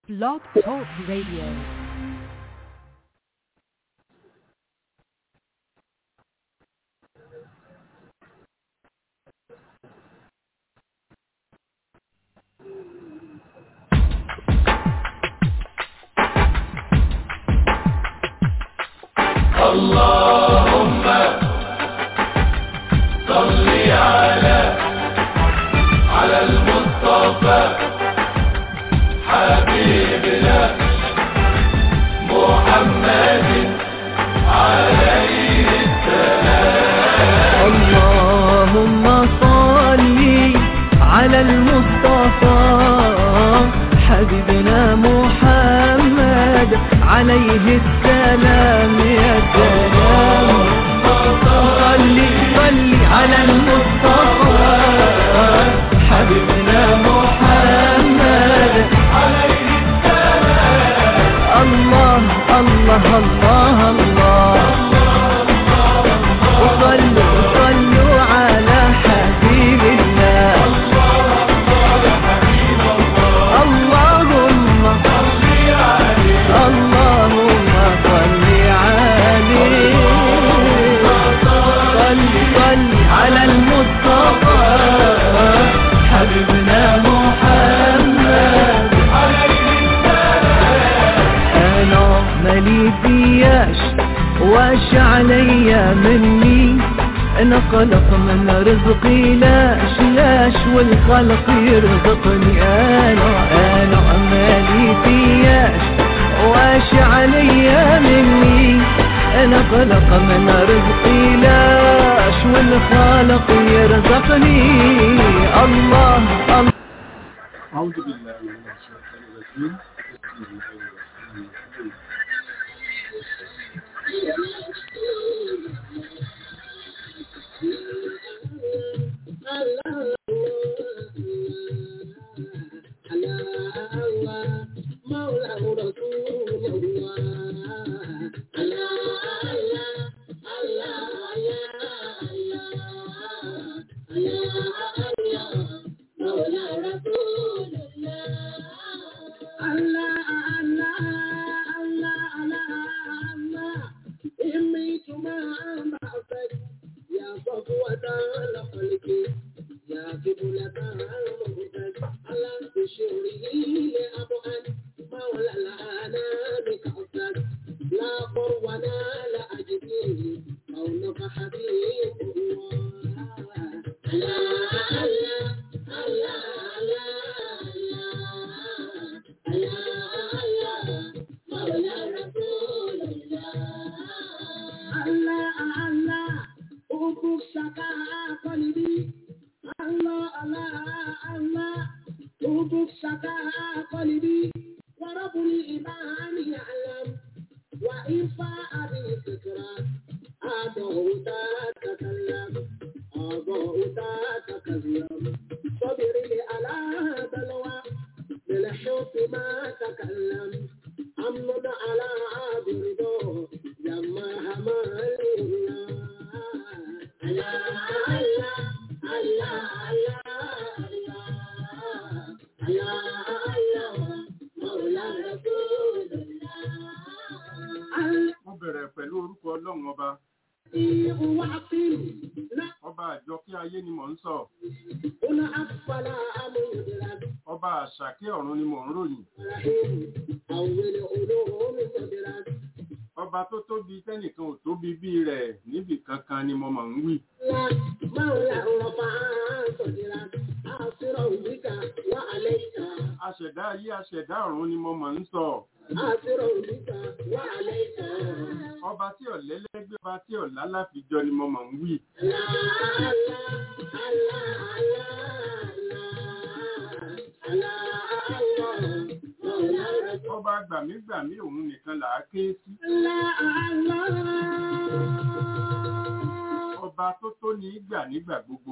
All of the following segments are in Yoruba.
Blog Talk Radio. اللهم صل على على المصطفى حبيبنا محمد عليه اللهم صل على المصطفى حبيبنا محمد عليه السلام يا سلام صل صل على المصطفى حبيبنا محمد عليه السلام الله الله الله الله وصلوا صلوا على حبيب الله اللهم اللهم صل عليه صل صل على المصطفى حبيبنا محمد انا مالي فياش واش عليا مني انا قلق من رزقي لاش لاش والخلق يرزقني انا انا مالي فياش واش عليا مني انا قلق من رزقي لاش والخالق يرزقني الله الله أعوذ بالله من الشيطان الرجيم بسم الله الرحمن الرحيم Mo bẹ̀rẹ̀ pẹ̀lú orúkọ Ọlọ́run ọba. Ọba àjọ kí ayé ni mò ń sọ. Ọba àṣàkẹ́ ọ̀run ni mò ń ròyìn. Ọba tó tóbi tẹ́nìkan ò tóbi bí rẹ̀ níbì kankan ni mo mọ̀ ń wí. Aṣẹ̀dá ayé aṣẹ̀dá ọ̀run ni mo mọ̀ ń sọ. Ọba tí ọ̀lẹ́lẹ́gbẹ́ ọba tí ọ̀lá láfijọ́ ni mo mọ̀ ń wí. Ọba gbàmígbàmí òun nìkan là á ké sí. Ọba tó tó ní gbà nígbà gbogbo.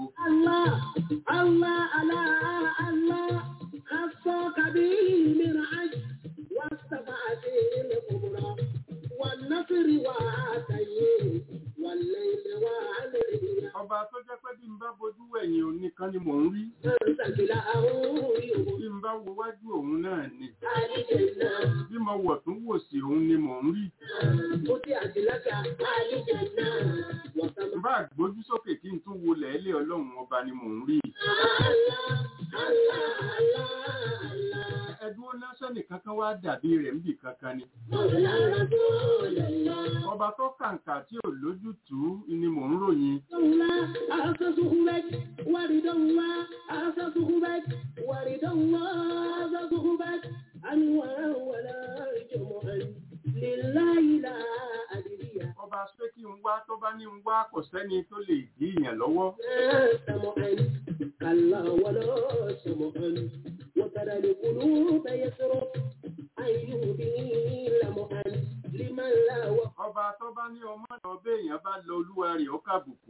والنصر وعاتيه والليل وعليه ọba tó jẹ́ pé bí n bá bojú ẹ̀yìn òun nìkan ni mò ń rí أنزل له bí n bá wo wájú òun náà ni علي àlìjẹ̀nà. bí mo wọ̀ tún wò sí òun ni mò ń rí فتحت لك àlìjẹ̀nà. وسمع bá gbójú sókè kí n tún wo lẹ́ẹ̀lẹ́ ọlọ́run ọba ni mò ń rí الله الله الله الله ẹdúró lásán nìkan kan wá dàbí rẹ̀ ń bì kankan ni مولى رسول الله ọba tó kàǹkà tí ò lójútùú ni mò ń ròyìn الله أسسه بك ورد الله أسسه بك ورد الله أسسه بك أنوارا ولا جمعا لله لا أدري ọba ṣé kí n wá tó bá ní n wá kò sẹ́ni tó lè dí ìyàn lọ́wọ́ سمعا كلا ولا سمعا وترى القلوب يسرق أن يهدي لمعا لمن لا وقع ọba tó bá ní ọmọ náà béèyàn bá lọ olúwa rẹ̀ ó kàbùkù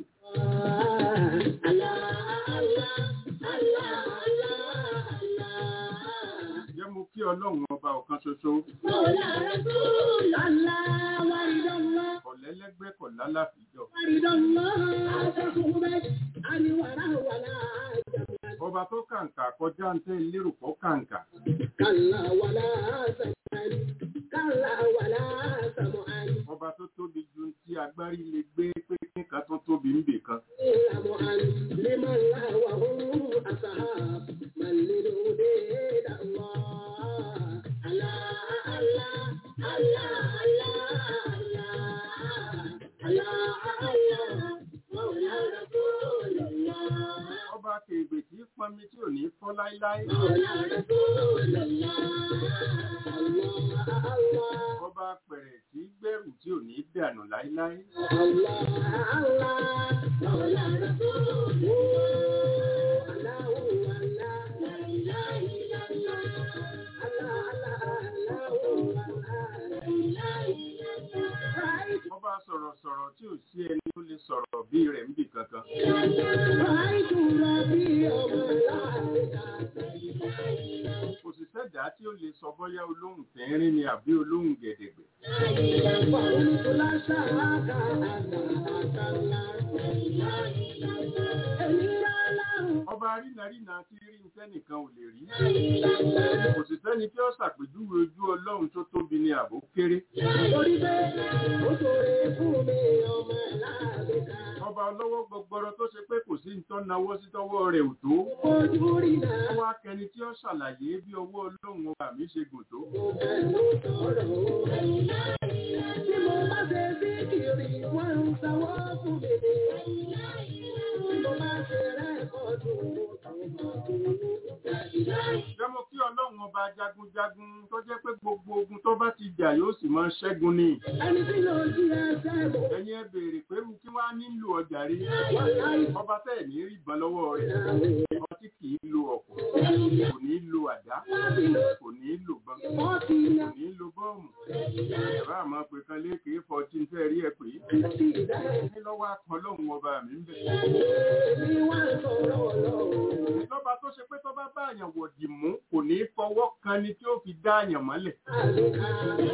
jẹ́ mo kí ọlọ́run ọba ọ̀kan ṣoṣo ọ̀lẹ́lẹ́gbẹ́ kọ̀ lálàfíjọ ọba tó kàǹkà kọjá ń tẹ́ lérò pọ̀ kàǹkà ọba tó tóbi ju tí agbárí lè gbé pé nǹkan tó tóbi ń bè kan لمن لا وهم أصحاب من للهدى الله الله الله الله الله الله الله مولى رسول الله ọba kègbè tí pọnmi tí ò ní fọ́ láíláí مولى رسول الله الله الله ọba pẹ̀rẹ̀ tí gbẹ̀rù tí ò ní dànù láíláí الله الله مولى رسول الله الله الله لا إله إلا الله الله الله الله لا إله إلا الله ọba sọ̀rọ̀sọ̀rọ̀ tí ò sí ẹni tó lè sọ̀rọ̀ bí rẹ̀ ń bì kankan رأيت ربي وملائكته kò sì sẹ́dá tí ó lè sọ bọ́yá olóhùn tẹ́rín ni àbí olóhùn gẹ̀dẹ̀gbẹ̀ فقلت لا شراك أنت أنت الله إلا له ọba rínarínà tí rí ń tẹ́nìkan ò lè rí kò sì sẹ́ni tí ó ṣàpèjúwe ojú ọlọ́run tó tóbi ni àbó kéré Torí pé ó ṣoore fún mi ọmọ láàbíkà. ọba ọlọ́wọ́ gbọgbọrọ tó ṣe pé kò sí nǹkan náwó sí tọwọ́ rẹ̀ ò tó Ojú rí náà ọwọ́ akẹni tí ó ṣàlàyé bí ọwọ́ ọlọ́run ọba mi ṣe gùn tó mo fẹ́ ló sọ̀rọ̀ o. Tí mo bá ṣe sí kiri, wọ́n ń sanwó fún mi. Tí mo bá ṣe rẹ́kọ̀dù, mo tún mọ̀ tó jẹ́mọ́ kí ọlọ́run ọba jagunjagun tó jẹ́ pé gbogbo ogun tó bá ti jà yóò sì máa ṣẹ́gun ni Ẹni tí ló jí ẹsẹ̀ mo ẹ̀yin ẹ béèrè pé irú kí wàá nílò ọjà rí wọ́n láì ọba tẹ̀ ní rí ìbọn lọ́wọ́ rẹ̀ dáwọ̀. ọba tí kì í lo ọ̀pọ̀ kò ní lo àdá Láti lọ kò ní lo bọn wọ́n ti yá kò ní lo bọ́ọ̀mù ẹ̀rọ àmọ́ pé kan léèké fourteen fẹ́ rí ẹ pé sí ìdá. ní lọ́wọ́ akọ lọ́hùn ọba mi ń bẹ̀. Èmi wá ń sọ̀rọ̀ lọ́wọ́. lọ́ba tó ṣe pé tó bá bá àyàn wọ̀dì mú kò ní fọwọ́ kan ni tí ó fi dá àyàn mọ́lẹ̀. Àlùkà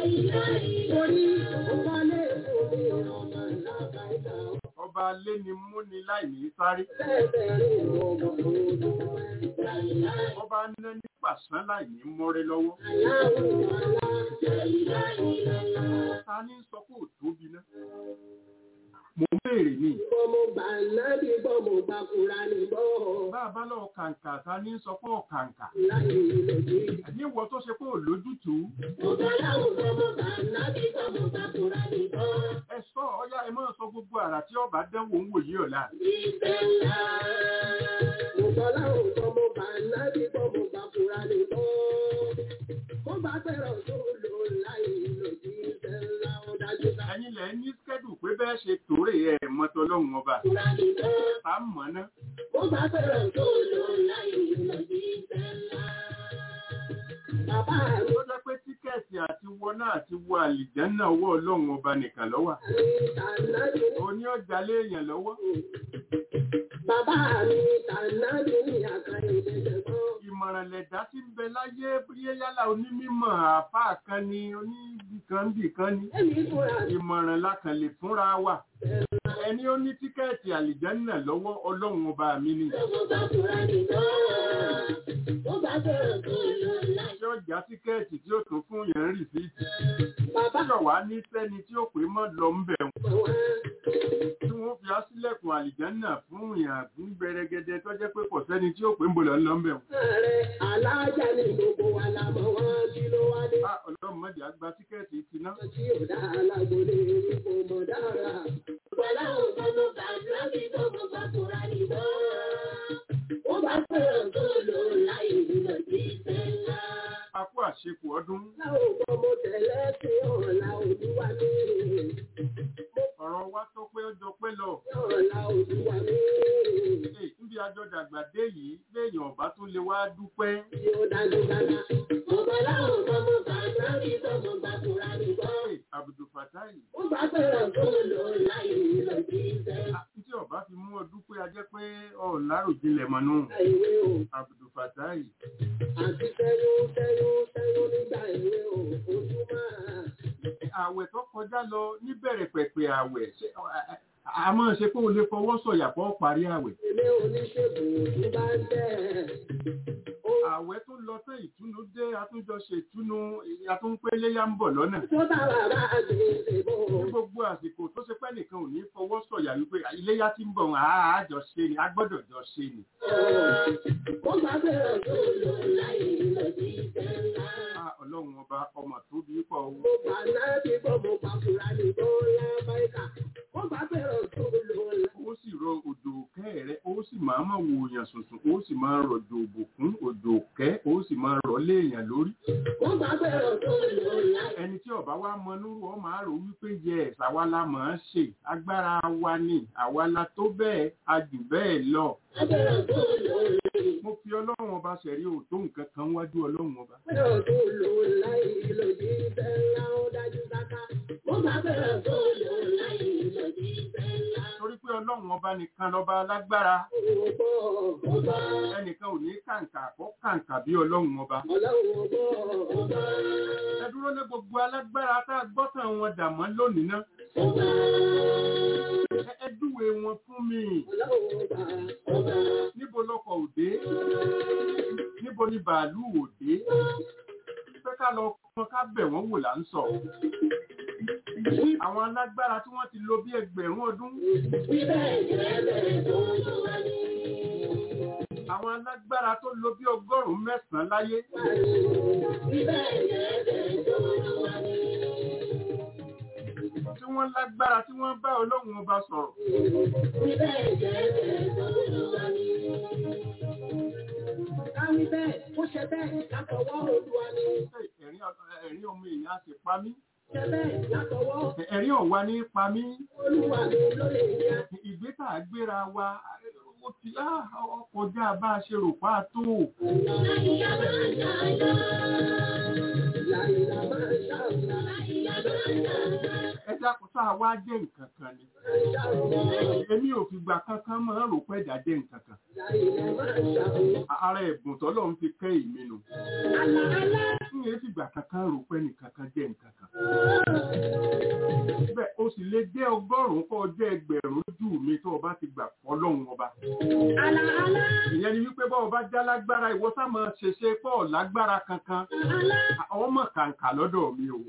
orí ọ̀pọ̀lẹ̀ òní ọmọ làbàdà ọba alé ni mú ni láì ní sáré bẹ́ẹ̀bẹ̀rẹ̀ ọmọ òdò ọba ná ní pàṣán láì ní mọ́rẹ́ lọ́wọ́. aláwọ̀ alá ta ní sọ pé ò tóbi ná. mo ń béèrè ni Bọ́mọ gbà nábì bọ́mọ gbà kúra ní bọ́. bá a bá lọ kàǹkà ta ní sọ pé ọ̀kàǹkà. Láyé lòdì. ní ìwọ tó ṣe pé ò lójútùú Ọ̀gá láwọn bọ́mọ gbà nábì bọ́mọ gbà kúra ní bọ́. ẹ sọ ọyá ẹ máa sọ gbogbo àrà tí ọba dẹ́wò ń wòye ọ̀la. Ìfẹ́ ńlá. Ọ̀gá láwọn bọ́mọ gbà nábì bọ́mọ gbà kúra ní bọ́. Mo bá fẹ́ràn tó lò láyé lòdì ìfẹ́ ńlá ó dájú ká. ẹ̀yin lẹ̀ ní skẹ́dù pé bẹ́ẹ̀ ṣe tòrè ẹ̀ mọ́tọ́ lọ́hùn ọba. Kúra ní bọ́. ta mọ̀ ná. Mo bá fẹ́ràn tó lò láyé lòdì ìfẹ́ ńlá. Bàbá mi ó jẹ́ pé tíkẹ́ẹ̀tì àti wọ náà àti wọ àlìjánná ọwọ́ ọlọ́run ọba nìkan lọ́wọ́. ní tànàbí. òní ọjà léèyàn lọ́wọ́. Bàbá mi tànàbí ní àkàrà ìdẹ́sẹ̀ kan. àmọ̀ràn lẹ̀dá tí ń bẹ láyé bóyá yálà onímọ̀ àfáà kan ni oníbìkanbì kan ni Èmi fúnra mi ìmọ̀ràn la kàn lè fúnra wa ẹni ó ní tíkẹ́ẹ̀tì àlìjánà lọ́wọ́ ọlọ́run ọba mi ni mo bá fúnra mi náà. Mo bá fẹ́ràn tó lọ láì. tí ó já tíkẹ́ẹ̀tì tí ó tún fún yẹn ń rìsíìtì Bàbá tí ọ̀wá ní sẹ́ni tí ó pè mọ́ lọ ń bẹ̀ wọ́n wá. tí wọ́n fi á sílẹ̀kùn àlìjánà fún yàn fún gbẹrẹgẹdẹ tó jẹ́ pé kò sẹ́ni tí ó pè ń bolẹ̀ lọ ń bẹ̀ wọ́n. Ààrẹ alájà ni gbogbo wa la mọ̀ wọ́n kí ló wá dé. Ah, ọlọ́run mọ̀jà gba tíkẹ́ẹ̀tì ti ná. Tí ò dá alágbólé ipò mọ̀ dára. Bọ́lá ò bá mo bá lọ́bí tó mo bá fúnra ní bọ́. Ó bá fẹ́ràn tó lò láì lọ sí sẹ́ńlá. a kú àṣekù ọdún Láwọn ọmọ mo tẹ̀lé sí ọ̀la olúwa mi. ọ̀rọ̀ wa tó pé ọjọ́ pé lọ. Ọ̀la olúwa mi. Ee, níbi àjọ dàgbà dé yìí léèyàn ọba tún lè wá dúpẹ́. Tí ó dájú dára. Bọ́lá ò bá mo bá lọ́bí tó mo bá fúnra ní bọ́. Ee, Abdul Fatai Ó bá fẹ́ràn tó lò láì lọ sí sẹ́ńlá. ah, tí ọba fi mú ọ dúpẹ́ a jẹ́ pé ọ̀ láròjinlẹ̀ mọ́nú. Ìwé o. Abdul Fatai àti tẹyún tẹyún tẹyún nígbà èwe ò ojú máa. àwẹ̀ tó kọjá lọ níbẹ̀rẹ̀ pẹ̀pẹ̀ àwẹ̀ ṣé, ọ, a- a- a máa ṣe pé o lè fọwọ́ sọ̀yà fọ́ parí àwẹ̀. ilé oníṣègùn tó bá ń tẹ̀. àwẹ̀ tó lọ tán ìtúnú dé atúnjọ ṣe ìtúnú atúnpéléyà ń bọ̀ lọ́nà. tó bá wà bá gbèsè bò. ní gbogbo àsìkò tó ṣe pẹ́ nìkan ò ní fọwọ́ sọ̀yà wípé iléyà tí ń bọ̀ wọn àá jọ ṣe ni a gbọ́dọ̀ jọ ṣe ni. mo bá bẹ̀rẹ̀ tó lò láì lọ sí ìtẹ́lá. a ọlọ́run ọba ọmọ tó bí pọ̀ o. mo gbà náà bí bọ́ mo bá fura ní bọ́lá báyìí mo bá bẹ̀rẹ̀ tó lò láì. ó sì rọ òjò òkẹ́ rẹ ó sì máa máa wo èèyàn sùnsùn ó sì máa rọ̀jò òbùkún òjò òkẹ́ ó sì máa rọ̀ lé èèyàn lórí. mo bá bẹ̀rẹ̀ tó lò láì. ẹni tí ọba wa mọ nírú ọ máa rò wípé yẹ àwa la mọ̀ ọ́n ṣe agbára wa ni àwa la tó bẹ́ẹ̀ a jù bẹ́ẹ̀ lọ. mo bẹ̀rẹ̀ tó lò láì. mo fi ọlọ́run ọba ṣẹ̀rí òótọ́ nǹkan kan wájú ọlọ́run ọba. bẹ̀rẹ̀ tó lò láì lọ sí ìtẹ́lá ó dájú sáká. mo bá bẹ̀rẹ̀ tó lò láì lọ sí ìtẹ́lá. torí pé ọlọ́run ọba nìkan lọ́ba alágbára mo bọ̀ mo bá. ẹnìkan ò ní kàǹkà kó kàǹkà bí ọlọ́run ọba. ọlọ́run mo bọ̀ mo bá. ẹ dúró ní gbogbo alágbára tá a gbọ́ tàn wọn dà mọ́ lónìí ná. mo bá. Ẹ- ẹ dúwe wọn fún mi ọlọ́run mo bá mo bá. níbo lọkọ̀ òde níbo ni bàálù òde pé ká lọ kọ́ ká bẹ̀ wọ́n wò là ń sọ. àwọn alágbára tí wọ́n ti lò bí ẹgbẹ̀rún ọdún Bíbẹ̀ ìrẹ́lẹ̀ tó lò wá ní. àwọn alágbára tó lò bí ọgọ́rùn-ún mẹ́sàn-án láyé Bíbẹ̀ ìrẹ́lẹ̀ tó lò wá ní. tí wọ́n lágbára tí wọ́n bá ọlọ́run ọba sọ̀rọ̀. Bíbẹ̀ ìrẹ́lẹ̀ tó lò wá ní. Káwí bẹ́ẹ̀, ó ṣe bẹ́ẹ̀ látọwọ́ Olúwa ni. ẹ̀rín ẹ̀rín ọmọ èèyàn á sì pa mí Ṣe bẹ́ẹ̀ látọwọ́ ẹ̀rín ọ̀wá ní pa mí Olúwa ni ló lè yẹ. ìgbésà gbéra wa ó ti á ọkọjá bá a ṣe rò pa tó. Láyìíyá máa ń ṣàyà. Láyìíyá máa ń ṣàyà. Láyìíyá máa ń ṣàyà. ẹ dákun sáà wá jẹ́ nǹkan kan ni. èmi ò fìgbà kankan máa ń rò pé ẹ̀dá jẹ́ nǹkan kan. Láyìíyá máa ń ṣàyà. ara ẹ̀bùn tọ́lọ́ ń fi kẹ́ ìmí nu. Àlà àlà. n yẹn fìgbà kankan rò pé nìkan kan jẹ́ nǹkan kan. bẹ́ẹ̀ o sì lè jẹ́ ọgọ́rùn-ún kọ́ jẹ́ ẹgbẹ̀rún lójú mi tó o bá ti gbà fọlọ́run ọba. Àlà àlà. ìyẹn ni wípé bọ́ọ̀ bá já lágbára ìwọ sá máa ṣèṣe pọ̀ lágbára kankan. Àlà. ọmọ kàǹkà lọ́dọ̀ mi o.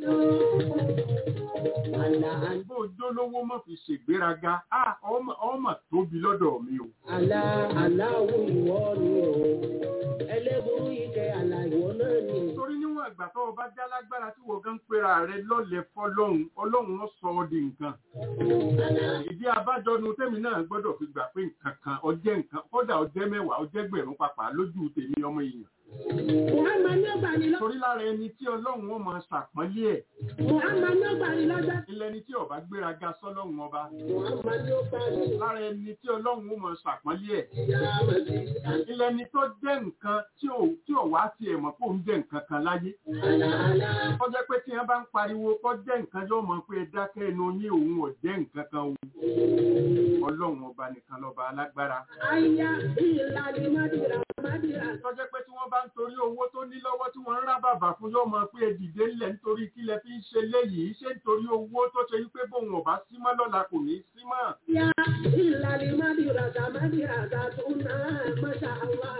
Àlà àlà. bó o jólówó mọ̀ fi ṣègbéraga ah, ọmọ ọmọ tóbi lọ́dọ̀ mi o. Àlà aláwọ̀ ìwọ ni o. Ẹlẹ́burú ike àlà ìwọ náà ni. torí níwọ̀n ìgbà tó o bá já lágbára tí wọ́n gan pera rẹ lọ́lẹ̀ fọlọ́hún ọlọ́run ó sọ ọ́ di nǹkan. ìdí abájọnu tèmi náà gbọ́dọ̀ fi gbà pé nǹkan kan ọjẹ́ nǹkan kódà ọjẹ́ mẹ́wàá ọjẹ́ gbẹ̀rún papà lójú tèmi ọmọ èèyàn. Muhammad ní ọgbà ni lọ́jọ́. torí lára ẹni tí ọlọ́run ó máa ṣàpọ́nlé ẹ̀ Muhammad ní ọgbà ni lọ́jọ́. ilẹ̀ ẹni tí ọba gbéraga sọ́lọ́run ọba Muhammad ní ọgbà ni. lára ẹni tí ọlọ́run ó máa ṣàpọ́nlé ẹ̀ Ìyá Amadi. ilẹ̀ ẹni tó jẹ́ nǹkan tí ò tí ò wá tiẹ̀ mọ̀ kó ń jẹ́ nǹkan kan láyé kọ́ jẹ́ pé tí wọ́n bá ń pariwo kọ́ jẹ́ nǹkan yóò mọ̀ pé ẹ dákẹ́ ẹnu yín òun ò jẹ́ nǹkan kan o ọlọ́run ọba nìkan lọ́ba alágbára Aya ìlàlí Mádìrà Mádìrà. tó jẹ́ pé tí wọ́n bá ń torí owó tó ní lọ́wọ́ tí wọ́n ń rá bàbà fún yóò mọ̀ pé ẹ dìde ńlẹ̀ nítorí kí lẹ fi ń ṣe léyìí ṣé nítorí owó tó ṣe wípé bóun ọba símọ́ lọ́la kò ní í símọ́ Ya ìlàlí Mádìrà Mádìrà tó náà Masha Allah.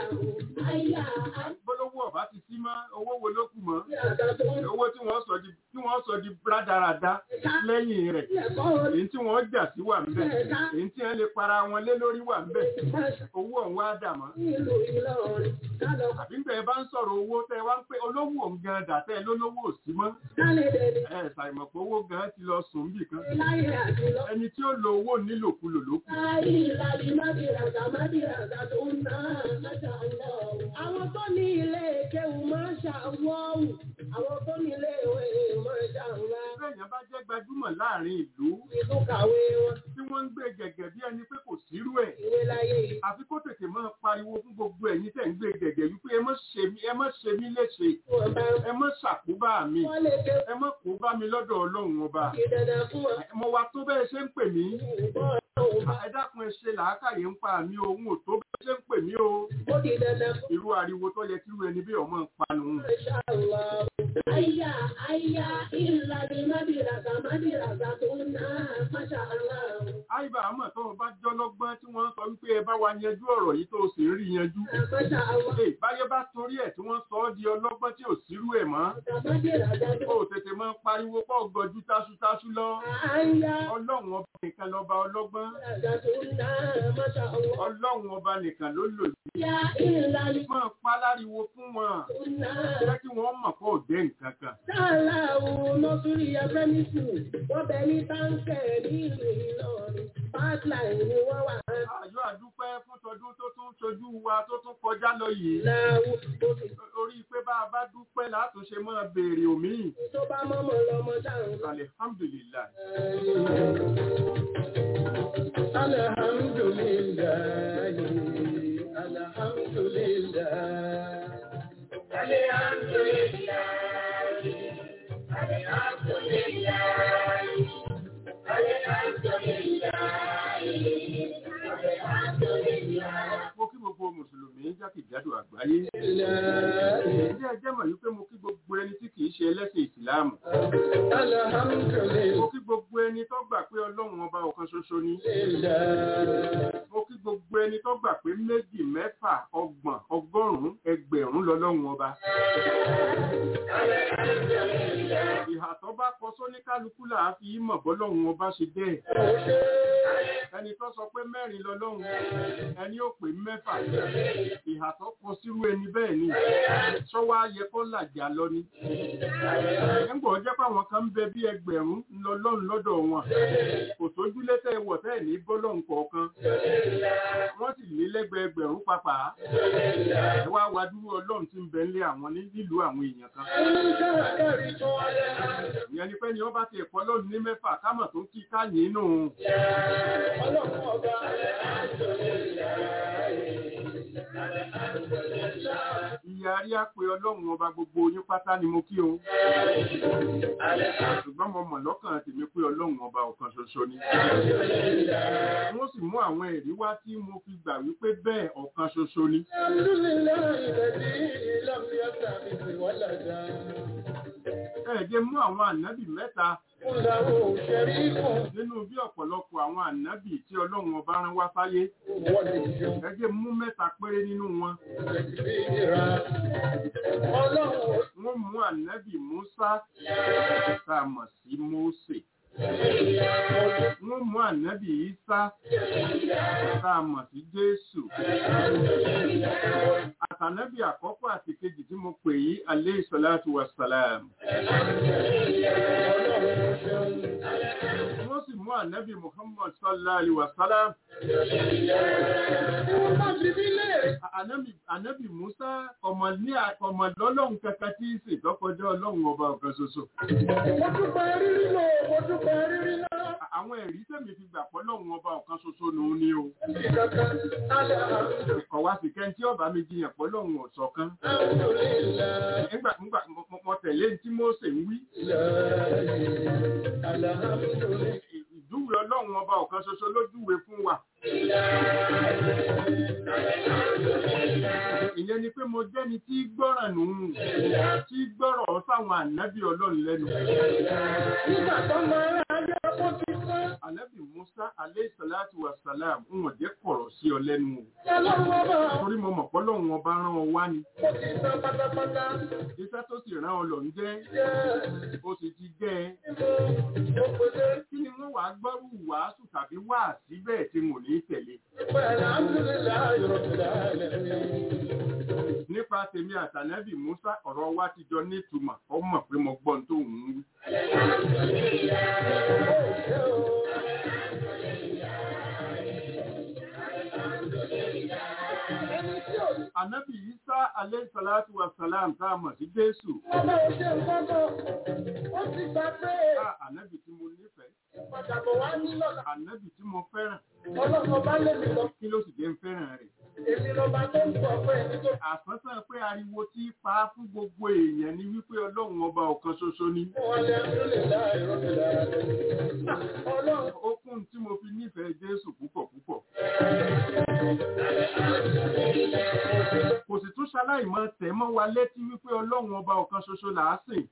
Aya gbólóhùn ọba ti símọ́ owó wo ló kù mọ́ Mádìrà tó náà. owó tí wọ́n sọ di tí wọ́n sọ di rádaràda lẹ́yìn rẹ̀ Ẹ̀kọ́ orí èyí tí wọ́n jà sí wà ńbẹ̀ èyí tí wọ́n lè para wọn lé lórí wà ńbẹ̀ Masha owó ọ̀hún wá dà mọ́ ìlú Ìlọrin. Kálọ̀ àbí ń bẹ̀ bá ń sọ̀rọ̀ owó tẹ́ wá ń pé olówó òun gan dàtẹ́ lólówó ò sí mọ́ kálẹ̀ dẹ̀dẹ̀. ẹ ṣàìmọ̀ pé owó gan ti lọ sùn bì kan Láyé àti lọ. ẹni tí ó lo owó nílòkulò ló kù Ìlàlí Mádìrà Mádìrà tó náà Masha Allah. Àwọn tó ní ilé kéwù Masha Allah. Àwọn tó ní ilé ìwé Masha Allah. bẹ́ẹ̀yàn bá jẹ́ gbajúmọ̀ láàrin ìlú Ìlú kàwé wọn. tí wọ́n ń gbé gẹ̀gẹ̀ bí ẹni pé kò sírú ẹ̀ Ìwé láyé yìí. àfi kó tètè máa pariwo fún gbogbo ẹ̀yin tẹ̀ ń gbé gẹ̀gẹ̀ wípé ẹ má ṣe mí ẹ má ṣe mí léṣe Wọ́n bá ẹ má ṣàkóbá mi wọ́n lè ké ẹ má kó bá mi lọ́dọ̀ ọlọ́run ọba ìdẹ̀dẹ̀ fún wọn. mo wá tó bẹ́ẹ̀ ṣe ń pè mí Ìbọn ọ̀hún bá ẹ dákun ẹ ṣe làákàyè ń pa mi òun ò tó bẹ́ẹ̀ ṣe ń pè mí o ó di dandan fún irú ariwo tó yẹ kí irú ẹni bí ọmọ ń panu Masha Allah. Aya aya ìlàlí Mádìrà Mádìrà tó náà Masha Allah. àìbá àmọ̀ tó o bá jọlọ́gbọ́n tí wọ́n sọ wípé ẹ bá wa yanjú ọ̀rọ̀ yìí tó o sì ń rí yanjú Masha Allah. Ẹ, báyé bá torí ẹ̀ tí wọ́n sọ ọ́ di ọlọ́gbọ́n tí ò sírú ẹ̀ mọ́ Mádìrà kó o tètè máa pariwo pọ̀ gọjú táṣútáṣú lọ Aya ọlọ́run ọba nìkan lọ́ba ọlọ́gbọ́n tó náà Masha Allah. ọlọ́run ọba nìkan ló lò sí Ya ìlàlí máa pa láriwo fún wọn tó náà. jẹ́ kí wọ́n mọ̀ kó o dé nǹkan kan Sáàlà òun nọ́sírí ẹgbẹ́mísù, wọ́n bẹ ní táǹkẹ̀ nílùú Ìlọrin. Pipeline ni wọ́n wà á àjọ àdúpẹ́ fún tọdún tó tún ṣojú wa tó tún kọjá lọ yìí láwù tó fi orí pé bá a bá dúpẹ́ látúnṣe máa béèrè òmíì tó bá mọ́mọ́ lọ́mọ dáhùn. alihamdulilayi Alhamdulillahi, alhamdulillahi. mo kí gbogbo mùsùlùmí jákèjádò àgbáyé ilé ẹjẹ́ mọ̀ wípé mo kí gbogbo ẹni tí kìí ṣe ẹlẹ́sìn ìsìláàmù mo kí gbogbo ẹni tó gbà pé ọlọ́run ọba ọ̀kan ṣoṣo ni mo kí gbogbo ẹni tó gbà pé méjì mẹ́fà ọgbọ̀n ọgọ́rùn-ún ẹgbẹ̀rún lọ́lọ́run ọba ìhà tó bá kọ sóníkálukú là á fi mọ̀ bọ́lọ́run ọba ṣe bẹ́ẹ̀ ẹni tó sọ pé mẹ́rin lọ́lọ́run ẹni ó pè mẹ́fà ìhà tó kọ sírú ẹni bẹ́ẹ̀ ni sọ́wọ́ ayẹ kó làjà lọ ni ẹ̀ńgbọ́ jẹ́ pàwọn kan ń bẹ bí ẹgbẹ̀rún lọ́lọ́run lọ́dọ̀ wọn kò sójúlé tẹ́ wọ̀ tẹ́ ní bọ́lọ́run kọ̀ọ̀kan wọ́n sì lé lẹ́gbẹ̀ẹ́ ẹgbẹ̀rún pàpà ẹ wá wá dúró ọlọ́run tí ń bẹ nílé àwọn ní nílùú àwọn èèyàn kan ìyẹn ni pé ni wọ́n bá ti ẹ̀kọ́ lónìí ní mẹ́fà kámọ̀ tó kí káyìn nù ìyá rí àpè ọlọ́run ọba gbogbo yín pátá ni mo kí o ṣùgbọ́n mo mọ̀ lọ́kàn tèmi pé ọlọ́run ọba ọ̀kan ṣoṣo ni wọ́n sì mú àwọn ẹ̀rí wá tí mo fi gbà wípé bẹ́ẹ̀ ọ̀kan ṣoṣo ni ẹ jẹ́ mú àwọn ànábì mẹ́ta nínú bí ọ̀pọ̀lọpọ̀ àwọn ànábì tí ọlọ́run ọba rán wá fáyé ẹ jẹ́ mú mẹ́ta péré nínú wọn wọ́n mú ànábì Musa tá a mọ̀ sí Mósè wọ́n mú ànábì Isa tá a mọ̀ sí Jésù àtànábì àkọ́kọ́ àti kejì tí mo pè yí alayhi salatu wassalam wọ́n sì mú ànábì Muhammad sallallahu alaihi wasallam Tí wọ́n bá fi mí léèrè. Ànábì Ànábì Musa ọmọ ní ọmọ lọ́lọ́run kankan tí í ṣe tọ́kọjọ́ ọlọ́run ọba ọ̀kan ṣoṣo. Mo dúpẹ́ rírí lò, mo dúpẹ́ rírí náà. Àwọn ẹ̀rí tèmi fi gbà pọ́ lọ́run ọba ọ̀kan ṣoṣo nù ní o. Ìkankan, alẹ́ àrùn. Ọ̀wá sì kẹ́ntì ọba mi jiyàn pọ́ lọ́run ọ̀ṣọ̀kan. Alhamdulillah. Nígbà nígbà mo- mo- mo tẹ̀lé tí Mósè ń wí. Alhamdulillah. Ìjúwe ọlọ́run ọba ọ̀kan ṣoṣo lójúwe fún wa. Ìyẹn ni pé mo jẹ́ni tí gbọ́ràn nù ún, tí gbọ́rọ̀ sáwọn ànábì ọlọ́run lẹ́nu. Nígbà tó máa ń ráyé ọkọ̀ ti fẹ́. Ànábì Musa alayhi salatu wa salam ń wọ̀n jẹ́ kọ̀rọ̀ sí ọ lẹ́nu o. Ọlọ́run ọba Torí mo mọ̀ pọ́lọ́run ọba rán ọ wá ni. ó ti san pátápátá. Iṣẹ́ tó sì rán ọ lọ ń jẹ́, Jẹ́ ó sì ti jẹ́ ẹ. ìmọ̀ òpèlè Kí ni wọ́n wàá gbọ́rù wàásù tàbí wà síbẹ̀ tí mo ní tẹ̀lé? pẹ̀lú Alhamdulillah Rabbil alamin. Nípa tèmi àtànábì Musa ọ̀rọ̀ wa ti jọ nítumọ̀, ọ mọ̀ pé mo gbọ́n tó ń wí. Ẹni tí ò ní Ànábì Isa alayhi salatu wa salam tá a mọ̀ sí Jésù. ọba òṣè nǹkan kan, ó ti gbà pé Á ànábì tí mo nífẹ̀ẹ́, ìpadàbọ̀ wá ní lọ́la. ànábì tí mo fẹ́ràn, Ọlọ́run ọba lé mi lọ. kí ló sì jẹ́ ń fẹ́ràn rẹ̀? Èmi lọ́ba tó ń pọ̀ pé ẹni tó Àsánsán pé ariwo tí pa á fún gbogbo èèyàn ni wípé Ọlọ́run ọba ọ̀kan ṣoṣo ni. fún ọlẹ́ Alhamdulillah Rabbil alamin. Ọlọ́run Ó kún tí mo fi nífẹ̀ẹ́ Jésù púpọ̀ púpọ̀. Kò sì tún ṣaláì mọ́ tẹ̀ mọ́ wa létí wípé Ọlọ́run ọba ọ̀kan ṣoṣo là á sìn.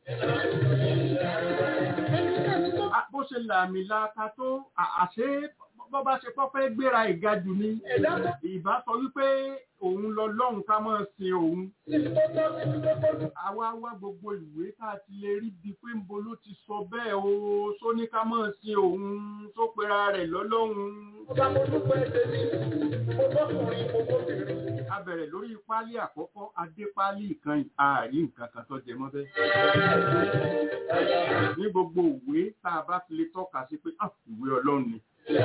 ẹnikẹ́ni tó Á, Bó ṣe làmì laaka tó à- àṣé bọ́ bá ṣe kọ́ fẹ́ gbéra ìgajù ni. ẹ̀dá tó Ìbá sọ wípé òun lọ lọ́hùn ká máa sin òun. ti tó tọ́ sí ti tó tọ́jú. Àwa wá gbogbo ìwé tá a ti lè rí bíi pé ńbo ló ti sọ bẹ́ẹ̀ o, só ní ká máa sin òun, tó pera rẹ̀ lọ́lọ́hun. Ọba mo dúpẹ́ tèmi, mo bọ́kùnrin, mo bóbìnrin. A bẹ̀rẹ̀ lórí páálí àkọ́kọ́, adé páálí ìkànnì, ààrí nǹkan kan tó jẹ mọ́ bẹ́ẹ̀. Ní gbogbo ìwé tá a bá ti lè tọ́ka sí pé "Ah, ìwé Ọlọ́run ni.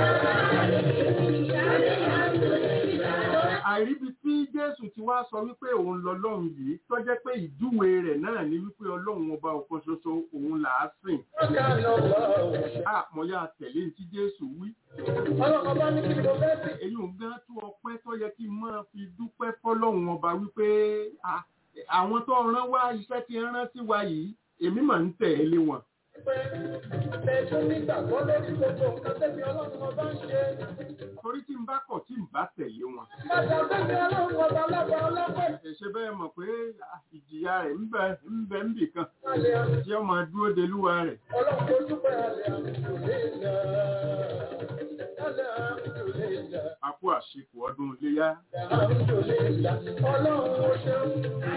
Àìríbi tí Jésù ti wá sọ wípé òun lọ́lọ́run yìí tó jẹ́ pé ìjúwe rẹ̀ náà ni wípé Ọlọ́run ọba ọ̀kan ṣoṣo òun là á sìn. Ọ̀gá lọ wọ òṣè. Àmọ́yá tẹ̀lé ní tí Jésù wí. Ọlọ́run ọba ní kí ni mo fẹ́ sí. èyí ò gán tó ọpẹ́ tó yẹ kí n máa fi dúpẹ́ fọ́lọ́run ọba wípé à, àwọn tó rán wá iṣẹ́ tí ń rán sí wa yìí èmi mà ń tẹ̀lé wọn. Pé ẹ̀sùn nígbàgbọ́ lórí gbogbo nǹkan tẹ́mi ọlọ́run ọba ń ṣe. torí tí n bá kọ̀ tí n bá tẹ̀lé wọn. Bàtà tẹ́mi ọlọ́run ọba lọ́ba ọlọ́pẹ́. ẹ̀ṣẹ̀ bẹ́ẹ̀ mọ̀ pé à, ìjìyà rẹ̀ ń bẹ ń bẹ ń bì kan Alẹ́ àmì. tí ó máa dúró de lúwa rẹ̀. Ọlọ́run tó dúpẹ́ alẹ́ àmì kò lè nà. Alẹ́ àmì kò lè nà. àpò àṣekù ọdún iléyá. Àmì kò lè nà. Ọlọ́run ó ṣeun.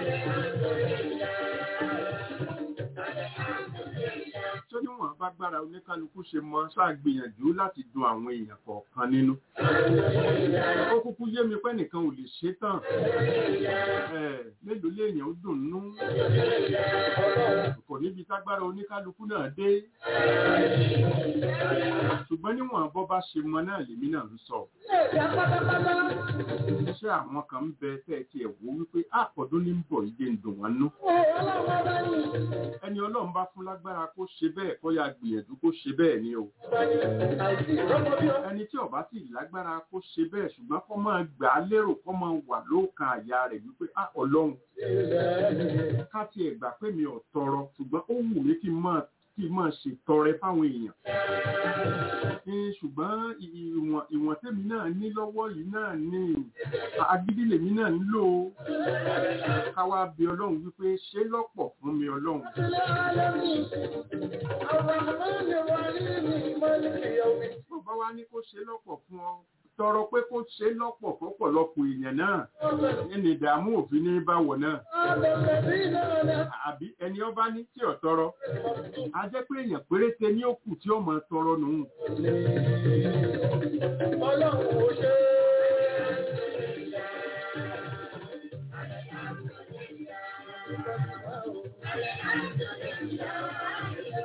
tó níwọ̀n bá gbára oníkálukú ṣe mọ ṣáà gbìyànjú láti dun àwọn èèyàn kọ̀ọ̀kan nínú. ó kúkú yé mi pé nìkan ò lè ṣe tán. Ẹ̀, mélòó léèyàn ó dùn nú. kò níbi tágbára oníkálukú náà dé. ṣùgbọ́n níwọ̀n bọ́ bá ṣe mọ náà lèmi náà ń sọ. Ẹ̀dá pátápátá. ṣé àwọn kan ń bẹ tẹ́ ẹ tiẹ̀ wò wípé àpọ̀dún ní ń bọ̀ yìí dé ń dùn wọn nú. Ó ọlọ́run ọba ní. ẹni ọlọ́run bá fún lágbára kó ṣe bẹ́ẹ̀ kó yá gbìyànjú kó ṣe bẹ́ẹ̀ ni o. Ọba ní àìsí ìrọ́mọ bí ọ. ẹni tí ọba sì lágbára kó ṣe bẹ́ẹ̀ ṣùgbọ́n kó máa gbà á lérò kó máa wà lóòkan àyà rẹ̀ wípé á ọlọ́run ká tiẹ̀ gbà pé mi ò tọrọ ṣùgbọ́n ó wù mí kí n máa kí n máa ṣètọrẹ fáwọn èèyàn. Ní ṣùgbọ́n ì- ìwọ̀n ìwọ̀n tèmi náà ní lọ́wọ́ yìí náà ní agídí lèmi náà ń lò ó. ká wá bí ọlọ́run wípé ṣé lọ́pọ̀ fún mi ọlọ́run. bàbá wa ní kó ṣe lọ́pọ̀ fún ọ tọrọ pé kó ṣe lọ́pọ̀ fọ́pọ̀lọpọ̀ èèyàn náà ẹni ìdààmú òfin ní báwọ̀ náà àbí ẹni ọba ní tí ò tọrọ a jẹ́ pé èèyàn péréte ní òkú tí ó máa tọrọ nù.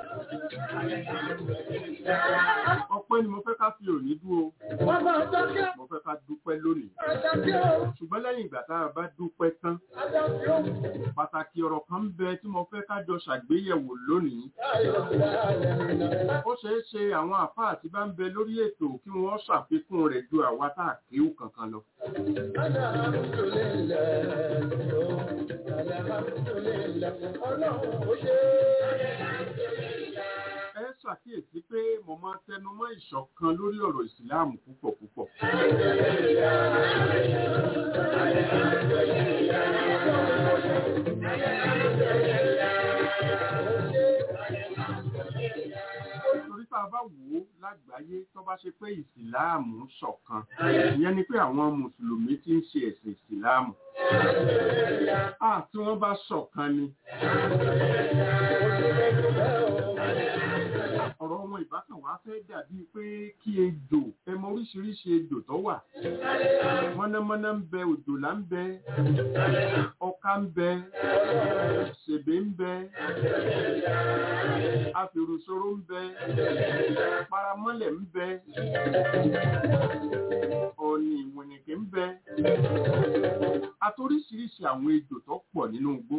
ọpẹ́ ni mo fẹ́ ká fi òní dúró tá a bá dúpẹ́ tán pàtàkì ọ̀rọ̀ kan ń bẹ tí mo fẹ́ kájọ ṣàgbéyẹ̀wò lónìí ó ṣeé ṣe àwọn àfáà tí bá ń bẹ lórí ètò kí wọ́n ṣàfikún rẹ̀ ju àwa tá a kéwù kankan lọ. ẹ ṣàkíyèsí pé mo máa ń tẹnu mọ́ ìṣọ̀kan lórí ọ̀rọ̀ ìsìláàmù púpọ̀ púpọ̀. torí tá a bá wò ó lágbàáyé tó bá ṣe pé ìsìláàmù ṣọ̀kan ìyẹn ni pé àwọn mùsùlùmí tí ń ṣe ẹ̀sìn ìsìláàmù. a tí wọ́n bá ṣọ̀kan ni ọ̀rọ̀ wọn ìbátan wá fẹ́ dàbí pé kí ejò ẹmọ oríṣiríṣi ejò tó wà mọ́nàmọ́ná ń bẹ òjòlá ń bẹ ọká ń bẹ ṣèbé ń bẹ afèrùsoro ń bẹ paramọ́lẹ̀ ń bẹ ọ̀nì ìwìnìkì ń bẹ àtoríṣiríṣi àwọn ejò tó pọ̀ nínú igbó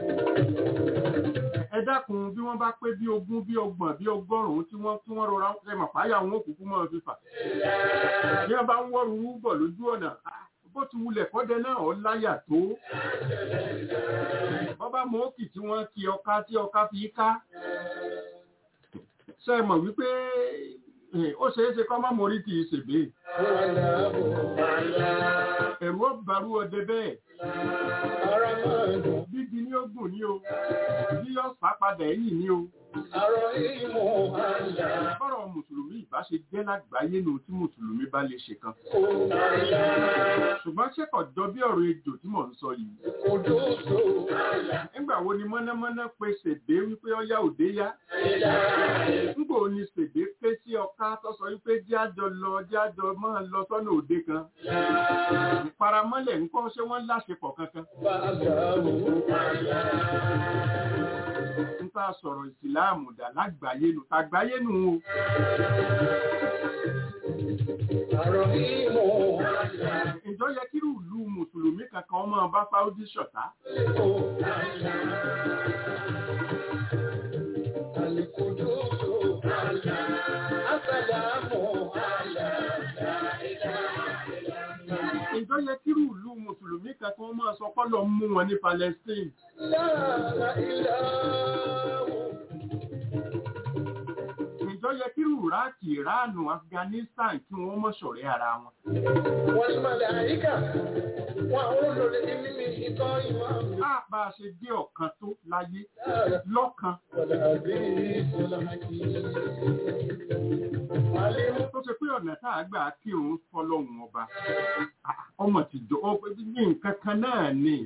ẹ dákun bí wọ́n bá pé bí ogún bí ọgbọ̀n bí ọgọ́rùn-ún tí wọ́n tí wọ́n rọra ẹ mọ̀ páyà wọn òkùnkù mọ́ fífà bí wọ́n bá ń wọ́rù bọ̀ lójú ọ̀nà bó ti wulẹ̀ kọ́dẹ náà ọ láyà tó wọ́n bá mọ òkì tí wọ́n kí ọká tí ọká fi ká ṣe é mọ̀ wípé ó ṣeé ṣe kọ́ má mọ̀rí kì í ṣègbè ẹ̀rù ọ̀bàrú ọdẹ bẹ́ẹ̀ bíbi ní ogun ní o bí yọ sápadà ẹ̀yìn ní o bọ́rọ̀ mùsùlùmí ìbá ṣe jẹ́ lágbàáyé nù tí mùsùlùmí bá lè ṣe kan ṣùgbọ́n ṣẹ́kọ̀ jọ bí ọ̀rọ̀ ejò tí mò ń sọ yìí nígbà wo ni mọ́nàmọ́ná pe ṣèdè wípé ọyá òde yá nígbà wo ni ṣèdè ké sí ọká tó sọ wípé jájọ lọ jájọ máa lọ sọ́nà òde kan ìparamọ́lẹ̀ ńkọ́ ṣé wọ́n láṣepọ̀ kankan ń tá sọ̀rọ̀ ìsìláàmù dà lágbàáyé nù tàgbáyé nù o. Ìjọ yẹ kí ìlú Mùsùlùmí kankan máa bá Sáúdí ṣọ̀tá. Ìjọ yẹ kí ìlú Mùsùlùmí kankan máa sọ pọ́lọ̀ mú wọn ní Palestine. Ìjọ yẹ kí Iraki, Iranu, Afghanistan kí wọ́n mọ̀ ṣọ̀rẹ́ ara wọn. Wọ́n ní màláíkà, wọ́n àwọn olórí ní mímí ìtọ́ ìmọ̀. Á bá a ṣe dé ọ̀kan tó láyé lọ́kan. Tó ṣe pé ọ̀nà tá a gbà kírun fọlọ́hun ọba. Ọmọ tìjọ ní nǹkan kan náà ni.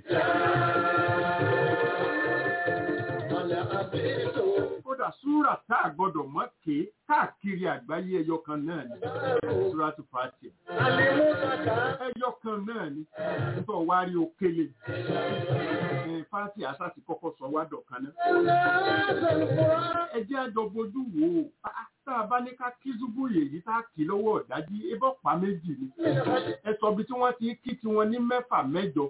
Kódà súrà tá a gbọ́dọ̀ mọ́ ké káàkiri àgbáyé ẹyọ kan náà ni. Súrà tó fàtì. Ẹyọ kan náà ni. Nítorí wá rí òkèlè. Fàtì àṣà ti kọ́kọ́ sọ wá dọ̀kan náà. Ẹ jẹ́ àjọ bojú wò ó tá a bá ní ká kí zúbú yèyí tá a kì lọ́wọ́ ọ̀dájí ebọ́ pa méjì ni ẹ sọ bí tí wọ́n ti kí tiwọn ní mẹ́fà mẹ́jọ.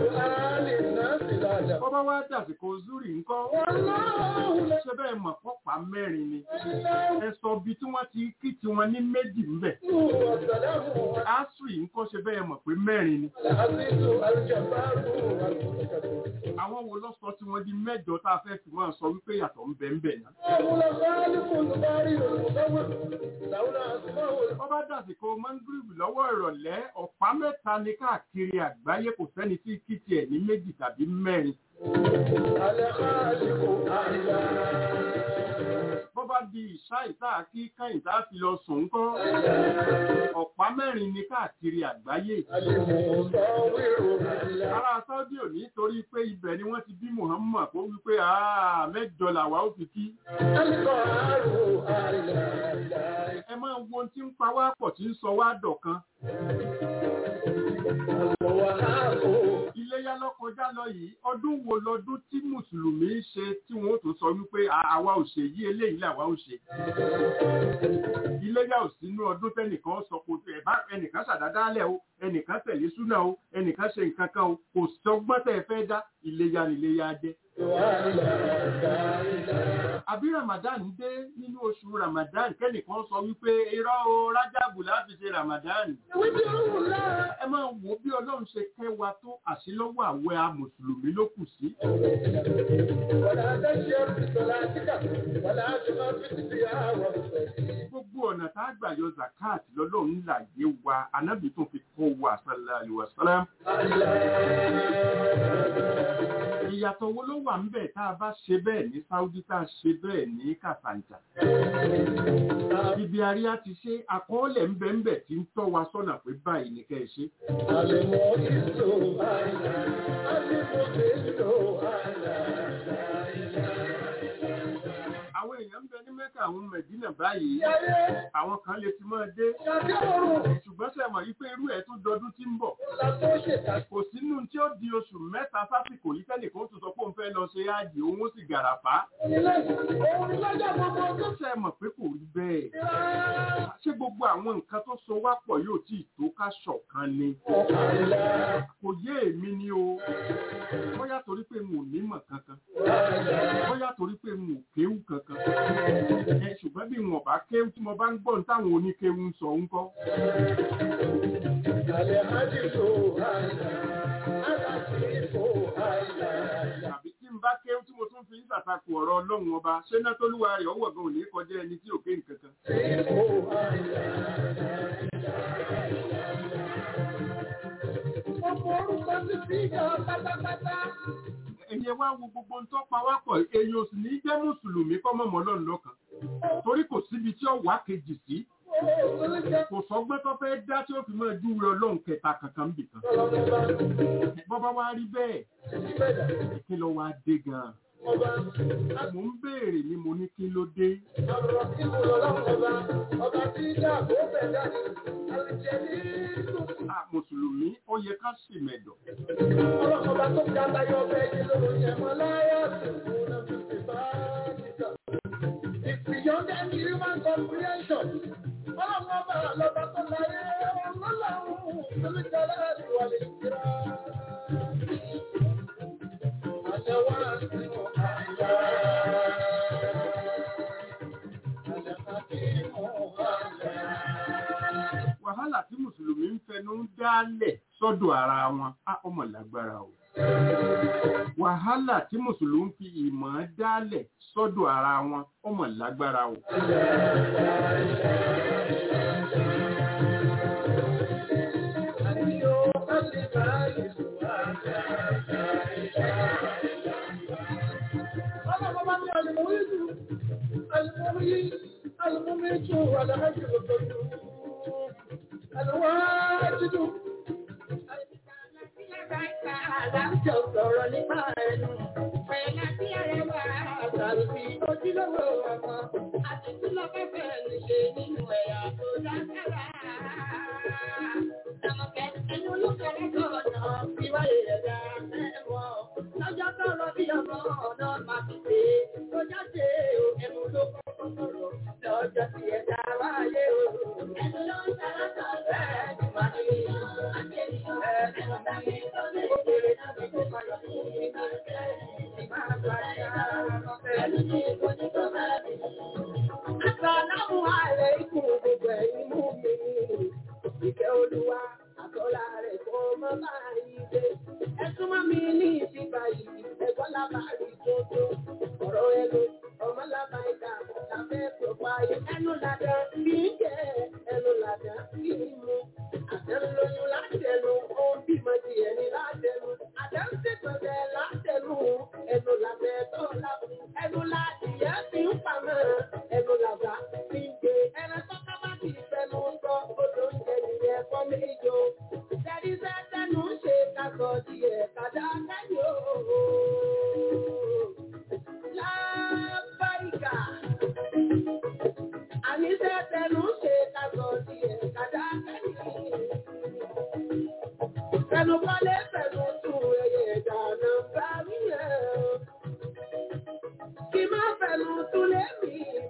bọ́bá wá dàsìkò zúrì ńkọ́ ṣé bẹ́ẹ̀ mọ̀ pọ́pá mẹ́rin ni ẹ sọ bí tí wọ́n ti kí tiwọn ní méjì ńbẹ̀. asri ńkọ́ ṣe bẹ́ẹ̀ mọ̀ pé mẹ́rin ni. àwọn wo lọ sọ tí wọ́n di mẹ́jọ tá a fẹ́ fi máa sọ wípé yàtọ̀ ń bẹ ń bẹ náà. Ọba dàsìkò Mangiribu lọ́wọ́ ìrọ̀lẹ́ ọ̀pá mẹ́ta ní káàkiri àgbáyé kò sẹ́ni tí kí tiẹ̀ ní méjì tàbí mẹ́rin. Bọ́bá di ìṣá ìta kí káyìn tá fi lọ sùn kọ́. Ọ̀pá mẹ́rin ní káàkiri àgbáyé. Ará Sáúdí ò ní torí pé ibẹ̀ ni wọ́n ti bí Muhammad kó wípé àá mẹ́jọ làwa ó fi kí. Ẹ máa wo ohun tí ń pa wá pọ̀ tí ń sọ wá dọ̀kan. Iléyá iléyá lọ́kọjá lọ yìí ọdún wo lọdún tí mùsùlùmí ń ṣe tí wọ́n tó sọ wípé "À- àwa ò ṣe yí eléyìí làwa ò ṣe iléyá ò sínú ọdún tẹnìkan sọ kò tẹ bá ẹnìkan ṣàdádálẹ̀ o ẹnìkan tẹ̀lé súnà o ẹnìkan ṣe nǹkan kan o kò sọgbọ́n tẹ̀ fẹ́ dá iléyá ni iléyá jẹ́ àbí ramadan dé nínú oṣù ramadan kẹ́nìkan sọ wípé irọ́ o rájàbù láti ṣe ramadan ẹ máa wo bí ọlọ́run ṣe kẹ́ wa tó àṣìlọ́wọ́ àwẹ̀ a mùsùlùmí ló kù sí gbogbo ọ̀nà tá a gbà yọ zakat lọ́lọ́run là yé wa anábì tó fi kọ́ wa sallallahu alaihi wasallam ìyàtọ̀ wo ló wà ń bẹ̀ tá a bá ṣe bẹ́ẹ̀ ní saudi tá a ṣe bẹ́ẹ̀ ní kàfàǹjà ibi àríyá ti ṣe àkọọ́lẹ̀ ń bẹ ń bẹ̀ tí ń tọ́ wa sọ́nà pé báyìí ní kẹ́ ẹ ṣe àwọn èèyàn ń bẹ ní mẹ́kà àwọn mẹ̀dínà báyìí àwọn kan lè ti máa dé ṣùgbọ́n ṣe mọ̀ yí pé irú ẹ̀ tún dọdún tí ń bọ̀ kò sínú tí ó di oṣù mẹ́ta sásìkò yìí tẹ́nìkan ó tún sọ pé òun fẹ́ lọ ṣe áàjì òun ó sì gàràfá ṣe mọ̀ pé kò rí bẹ́ẹ̀ ṣé gbogbo àwọn nǹkan tó so wá pọ̀ yóò tí ì tó ká ṣọ̀kan ni kò yé èmi ni o bóyá torí pé mo ò nímọ̀ kankan bóyá torí pé mo ò kéwù kankan ẹ ṣùgbọ́n bí wọn bá kéwù tí mo bá ń gbọ́ ní táwọn oníkéwù ń sọ ń kọ́ tàbí tí n bá kéwù tí mo tún fi ń ṣàtakò ọ̀rọ̀ ọlọ́run ọba ṣé náà tólúwa rẹ̀ ọwọ́ gan ò ní kọjá ẹni tí ò ké nǹkan kan ẹ̀yẹ wá wo gbogbo ń tọ́pa wá pọ̀ èyí ò sì ní jẹ́ mùsùlùmí kọ́ mọ̀mọ́ lọ́nà lọ́kàn torí kò síbi tí ó wà kejì sí kò sọgbẹ́ tó fẹ́ dá tí ó fi máa júwe ọlọ́run kẹta kankan bì kan bọ́bá wá rí bẹ́ẹ̀ kí ló wá dé gan-an mo ń béèrè ni mo ní kí ló dé Ah, mùsùlùmí ó yẹ ká sì mẹ̀dọ̀ Beyond any human comprehension. Ọlọ́run ọba lọ́ba tó láyé ọlọ́run olùjọba ìwà lè kíra. Àṣẹ wá sínú àyà. Àṣẹ ká sínú àyà. wàhálà tí mùsùlùmí ń fẹnu ń dálẹ̀ sọ́dọ̀ ara wọn á ọmọ lágbára o wàhálà tí mùsùlùmí fi ìmọ̀ dálẹ̀ sọ́dọ̀ ara wọn ọmọ lágbára o Àníyó ká lè bá ìlú àyà. Ọlọ́run ọba ní àlùmọ́ ìlú, àlùmọ́ yìí, àlùmọ́ méjì wà láàyè òtòjú. Àlùwájúdù. Àdájọ́ sọ̀rọ̀ nípa ẹnu. Pẹ̀lá tí àrẹwà àtàlùfí ojúlówó ọmọ. Àti tí lọ fẹ́fẹ́ ní ṣe nínú ẹ̀yà tó dákẹ́rà. Àmọ̀kẹ́ ẹni olókèrè gbọ́dọ̀ fi wáyé ẹ̀dá ẹ̀wọ̀. Lọ́jọ́ tọrọ bí ọmọ ọ̀dọ́ máa fi pé. Tó jáde o, ẹnu ló kọ́kọ́ sọ̀rọ̀. Lọ́jọ́ tí ẹ̀dá wáyé o. Ẹnu ló ń sára sọ̀rọ̀ ẹ̀ ní wàá ní ìlú. Àti ènìyàn ẹ̀ẹ́dẹ́gbẹ̀ta tàbí tó lè kéré tàbí tó máa lọ sí ìgbà tẹ́. Ìmáa gbàdá ẹnu ní ìbòjú tó máa bí. Àsàlámù aláìkùm gbogbo ẹ̀yin mú mi. Ìkẹ́ olúwa àtọ́lá rẹ̀ kọ́ mọ́ báyìí dé. Ẹ súnmọ́ mi ní ìdíbà yìí, ẹ̀gbọ́n lábàárí tó tó. Ọ̀rọ̀ ẹnu, ọmọ lábàáyíká, lábẹ́ pọ̀pá ayé. Ẹnu làdá kì í jẹ́, ẹnu làdá kì í mú. Àtẹnulóyún látẹnu, ó ń bímọ di ẹni látẹnu. Àtẹnusẹ̀gbọ̀dẹ̀ látẹnu, ẹnu làbẹ́ tó lábù. Ẹnu làdìyẹ fi ń pamọ́, ẹnu làbá fi ń gbé. Ẹran tó ká bá ti fẹnu sọ, odò ń jẹ nìyẹn fọ́ méjò. Tẹ̀rí sẹ́sẹ́nu ń ṣe kakọ̀ díẹ̀ kàdá kẹ́yìn ooo. Lábáríkà. Àní sẹ́sẹ́nu ń ṣe kakọ̀ díẹ̀ kàdá kẹ́yìn. Fẹnu kọ́lé fẹnu tún ẹyẹ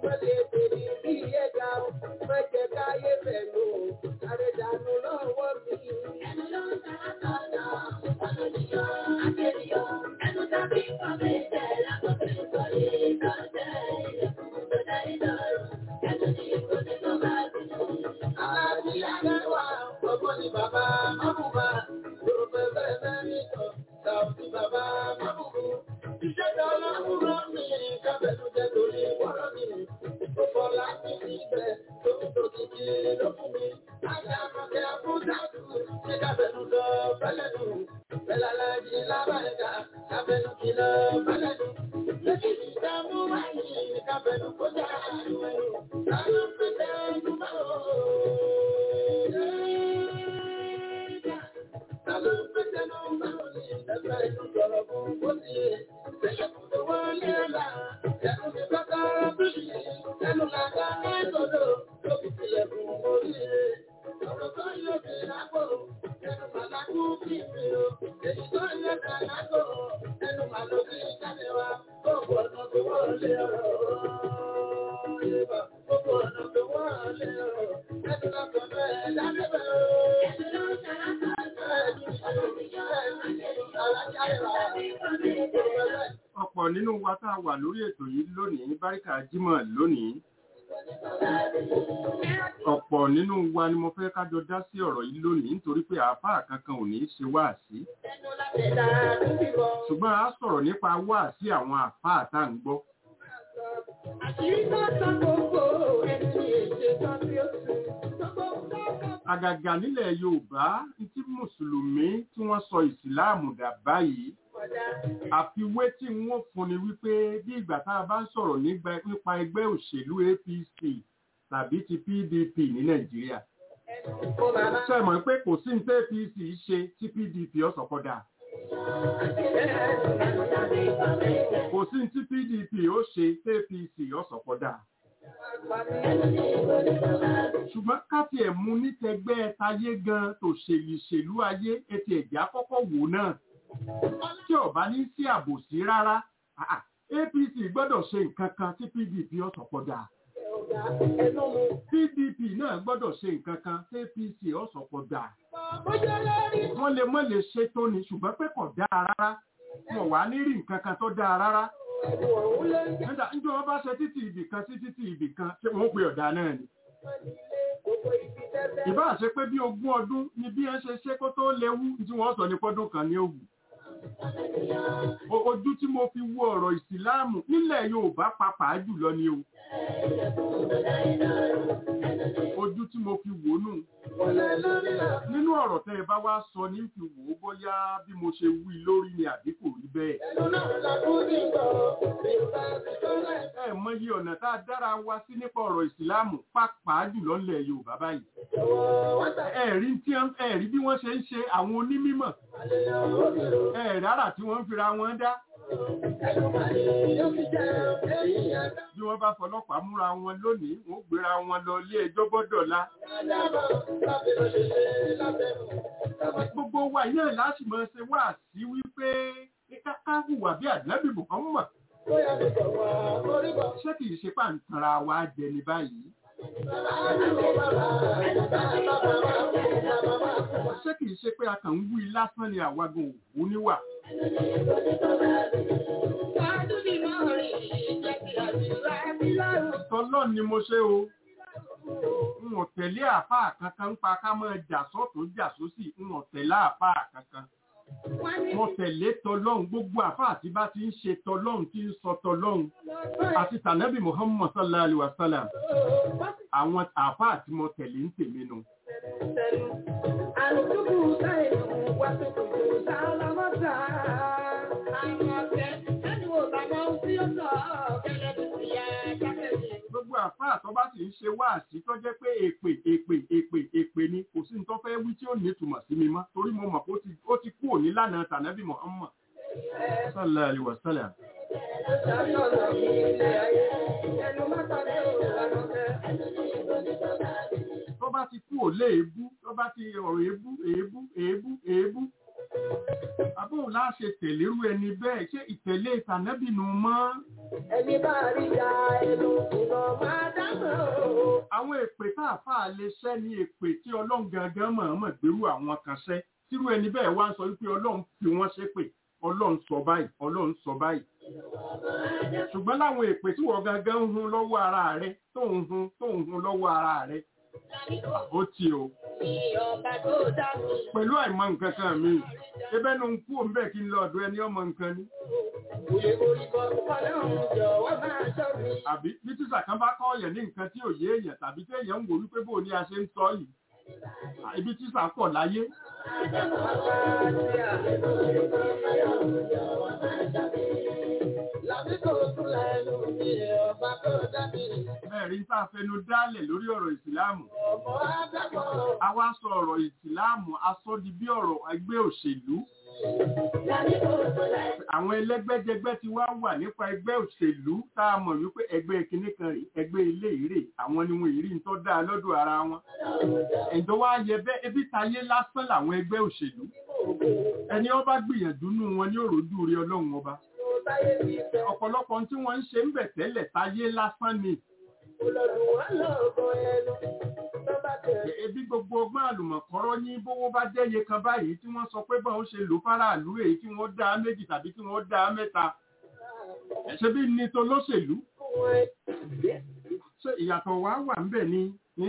mọ́lẹ̀ tèmi bí ẹ̀ka o. Má jẹ́ káyé fẹ̀nu o. Àrẹ̀dànù lọ́wọ́ mi. Ẹnu ló ń ta àtọ̀nà. Ọ̀nà níyọ̀, àkẹ́rìyọ̀. Ẹnu tàbí kọ̀wé tẹ̀ lákòókò ìkọ̀lé ìkọ̀tẹ̀ ilẹ̀kùn tó dá ìdọ̀rùn. Ẹnu ní ìkọ̀tẹ̀ tó bá bínú. Aláàbíyá lẹ́wà, ọgbọ́n ni bàbá Mábùbá. Yorùbá bẹ́ẹ̀ bẹ́ẹ̀ ní sọ, Sàùtì bàbá Mábùbú. Iṣẹ́ dáná kúrò ní kábẹ́lú jẹ́ torí wọ́rọ́ mi. Ó fọ́ láti níbẹ̀ tó ń tòkì kí ló fún mi. Ajá àmọ̀kẹ́ Abúdájú ṣé kábẹ́lú lọ bẹ́lẹ̀ nù. Bẹ́lẹ̀ alájí lábàríkà kábẹ́lú kí lọ bẹ́lẹ̀ nù. Lókè ní ìdààmú wáyé kábẹ́lú kó dá àánú ẹ̀rù. Láyọ̀ ń pèsè ẹ̀dùn máa ń ọ̀pọ̀ nínú wa tá a wà lórí ètò yìí lónìí báríkà jímọ̀ lónìí ọ̀pọ̀ nínú wa ni mo fẹ́ kájọ dá sí ọ̀rọ̀ yìí lónìí nítorí pé àáfàá kankan ò ní í ṣe wáàsí ṣùgbọ́n a sọ̀rọ̀ nípa wáàsí àwọn àáfàá tá à ń gbọ́ àgàgà nílẹ̀ yorùbá tí mùsùlùmí tí wọ́n sọ ìsìláàmù dà báyìí àfiwé tí wọ́n fún ni wípé bí ìgbà tá a bá ń sọ̀rọ̀ nípa ẹgbẹ́ òṣèlú apc tàbí ti pdp ní nàìjíríà ṣe mọ̀ pé kò sí ní apc ṣe tí pdp ọ̀sọ̀kọ̀dà kò sí ní tí pdp ó ṣe tí apc ọ̀sọ̀kọ̀dà ṣùgbọ́n káfí ẹ̀ mú nítẹgbẹ́ tayé gan tó ṣèlú ṣèlú ayé etí ẹ̀jẹ̀ àkọ́kọ́ wò náà tí ọba ní sí àbòsí rárá apc gbọ́dọ̀ ṣe nǹkan kan tí pdp ọ̀sọ̀ pọ̀dà pdp náà gbọ́dọ̀ ṣe nǹkan kan tí apc ọ̀sọ̀ pọ̀dà wọ́n lè mọ́ lè ṣe tó ni ṣùgbọ́n pé kò dáa rárá wọn wà ní rí nǹkan kan tó dáa rárá nígbà níjọ wọn bá ṣe títì ibì kan sí títì ibì kan ṣé wọn pe ọ̀dà náà ni ìbá ṣe pé bí ogún ọdún ni bí ẹ ṣe ṣe kó tó léwu tí wọ́n sọ ní pọ́dún kan ní òwú ojú tí mo fi wo ọ̀rọ̀ ìsìláàmù nílẹ̀ Yorùbá pàápàá jùlọ ni o ojú tí mo fi wò nù nínú ọ̀rọ̀ tẹ́ ẹ bá wá sọ ní fi wò ó bóyá bí mo ṣe wí lórí ni àbí kò rí bẹ́ẹ̀. ẹ mọyì ọ̀nà tá a dára wa sí nípa ọ̀rọ̀ ìsìláàmù pàápàá jùlọ nílẹ̀ Yorùbá báyìí. ẹ rí ẹ rí bí wọ́n ṣe ń ṣe àwọn onímọ̀ ẹ rárá tí wọ́n ń fira wọn dá. bí wọ́n bá fọlọ́pàá múra wọn lónìí wọ́n gbéra wọn lọ ilé ẹjọ́ gbọ́dọ̀la. gbogbo wa yẹn láti máa ṣe wá sí wípé ká hùwà bí àdínábì Muhammad. ṣé kìí ṣe pàǹtara wa jẹ ní báyìí? ṣé kìí ṣe pé a kàn ń wí lásán ni àwagun òwú níwà? Tọ́lọ́ ni mo ṣe o. N ò tẹ̀lé àfáà kankan ń pa ká máa jà sọ́tún jà sósì, n ò tẹ̀lé àfáà kankan. Mo tẹ̀lé tọlọ́hun gbogbo àfáà tí bá ti ń ṣe tọlọ́hun tí ń sọ tọlọ́hun. Àti tànẹ́bì Muhammad sallallahu alaihi wasallam. Àwọn àfáà tí mo tẹ̀lé ń tèmi nu. Àlùkùkù sáyé wá sí kùkù sáà mọ́ta. Gbogbo àfáà tó bá sì ń ṣe wáàsí tó jẹ́ pé èpè èpè èpè èpè ni kò sí ní tó fẹ́ wí tí ó ní ìtumọ̀ sí mi mọ́ torí mo mọ̀ pé ó ti kú òní lánàá tànábì Muhammad sallallahu alaihi wasallam. Tó bá ti kú òlé èébú, tó bá ti ọ̀rọ̀ èébú, èébú, èébú, èébú. Àbóhùn láṣẹ ṣe tẹ̀lérú ẹni bẹ́ẹ̀ ṣé ìtẹ̀lé ìtànẹ́bìnú mọ́ Ẹni bá rí ya ẹnu ìlọ máa dámọ̀ o. àwọn èpè tá a fà lè ṣẹ́ ní èpè tí ọlọ́run gangan mọ̀ọ́mọ̀ gbérú àwọn kan ṣẹ́ tírú ẹni bẹ́ẹ̀ wá ń sọ wípé ọlọ́run fi wọ́n ṣépè ọlọ́run sọ báyìí ọlọ́run sọ báyìí ṣùgbọ́n láwọn èpè tí wọ́n gangan ń hun lọ́wọ́ ara rẹ tó ń hun tó ń hun lọ́wọ́ ara rẹ ó ti o Ní ọba tó dá mi. pẹ̀lú àìmọ̀ nǹkan kan mi ebẹ́ nu ń kú òun bẹ́ẹ̀ kí n lọ ọ̀dọ̀ ẹni ọmọ nǹkan ni Òye orúkọ ọlọ́run jọ̀wọ́ máa ṣọ́ mi. àbí bí tíṣà kan bá kọ́ ọ̀yẹ̀ ní nǹkan tí ò yé èèyàn tàbí tí èèyàn ń wò wípé bó ni a ṣe ń sọ yìí À, ibi tíṣà pọ̀ láyé ẹ̀rí ń tàfẹnu dálẹ̀ lórí ọ̀rọ̀ ìsìláàmù a wá sọ ọ̀rọ̀ ìsìláàmù a sọ di bí ọ̀rọ̀ ẹgbẹ́ òṣèlú àwọn ẹlẹ́gbẹ́jẹgbẹ́ ti wá wà nípa ẹgbẹ́ òṣèlú tá a mọ̀ wípé ẹgbẹ́ kinní kan rè ẹgbẹ́ ilé ìrè àwọn ni wọn ìrí ń tọ́ dáa lọ́dọ̀ ara wọn ẹ̀jọ̀ wá yẹ bẹ́ẹ̀ ebi tayé lásán làwọn ẹgbẹ́ òṣèlú ẹni ọba gbìyànjú nù wọn ní òròjú rí ọlọ́run ọba ọ̀pọ̀lọpọ̀ ohun tí wọ́n ń ṣe ń bẹ̀ tẹ́lẹ̀ tayé lásán ni ebi gbogbo ọgbọ́n àlùmọ̀kọ́rọ́ ní bówó bá jẹ́ye kan báyìí tí wọ́n sọ pé báwọn ṣe lò fáráàlú èyí tí wọ́n dá méjì tàbí tí wọ́n dá mẹ́ta ẹ̀ṣẹ́ bí ní tó lóṣèlú ṣé ìyàtọ̀ wá wà ń bẹ̀ ni ní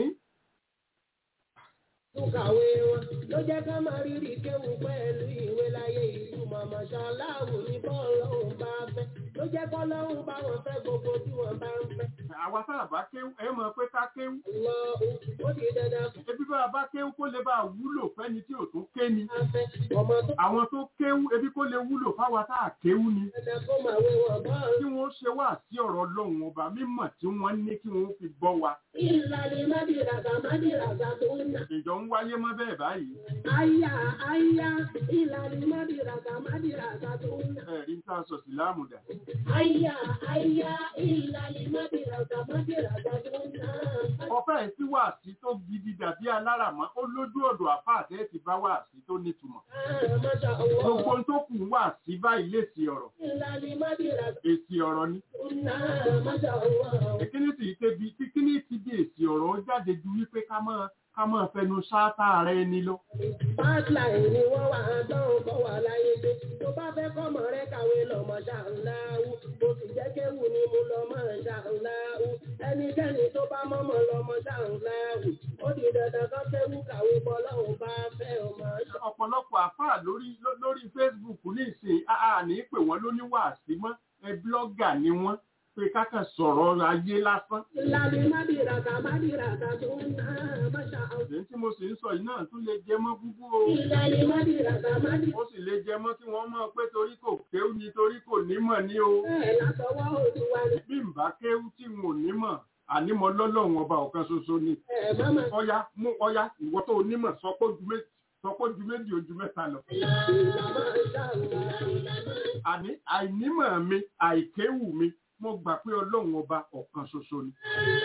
Kàwé wọn ló jẹ́ ká máa rírì kéwù pẹ̀lú ìwé láyé ìlú màmá ṣaláwù ní bọ́ọ̀lọ́hùn bá fẹ́. Ló jẹ́ kọ́lọ́hùn bá wọn fẹ́ gbogbo tí wọ́n bá ń fẹ́. àwa sáà bá kéwú ẹ mọ̀ pé ká kéwú Lọ ó di dandan fún ebi bá a bá kéwú kó lè bá a wúlò fẹ́ni tí ò tún ké ni wa fẹ́. Ọmọ tó àwọn tó kéwú ebi kó lè wúlò fáwa tá a kéwú ni dandan kó máa wé wọn bọ́ọ̀lù. kí wọ́n ṣe wá sí ọ̀rọ̀ ọlọ́run ọba mímọ̀ tí wọ́n ní kí wọ́n fi bọ́ wa Ìlàlí mádìràgà mádìràgà tó ń nà. ìjọ ń wáyé mọ́ bẹ́ẹ̀ báyìí Àyà àyà ìlàlí mádìràgà mádìràgà tó ń nà. ẹ̀rí ń tà sọ sí láàmùdà Àyà àyà ìlàlí mádìràgà mádìràgà tó ń nà. ọ̀fẹ́ sí wàásí tó gidi dàbí aláràmọ́ ó lójú ọ̀dọ̀ àfáà tẹ́ ti bá wàásí tó nítumọ̀ Masha gbogbo Allah. ohun tó kù wàásí báyìí lè sí ọ̀rọ̀ Ìlàlí mádìràgà èsì ọ̀rọ̀ ni tó ń nà. Masha Allah. ìkíní sì tẹbi kíkíní ti di èsì ọ̀rọ̀ ó jáde ju wípé ká máa ká máa fẹnu ṣáátá rẹ ni lọ Pipeline ni wọ́n wà dán bọ́ wà láyé dé. Tó bá fẹ́ kọ́mọ rẹ kàwé lọ́mọ ṣàǹláwù. Mo sì jẹ́ kéwù ni mo lọ́mọ ṣàǹláwù. Ẹnikẹ́ni tó bá mọ́mọ́ lọ́mọ ṣàǹláwù. Ó di dandan kan kéwù kàwé bọ́ lọ́hùn bá fẹ́ ọmọ ṣàǹláwù. ọ̀pọ̀lọpọ̀ àfáà lórí ló- lórí Facebook ní ìsìn àà ní pè wọ́n lóní wàásí mọ́ ẹ blọ́gà ni wọ́n pé kákan sọ̀rọ̀ ayé lásán Ìlànà mádìràkà mádìràkà tó ń ná máṣá àwọn. èyí tí mo sì ń sọ yìí náà tún lè jẹ mọ́ búbú o Ìlànà mádìràkà mádìràkà. ó sì lè jẹ mọ́ kí wọ́n mọ̀ pé torí kò kéwú ni torí kò nímọ̀ ní o Bẹ́ẹ̀ látọwọ́ Olúwa ni. bí n bá kéwú tí n ò nímọ̀ ànímọ̀ lọ́lọ́run ọba ọ̀kan ṣoṣo ni Ẹ máma. ọya mú ọya ìwọ tó onímọ̀ sọ pé ju méjì sọ pé ju méjì ojú mẹ́ta lọ Ìlànà ìṣàlùwà. àní àìnímọ̀ mi àìkéwù mi mo gbà pé ọlọ́run ọba ọ̀kan ṣoṣo ni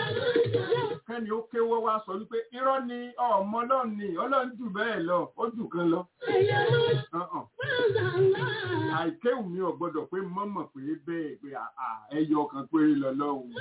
kẹ́ni ó kéwọ́ wá sọ wípé irọ́ ni ọmọ ọlọ́run ni ọlọ́run jù bẹ́ẹ̀ lọ ó jù kan lọ Ọ̀hàn. àìkéwù mi ò gbọ́dọ̀ pé mọ́mọ̀ pé bẹ́ẹ̀ pé àà, ẹyọ kan péré lọ́lọ́run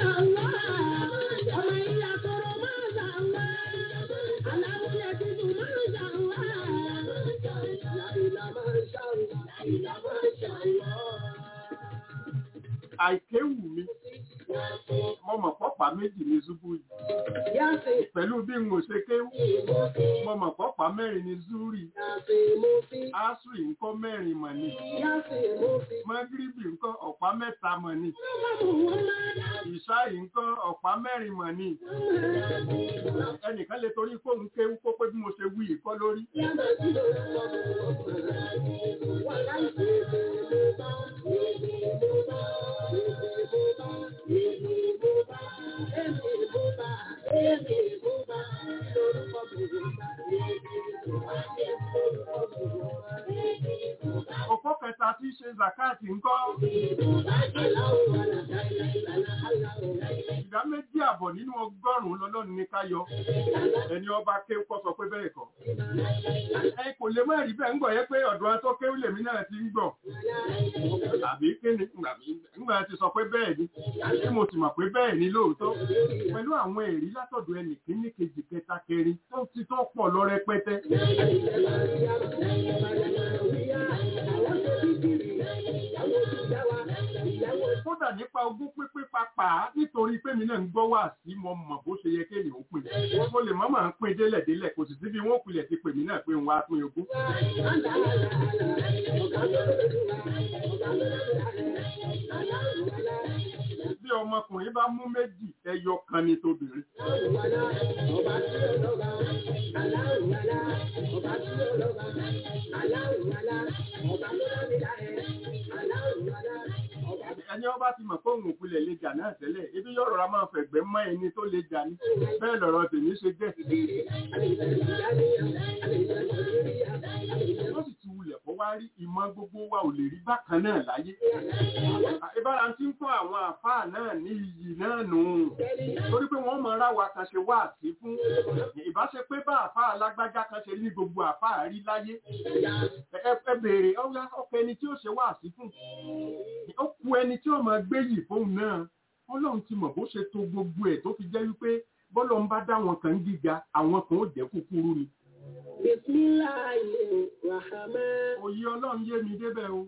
àìkéwù mi mọ́mọ̀ pọ́pàá méjì ní ṣubú yìí pẹ̀lú bí n ò ṣe kéwù mọ́mọ̀ pọ́pàá mẹ́rin ní zúrì asri ńkọ́ mẹ́rin mọ̀ ni mọ́gíríbì ńkọ́ ọ̀pá mẹ́ta mọ̀ ni ìṣáì ńkọ́ ọ̀pá mẹ́rin mọ̀ ni ẹnìkan lè torí fóun kéwù kó pé bí mo ṣe wí ìkọ́ lórí òpó kẹta tí í ṣe zakati ńkọ́ ìdá méjì àbọ̀ nínú ọgọ́rùn-ún lọ́lọ́run ní ká yọ ẹni ọba kéwú kọ́ sọ pé bẹ́ẹ̀ kọ́ ẹ kò lè má rí bẹ́ẹ̀ ń gbọ́ yẹ pé ọ̀dọ̀ ẹ tó kéwú lèmi náà ti ń gbọ́ àbí kíni ńgbà ti sọ pé bẹ́ẹ̀ ni tí mo sì mọ̀ pé bẹ́ẹ̀ ni lóòótọ́ pẹ̀lú àwọn èrí látọ̀dọ̀ ẹnì kíní kejì kẹta kẹrin tó ti tó pọ̀ lọ rẹpẹtẹ kódà nípa ogún pínpín papà nítorí pé mi náà ń gbọ́ wá sí mo mọ̀ bó ṣe yẹ kéèyàn ó pè mo lè mọ́ máa ń pín délẹ̀ délẹ̀ kò sì sí bí wọ́n pilẹ̀ ti pè mí náà pé ń wá pín ogún. bí ọmọkùnrin bá mú méjì ẹyọ kan ni tóbìnrin. ẹni ọba ti mọ̀ pé òun òpilẹ̀ lè jà náà tẹ́lẹ̀ ebi yóò rọra máa fẹ̀gbẹ́ mọ́ ẹni tó lè jà ní bẹ́ẹ̀ lọ̀rọ̀ tèmi ṣe jẹ́. ó sì ti wulẹ̀ kó wá rí ìmọ̀ gbogbo wa ò lè rí bákan náà láyé. ìbára ti ń fún àwọn àfáà náà ní iyì náà nù. torí pé wọ́n mọ ra wa kan ṣe wá sí fún. ìbáṣe pé bá àfáà lágbájá kan ṣe ní gbogbo àfáà rí láyé. ẹ béèrè ọkọ ẹni tí ó ṣe wá sí fún ó ku ẹni tí ó máa gbé yìí fóun náà ọlọ́run ti mọ̀ bó ṣe to gbogbo ẹ̀ tó fi jẹ́ wípé bọ́lọ̀ ń bá dá wọn kan gíga àwọn kan ó jẹ́ kúkúrú ni. òye ọlọ́run yé mi débẹ̀ o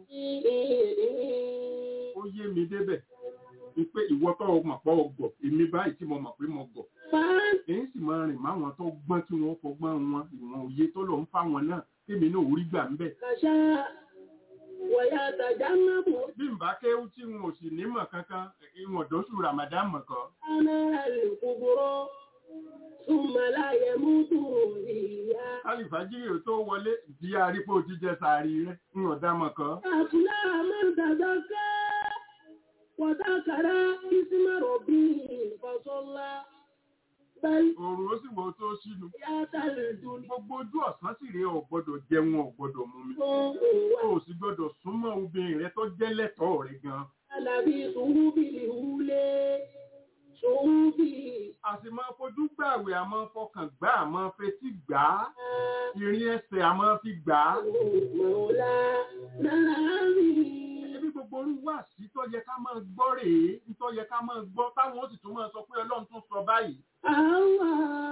ó yé mi débẹ̀ wípé ìwọ tó o mọ̀ pọ̀ ọgọ̀ èmi báyìí tí mo mọ̀ pé mo gọ̀ èyí sì máa rìn máwọn tó gbọ́n tí wọ́n fọgbọ́n wọn ìwọ̀n òye tó lọ ń fáwọn náà tèmi náà ò rí gbà ń bẹ̀ wọ̀yá tàjá náàbù. bí n bá kéwú tí n ò sì nímọ̀ kankan ìwọ̀n dóṣù ramadan mọ̀ kọ́. anára lè kúburọ́ súnmọ́láyẹ mútu ìyá. alifajiri ò tó wọlé di arípò jíjẹ sàárì rẹ ń ọ̀dá mọ̀ kọ́. àfúlà mọ́tàdá ká wọ́tàkàrà ìsímọ̀rọ̀ bí ìfọ̀sọ́lá. Òòrùn ó sì wọ tó sínú. Gbogbo ojú ọ̀sán sì rèé ò gbọ́dọ̀ jẹun ò gbọ́dọ̀ mú mi. O sì gbọ́dọ̀ súnmọ́ obìnrin rẹ tó jẹ́ lẹ́tọ̀ọ́ rẹ gan. Alábí sùúrù bí ìhúlé. Sùúrù bí. A sì máa fojú gbààwẹ̀ a máa fọkàn gbà a máa fetí gbà á. Ìrìn ẹsẹ̀ a máa fi gbà á. Mọ̀ọ́lá náà rí ẹbí gbogbo orú wà sí tó yẹ ká máa gbọ́ rèé tó yẹ ká máa gbọ́ táwọn ó sì tún máa sọ pé ọlọ́run tún sọ báyìí. àwa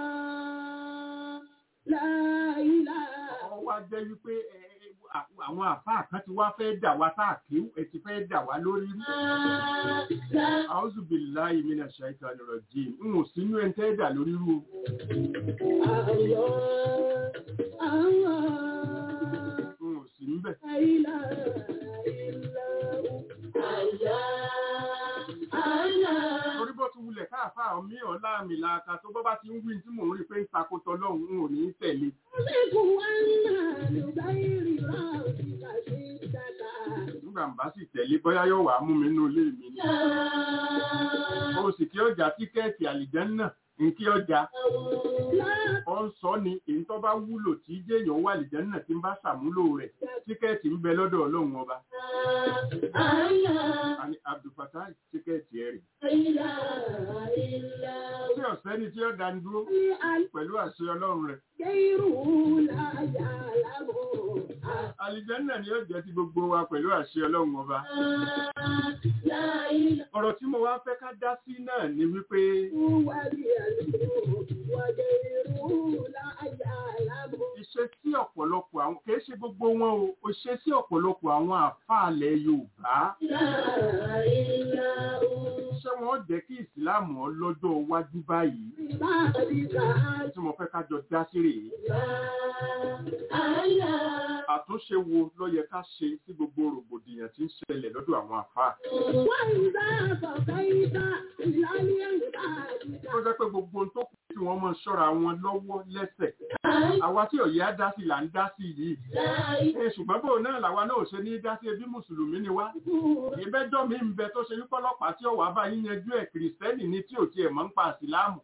láìlá. ọ wá jẹ́ wípé àwọn àfáà kan ti wá fẹ́ dà wá tá àkéwù ẹ ti fẹ́ dà wá lórí rí. A'udhu billahi minash shaitani rajim n ò sínú ẹ̀ ń tẹ́ dà lórí rú. àwọ̀ àwọ̀. n ò sí ń bẹ̀. àìlá àìlá àìlá àìlá. torí bó ti wulẹ̀ káàfáà mi ọ̀la mi làákà tó bọ́ bá ti ń wí tí mò ń rí pé ń takotọ lọ́hùn n ò ní tẹ̀lé. Ṣégun wá náà ló bá ìrìnà òṣìkà sí ìdáka. nígbà ń bá sì tẹ̀lé bóyá yóò wá mú mi nínú ilé mi ni. o sì kí ọjà tíkẹ́ẹ̀tì àlìjẹ́nnà ń kí ọjà. ọ ń sọ ni èyí tó bá wúlò tí jéèyàn wà àlìjẹ́nnà tí ń bá ṣàmúlò rẹ̀ tíkẹ́ẹ̀tì ń bẹ lọ́dọ̀ ọlọ́run ọba. àní abdulfatai tíkẹ́ẹ̀tì ẹ̀ rè. tí ọ̀sẹ́ ni tí ó dá ń dúró pẹ̀lú àṣẹ ọlọ́run rẹ̀. Àlìjẹ́nà ni ó jẹ́ ti gbogbo wa pẹ̀lú àṣẹ ọlọ́run ọba. Ọ̀rọ̀ tí mo wá fẹ́ ká dá sí náà ni wípé iṣẹ́ sí ọ̀pọ̀lọpọ̀ àwọn kìí ṣe gbogbo wọn o, iṣẹ́ sí ọ̀pọ̀lọpọ̀ àwọn àfáàlẹ̀ Yorùbá. Ṣé wọ́n jẹ́ kí ìsìláàmù ọlọ́jọ́ iwájú báyìí? Tí mo fẹ́ ká jọ dá sí rèé. Àtúnṣe wo ló yẹ ká ṣe sí gbogbo rògbòdìyàn tí ń ṣẹlẹ̀ lọ́dọ̀ àwọn àfáà? Ó jẹ́ pé gbogbo ohun tó kù kí wọ́n mọ̀ ṣọ́ra wọn lọ́wọ́ lẹ́sẹ̀. Àwa tí òye á dá sí là ń dá sí yìí. Ẹ ṣùgbọ́n bò náà làwa náà ò ṣe ní dá sí ẹbí Mùsùlùmí ni wá. Ìbẹ́jọ́ mi ń bẹ tó ṣe wípé ọlọ́pàá tí ọ̀wá bá yín yanjú ẹ̀ kìrìsìtẹ́nì ni tí ò tiẹ̀ mọ̀ ń pa àsìláàmù.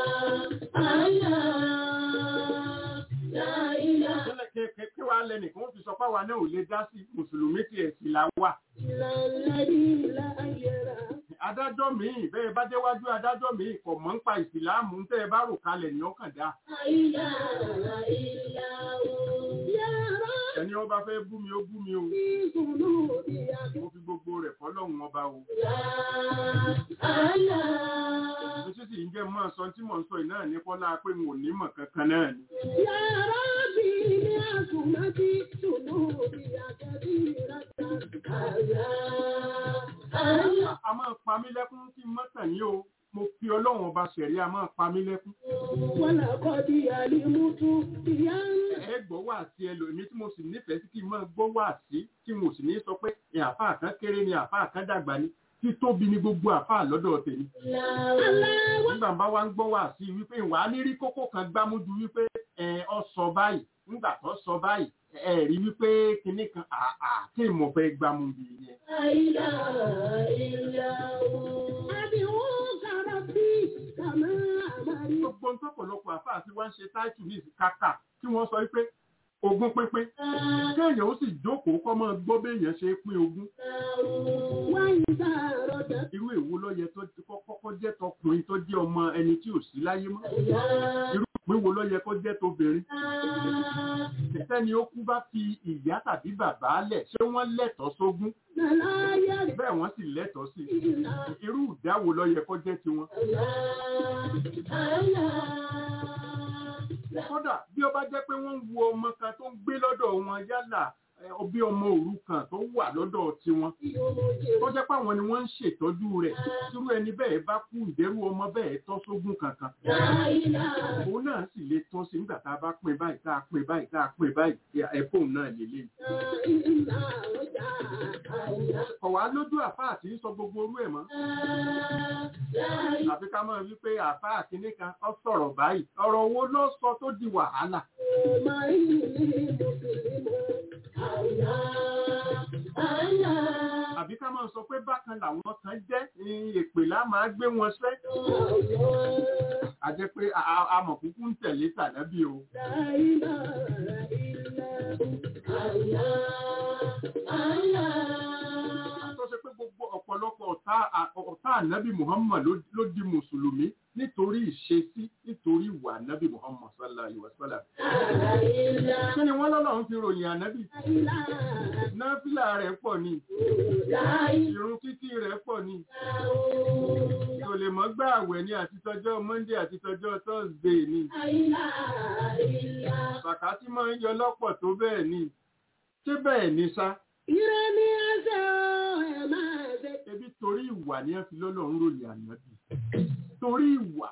Kí wàá lẹ́nìkan ó fi sọ páwa náà ò lè dá sí Mùsùlùmí tí ẹ̀ sì là wà. adájọ́ míì bẹ́ẹ̀ bá déwájú adájọ́ míì kò mọ̀ ń pa ìsìláàmù ń tẹ́ ẹ bá rò kalẹ̀ ní ọkàn dá ẹni ọba fẹ́ bú mi ó bú mi o mo fi gbogbo rẹ̀ fọlọ́run ọba o mo sì sì ń jẹ́ mọ́ sọ tí mò ń sọ yìí náà ní kọ́lá pé n ò ní mọ̀ kankan náà ni a máa pa mí lẹ́kún kí n mọ́tàn yín o mo fi ọlọ́run ọba ṣẹ̀rí a máa pa mí lẹ́kún ẹ gbọ́ wà sí ẹlòmí tí mo sì nífẹ̀ẹ́ sí kí n máa gbọ́ wà sí tí mo sì ní sọ pé ẹ àfáà kan kéré ni àfáà kan dàgbà ni títóbi ni gbogbo àfáà lọ́dọ̀ tèmi nígbà bá wá ń gbọ́ wà sí wípé ìwà ní rí kókó kan gbámújú wípé ẹ ọ sọ báyìí nígbà tó sọ báyìí ẹ rí wípé kinní kan àà kí n mọ̀ fẹ́ gbámú bí yẹn. gbogbo ntọ́pọ̀lọpọ̀ àfáà tí wọ́n ń ṣe táìtù ní ìsìkákà tí wọ́n sọ wípé ogún pínpín kéèyàn ó sì jókòó kọ́ mọ́ gbọ́ béèyàn ṣe pín ogún irú èwo ló yẹ tó ti kọ́kọ́ jẹ́ tọkùnrin tó jẹ́ ọmọ ẹni tí ò sí láyé mọ́ irú ìpín wo ló yẹ kó jẹ́ tóbìnrin sẹ́ni ó kú bá fi ìyá tàbí bàbá lẹ̀ ṣé wọ́n lẹ́tọ̀ọ́ sógún bẹ́ẹ̀ wọ́n sì lẹ́tọ̀ọ́ sí irú ìdáwo ló yẹ kó jẹ́ tiwọn kódà bí ó bá jẹ́ pé wọ́n ń wo ọmọ kan tó ń gbé lọ́dọ̀ wọn yálà bí ọmọ òrukàn tó wà lọ́dọ̀ tiwọn tó jẹ́ pé àwọn ni wọ́n ń ṣètọ́jú rẹ̀ tírú ẹni bẹ́ẹ̀ bá kú ìdẹ́rù ọmọ bẹ́ẹ̀ tọ́ sógún kankan òun náà sì lè tọ́ sí nígbà tá a bá pín báyìí tá a pín báyìí tá a pín báyìí ẹ̀fọ́ náà lélẹ̀ kọ̀wá lójú àfáà tí ń sọ gbogbo orú ẹ̀ mọ́ àfi ká mọ̀ wípé àfáà kìíní kan ọ sọ̀rọ̀ báyìí ọ̀rọ̀ wo ló sọ tó di wàhálà àbí ká máa sọ pé bákan làwọn kan jẹ́ èpè lá máa gbé wọn sẹ́. a jẹ́ pé amọ̀kúkú ń tẹ̀lé tànábì o. tó ṣe pé gbogbo ọ̀pọ̀lọpọ̀ ọ̀tá ànábì Muhammad ló di mùsùlùmí nítorí ìṣesí nítorí ìwà ànábì Muhammad sallallahu alaihi wasallam. kí ni wọ́n lọ́lọ́run fi ròyìn ànábì? náfìlà rẹ̀ pọ̀ ni ìrun kíkí rẹ̀ pọ̀ ni kò lè mọ́ gbà àwẹ̀ ní àtitọ́jọ́ Monday àtitọ́jọ́ Thursday ni bàkà tí máa ń yọ lọ́pọ̀ tó bẹ́ẹ̀ ni ṣé bẹ́ẹ̀ ni sá. Ire ni ẹsẹ̀ ẹ̀ máa ṣe. ebi torí ìwà ni ẹ fi lọ́lọ́run ròyìn ànábì torí ìwà.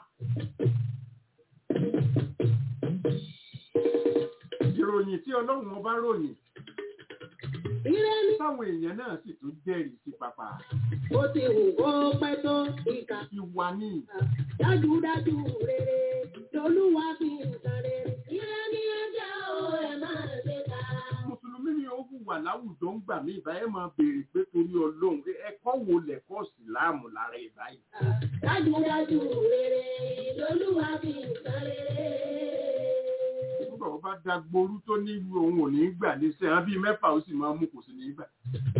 ìròyìn tí ọlọ́run ọba ròyìn Ire ni táwọn èèyàn náà sì tún jẹ́rìí sí pàpà ó ti wù kó pẹ́ tó ìkà. ìwà ni Dájúdájú rere lolúwa fi nǹkan rere. Ire ni ẹsẹ̀ ẹ̀ máa ṣe ká. mùsùlùmí ni ó hùwà láwùjọ ń gbà mí ìbáyé máa béèrè pé torí ọlọ́run ẹ̀kọ́ wo lẹ̀kọ́ síláàmù lára ìbáyìí. Dájúdájú rere lolúwa fi nǹkan rere. nígbà wọn bá da gboru tó ní òun ò ní gbà ní sẹ́yìn bíi mẹ́fà ó sì máa mú kò sí ní gbà.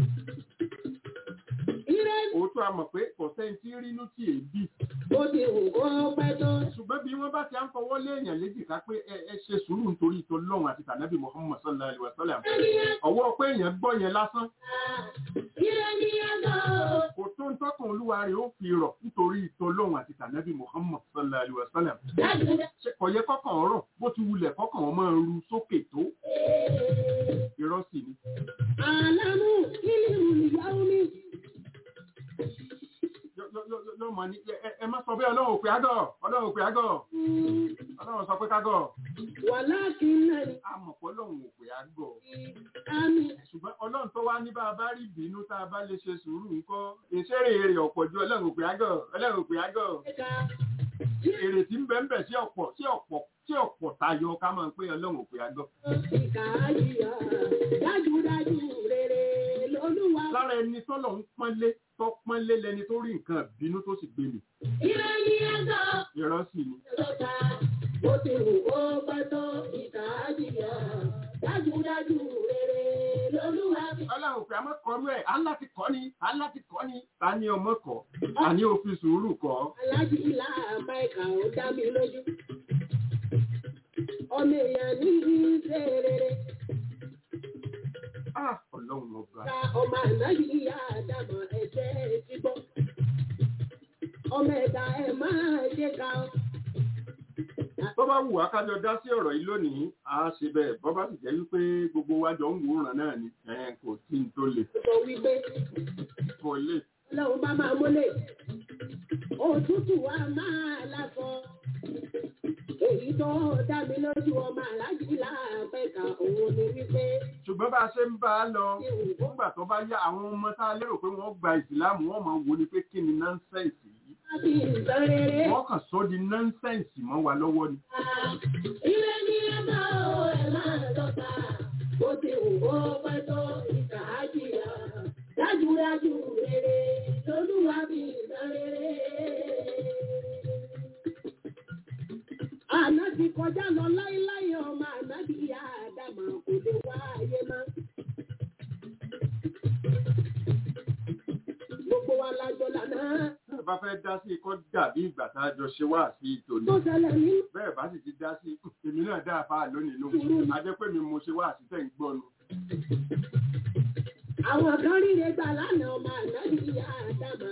Ire òótọ́ a mọ̀ pé kò sẹ́ni tí rínú tí èébì ó ti wù kó pẹ́ tó. ṣùgbọ́n bí wọ́n bá ti à ń fọwọ́ léèyàn léjìká pé ẹ ẹ ṣe sùúrù nítorí ìtọ́ lọ́run àti tànàbí Muhammad sallallahu alaihi wa sallam ọwọ́ pé èèyàn gbọ́ yẹn lásán Ire ni ẹsẹ̀ kò tó ń tọ́kàn olúwa rẹ̀ ó fi rọ̀ nítorí ìtọ́ lọ́run àti tànàbí Muhammad sallallahu alaihi wa sallam dájúdájú. ṣe kò yẹ kọ́kàn ọ̀rọ̀ bó ti wulẹ̀ kọ́kàn wọn máa ru sókè tó irọ́ sì ni Àlámù ìlú ìyàwó mi. Yọ- yọ- yọ- yọ mọ̀ ní ẹ- ẹ- ẹ má sọ bẹ́ẹ̀ ọlọ́run òpè àgọ́ ọlọ́run òpè àgọ́ ọlọ́run sọ pé kágọ́ Wàláàkì náà ni àmọ̀pọ̀ ọlọ́run òpè àgọ́ àmì. ṣùgbọ́n ọlọ́run tó wá ní bá a bá rí ìbínú tá a bá lè ṣe sùúrù ńkọ́ ìṣeré èrè ọ̀pọ̀ ju ọlọ́run òpè àgọ́ ọlọ́run òpè àgọ́ Ẹ̀ka èrè tí ń bẹ ń bẹ sí ọ̀pọ̀ sí ọ̀pọ̀ sí ọ̀pọ̀ tayọ ká máa ń pé ọlọ́run òpè àgọ́. ìkà àyíyá. Dájúdájú rere lolúwa. lára ẹni tọ́lọ̀ ń pọ́nlé tó pọ́nlé lẹni tó rí nǹkan ìbínú tó sì gbé mi Ire ni ẹsẹ̀ irọ́ sì ni lọ́ta. Ó ti wù kó pẹ́ tó ìkà àyíyá. Dájúdájú rere lolúwa bí. ọlọ́run pé a máa kọ́ rú ẹ̀ á láti kọ́ ni á láti kọ́ ni ta ni ọmọ kọ́ àní òfin sùúrù kọ́ alájí ilá máìkà ó dá mi lójú. ọmọ èèyàn ní ìṣe rere Ah, ọlọ́run ọba ká ọmọ ànáyí ìyá àdàmọ̀ ẹ̀jẹ̀ ti gbọ́. ọmọ ẹ̀dá ẹ̀ máa ṣe ká ọ. tó bá wù wá kájọ dá sí ọ̀rọ̀ yìí lónìí á ṣe bẹ́ẹ̀ bọ́ bá sì jẹ́ wípé gbogbo wa jọ ń wòran náà ni ẹ̀ kò tí ń tó lè sọ wípé kò lè ọlọ́run bá máa mọ́lẹ̀ òtútù wa máa lásọ. èyí tó dá mi lójú ọmọ alájí ilá máìkà òun ni wípé ṣùgbọ́n bá a ṣe ń bá a lọ nígbà tó bá yá àwọn ọmọ tá a lérò pé wọ́n gba ìsìláàmù wọ́n máa wo ni pé kí ni nọ́ńsẹ̀nsì yìí láti ìtàn rere. wọ́n kàn sọ di nọ́ńsẹ̀nsì mọ́ wa lọ́wọ́ ni Ilé ní ẹ̀ka o, ẹ̀ máa lọ́ta. Bó ti wù kó pẹ́ tó ìkà á jìyà. Dájúdájú rere lolúwa bí ìtàn rere. Àná ti kọjá lọ láíláí ọmọ àná bí ìyá Àdàmà kò lè wá ayé mọ́. Gbogbo wa lájọ lànà ẹ bá fẹ́ dá sí ikọ́ dàbí ìgbà tá a jọ ṣe wá sí ìtòní tó ṣẹlẹ̀ nínú bẹ́ẹ̀ bá sì ti dá sí èmi náà dá àfáà lónìí nù a jẹ́ pé mi mo ṣe wá sí tẹ̀ ń gbọ́ nu Àwọn kan ríre gbà lánàá ọmọ àná ní ìyá àdàmà.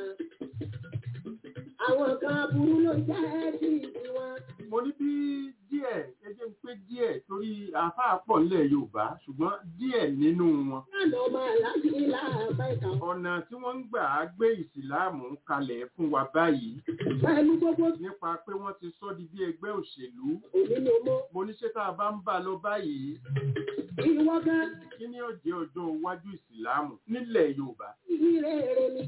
Àwọn kan burú ló jẹ́ sí ìdí wọn. mo ní bí díẹ̀ ẹ jẹ́ ń pé díẹ̀ torí àfáà pọ̀ nílẹ̀ Yorùbá ṣùgbọ́n díẹ̀ nínú wọn Lánàá ọmọ aláàjì ilá àbáìkà. ọ̀nà tí wọ́n ń gbà á gbé ìsìláàmù kalẹ̀ fún wa báyìí Pẹ̀lú gbogbo nípa pé wọ́n ti sọ di bí ẹgbẹ́ òṣèlú òní ló mọ́. mo ní ṣé tá a bá ń bá a lọ báyìí Ìwọ gan kí ni ó jẹ́ ọjọ́ iwájú ìsìláàmù nílẹ̀ Yorùbá ìrè èrè ni.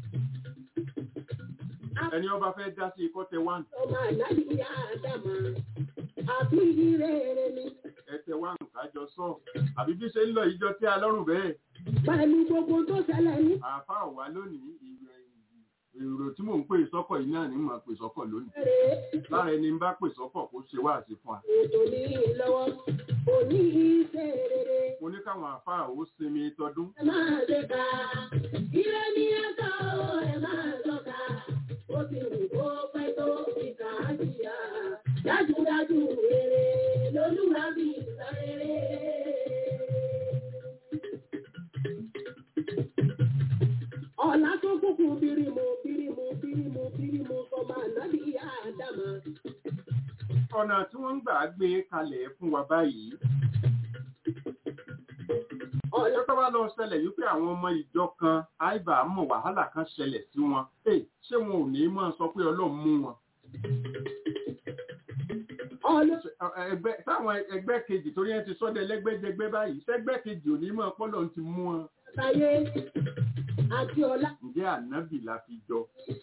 ẹni ọba fẹ́ dá sí ikọ́ tẹ wá Ọmọ aláàjì ìyá àdàmà. Àbí ìrè èrè ni. ẹtẹ wá nǹkan jọ sọ àbí bí ṣe ń lọ ìjọ tí a lọ́rùn bẹ́ẹ̀ Pẹ̀lú gbogbo tó ṣẹlẹ̀ ní. àáfàá wà lónìí ìrẹ̀- èrò tí mò ń pè sọ́kọ̀ yìí náà ní mò ń pè sọ́kọ̀ lónìí Èrè lára ẹni ń bá pè sọ́kọ̀ kó ṣe wá àti fún wa ètò ní lọ́wọ́. Òní ìṣe rere. mo ní káwọn àáfàá ó sinmi tọdún Ẹ máa ṣe ká. Ire ní ẹ̀ka o, ẹ máa lọ́ka. Ó ti wù kó pẹ́ tó ìkà á jìyà. Dájúdájú rere lolúwa bí ìtàn rere. Ọ̀la tó kúkú bírímù bírímù bírímù bírímù sọmọ ànábì ìyá àdàmà. ọ̀nà tí wọ́n ń gbà gbé kalẹ̀ fún wa báyìí Ọ̀la ọjọ́ tó bá lọ ṣẹlẹ̀ yìí pé àwọn ọmọ ìjọ kan àìbá mọ̀ wàhálà kan ṣẹlẹ̀ sí wọn Hey, ṣé wọn ò ní máa sọ pé Ọlọ́run mú wọn ọ̀la ẹgbẹ́ táwọn ẹgbẹ́ kejì torí ẹ ti sọ́dọ̀ ẹlẹ́gbẹ́jẹgbẹ́ báyìí sẹ́gbẹ́ kejì ò ní mọ̀ pọ́lọ́ ti mú wọn sáyé àti ọ̀la. ǹjẹ́ ànábì la fi jọ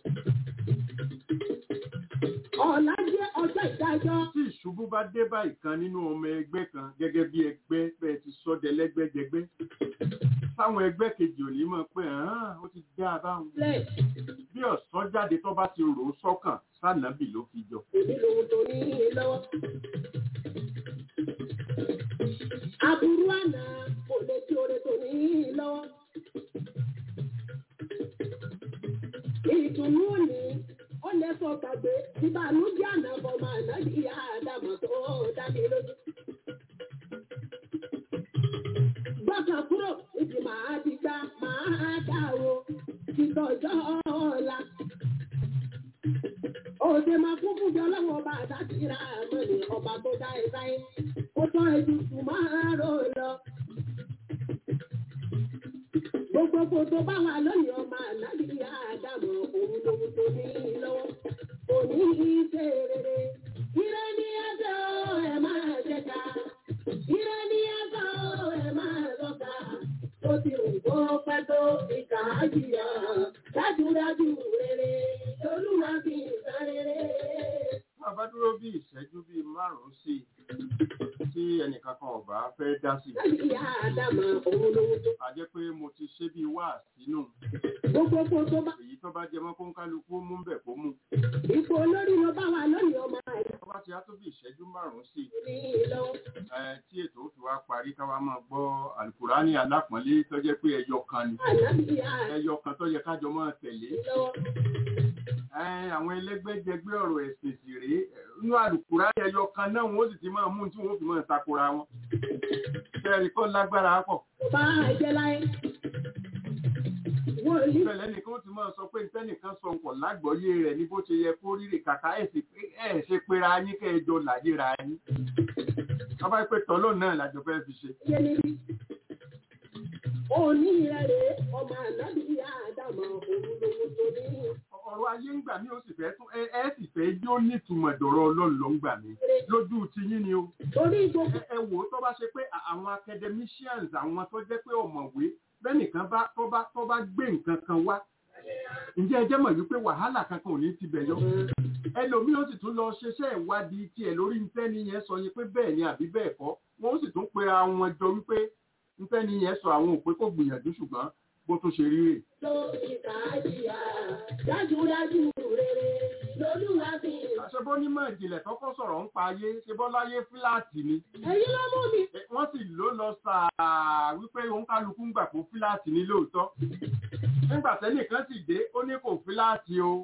Ọ̀la jẹ́ ọjọ́ ìdájọ́. tí ìṣubú bá dé bá ìkan nínú ọmọ ẹgbẹ́ kan gẹ́gẹ́ bí ẹgbẹ́ bẹ́ẹ̀ ti sọ́dọ̀ ẹlẹ́gbẹ́jẹgbẹ́ táwọn ẹgbẹ́ kejì ò ní mọ̀ pé "Ah, ó ti dá a báwọn lẹ̀ bí ọ̀sán jáde tó bá ti rò ó sọ́kàn sànàbì ló fi jọ èmi lòun tó ní ilé lọ́wọ́. Aburú àná kò lè tí oore tó ní ilé lọ́wọ́. Ìtùnú òní ó lè sọ gbàgbé ìbànújẹ́ àná bọ̀ máa ná ìyá àdàmọ̀ tó dá mi lójú. Gbọ́dọ̀ kúrò ìdí màá ti gbá màá dá o ìtọ́jọ́ ọ̀la. Òde máa kún fún jọ lọ́wọ́ ọba àtàkìrà àmọ́ni ọba tó dá ẹ sáyé. Ó tọ́ ètùtù máa rò lọ. Gbogbo tó bá wà lónìí ọmọ ànábì àdàmọ̀ òun lòun tó ní lọ́wọ́. Òní ìṣe rere. Ire ní ẹ̀sẹ̀ o, ẹ̀ máa jẹ̀ka. Ire ní ẹ̀sẹ̀ o, ẹ̀ máa lọ́ka. Ó ti rò kó pẹ́ tó ìkà á jìyà. Dájúdájú rere, olúwa fi ìtàn rere. tá a bá dúró bí ìṣẹ́jú bíi márùn-ún sí i tí ẹnìkan kan ọ̀bá fẹ́ dá sí i Láti ìyá Àdámà òun lówó tó. a jẹ́ pé mo ti ṣe bíi wá sínú Gbogbo kó tó bá èyí tó bá jẹ mọ́ kó ń kálukú mú bẹ̀ kó mú ipò olórí ló bá wà lónìí ọmọ rẹ̀. tó bá ti á tó bí ìṣẹ́jú márùn-ún sí ní lọ́wọ́. ẹ tí ètò ó fi wá parí káwá máa gbọ́ àlùkùránì alápọ̀nlé tó jẹ́ pé ẹyọ kan ni Ànábì àdá ẹyọ kan tó yẹ kájọ máa tẹ̀lé lọ́wọ́. ẹ àwọn ẹlẹ́gbẹ́jẹgbẹ́ ọ̀rọ̀ ẹ̀sìn sì rèé inú àlùkùránì ẹyọ kan náà wọ́n sì ti máa mú tí wọ́n fi máa takora wọn kẹrì kọ́ lágbára pọ̀ Bá a jẹ́ láyé. Wọ́n ní bẹ́ẹ̀ lẹ́nìkan ó ti máa sọ pé tẹ́nìkan sọ nǹkan lágbọ́yé rẹ̀ ní bó ṣe yẹ kó rírè kàkà ẹ̀ sì pé ẹ̀ ṣe pera yín kẹ́ ẹ jọ làyéra yín bàbá pé tọ́lọ́ náà làjọ fẹ́ fi ṣe yé ní rí. Òní rẹ̀ rèé, ọmọ ànábì àdàmọ̀ òun lòun tó ní. ọ̀rọ̀ ayé ń gbà mí ó sì fẹ́ tún ẹ ẹ sì fẹ́ jó nítumọ̀ dọ̀rọ̀ ọlọ́run ló ń gbà mí lójú ti yín ni o Torí gbogbo ẹ ẹ wò ó tó bá ṣe pé à- àwọn academicians àwọn tó jẹ́ pé ọ̀mọ̀wé bẹ́nìkan bá tó bá tó bá gbé nǹkan kan wá ǹjẹ́ ẹ jẹ́ mọ̀ wípé wàhálà kankan ò ní ti bẹ̀ yọ ẹlòmíì ó sì tún lọ ṣiṣẹ́ ìwádìí tiẹ̀ lórí ntẹ́ni yẹn sọ yẹn pé bẹ́ẹ̀ ni àbí bẹ́ẹ̀ kọ́ wọ́n ó sì tún pera wọn jọ wípé ntẹ́ni yẹn sọ àwọn òpé kò gbìyànjú ṣùgbọ́n bó tún ṣe rí rè tó ìkàjìyà dájúdájú rere lolúwa fi hàn. ṣe bó nímọ̀ ìjìnlẹ̀ tọ́kọ́ sọ̀rọ̀ ń pa ayé ṣe bọ́ láyé fíláàtì ni Èyí ló mú mi. Eh, wọ́n sì ló lọ sàá wípé òun kálukú ń gbà pé fíláàtì ní lóòótọ́ nígbà tẹ́nìkan sì dé ó ní kò fíláàtì o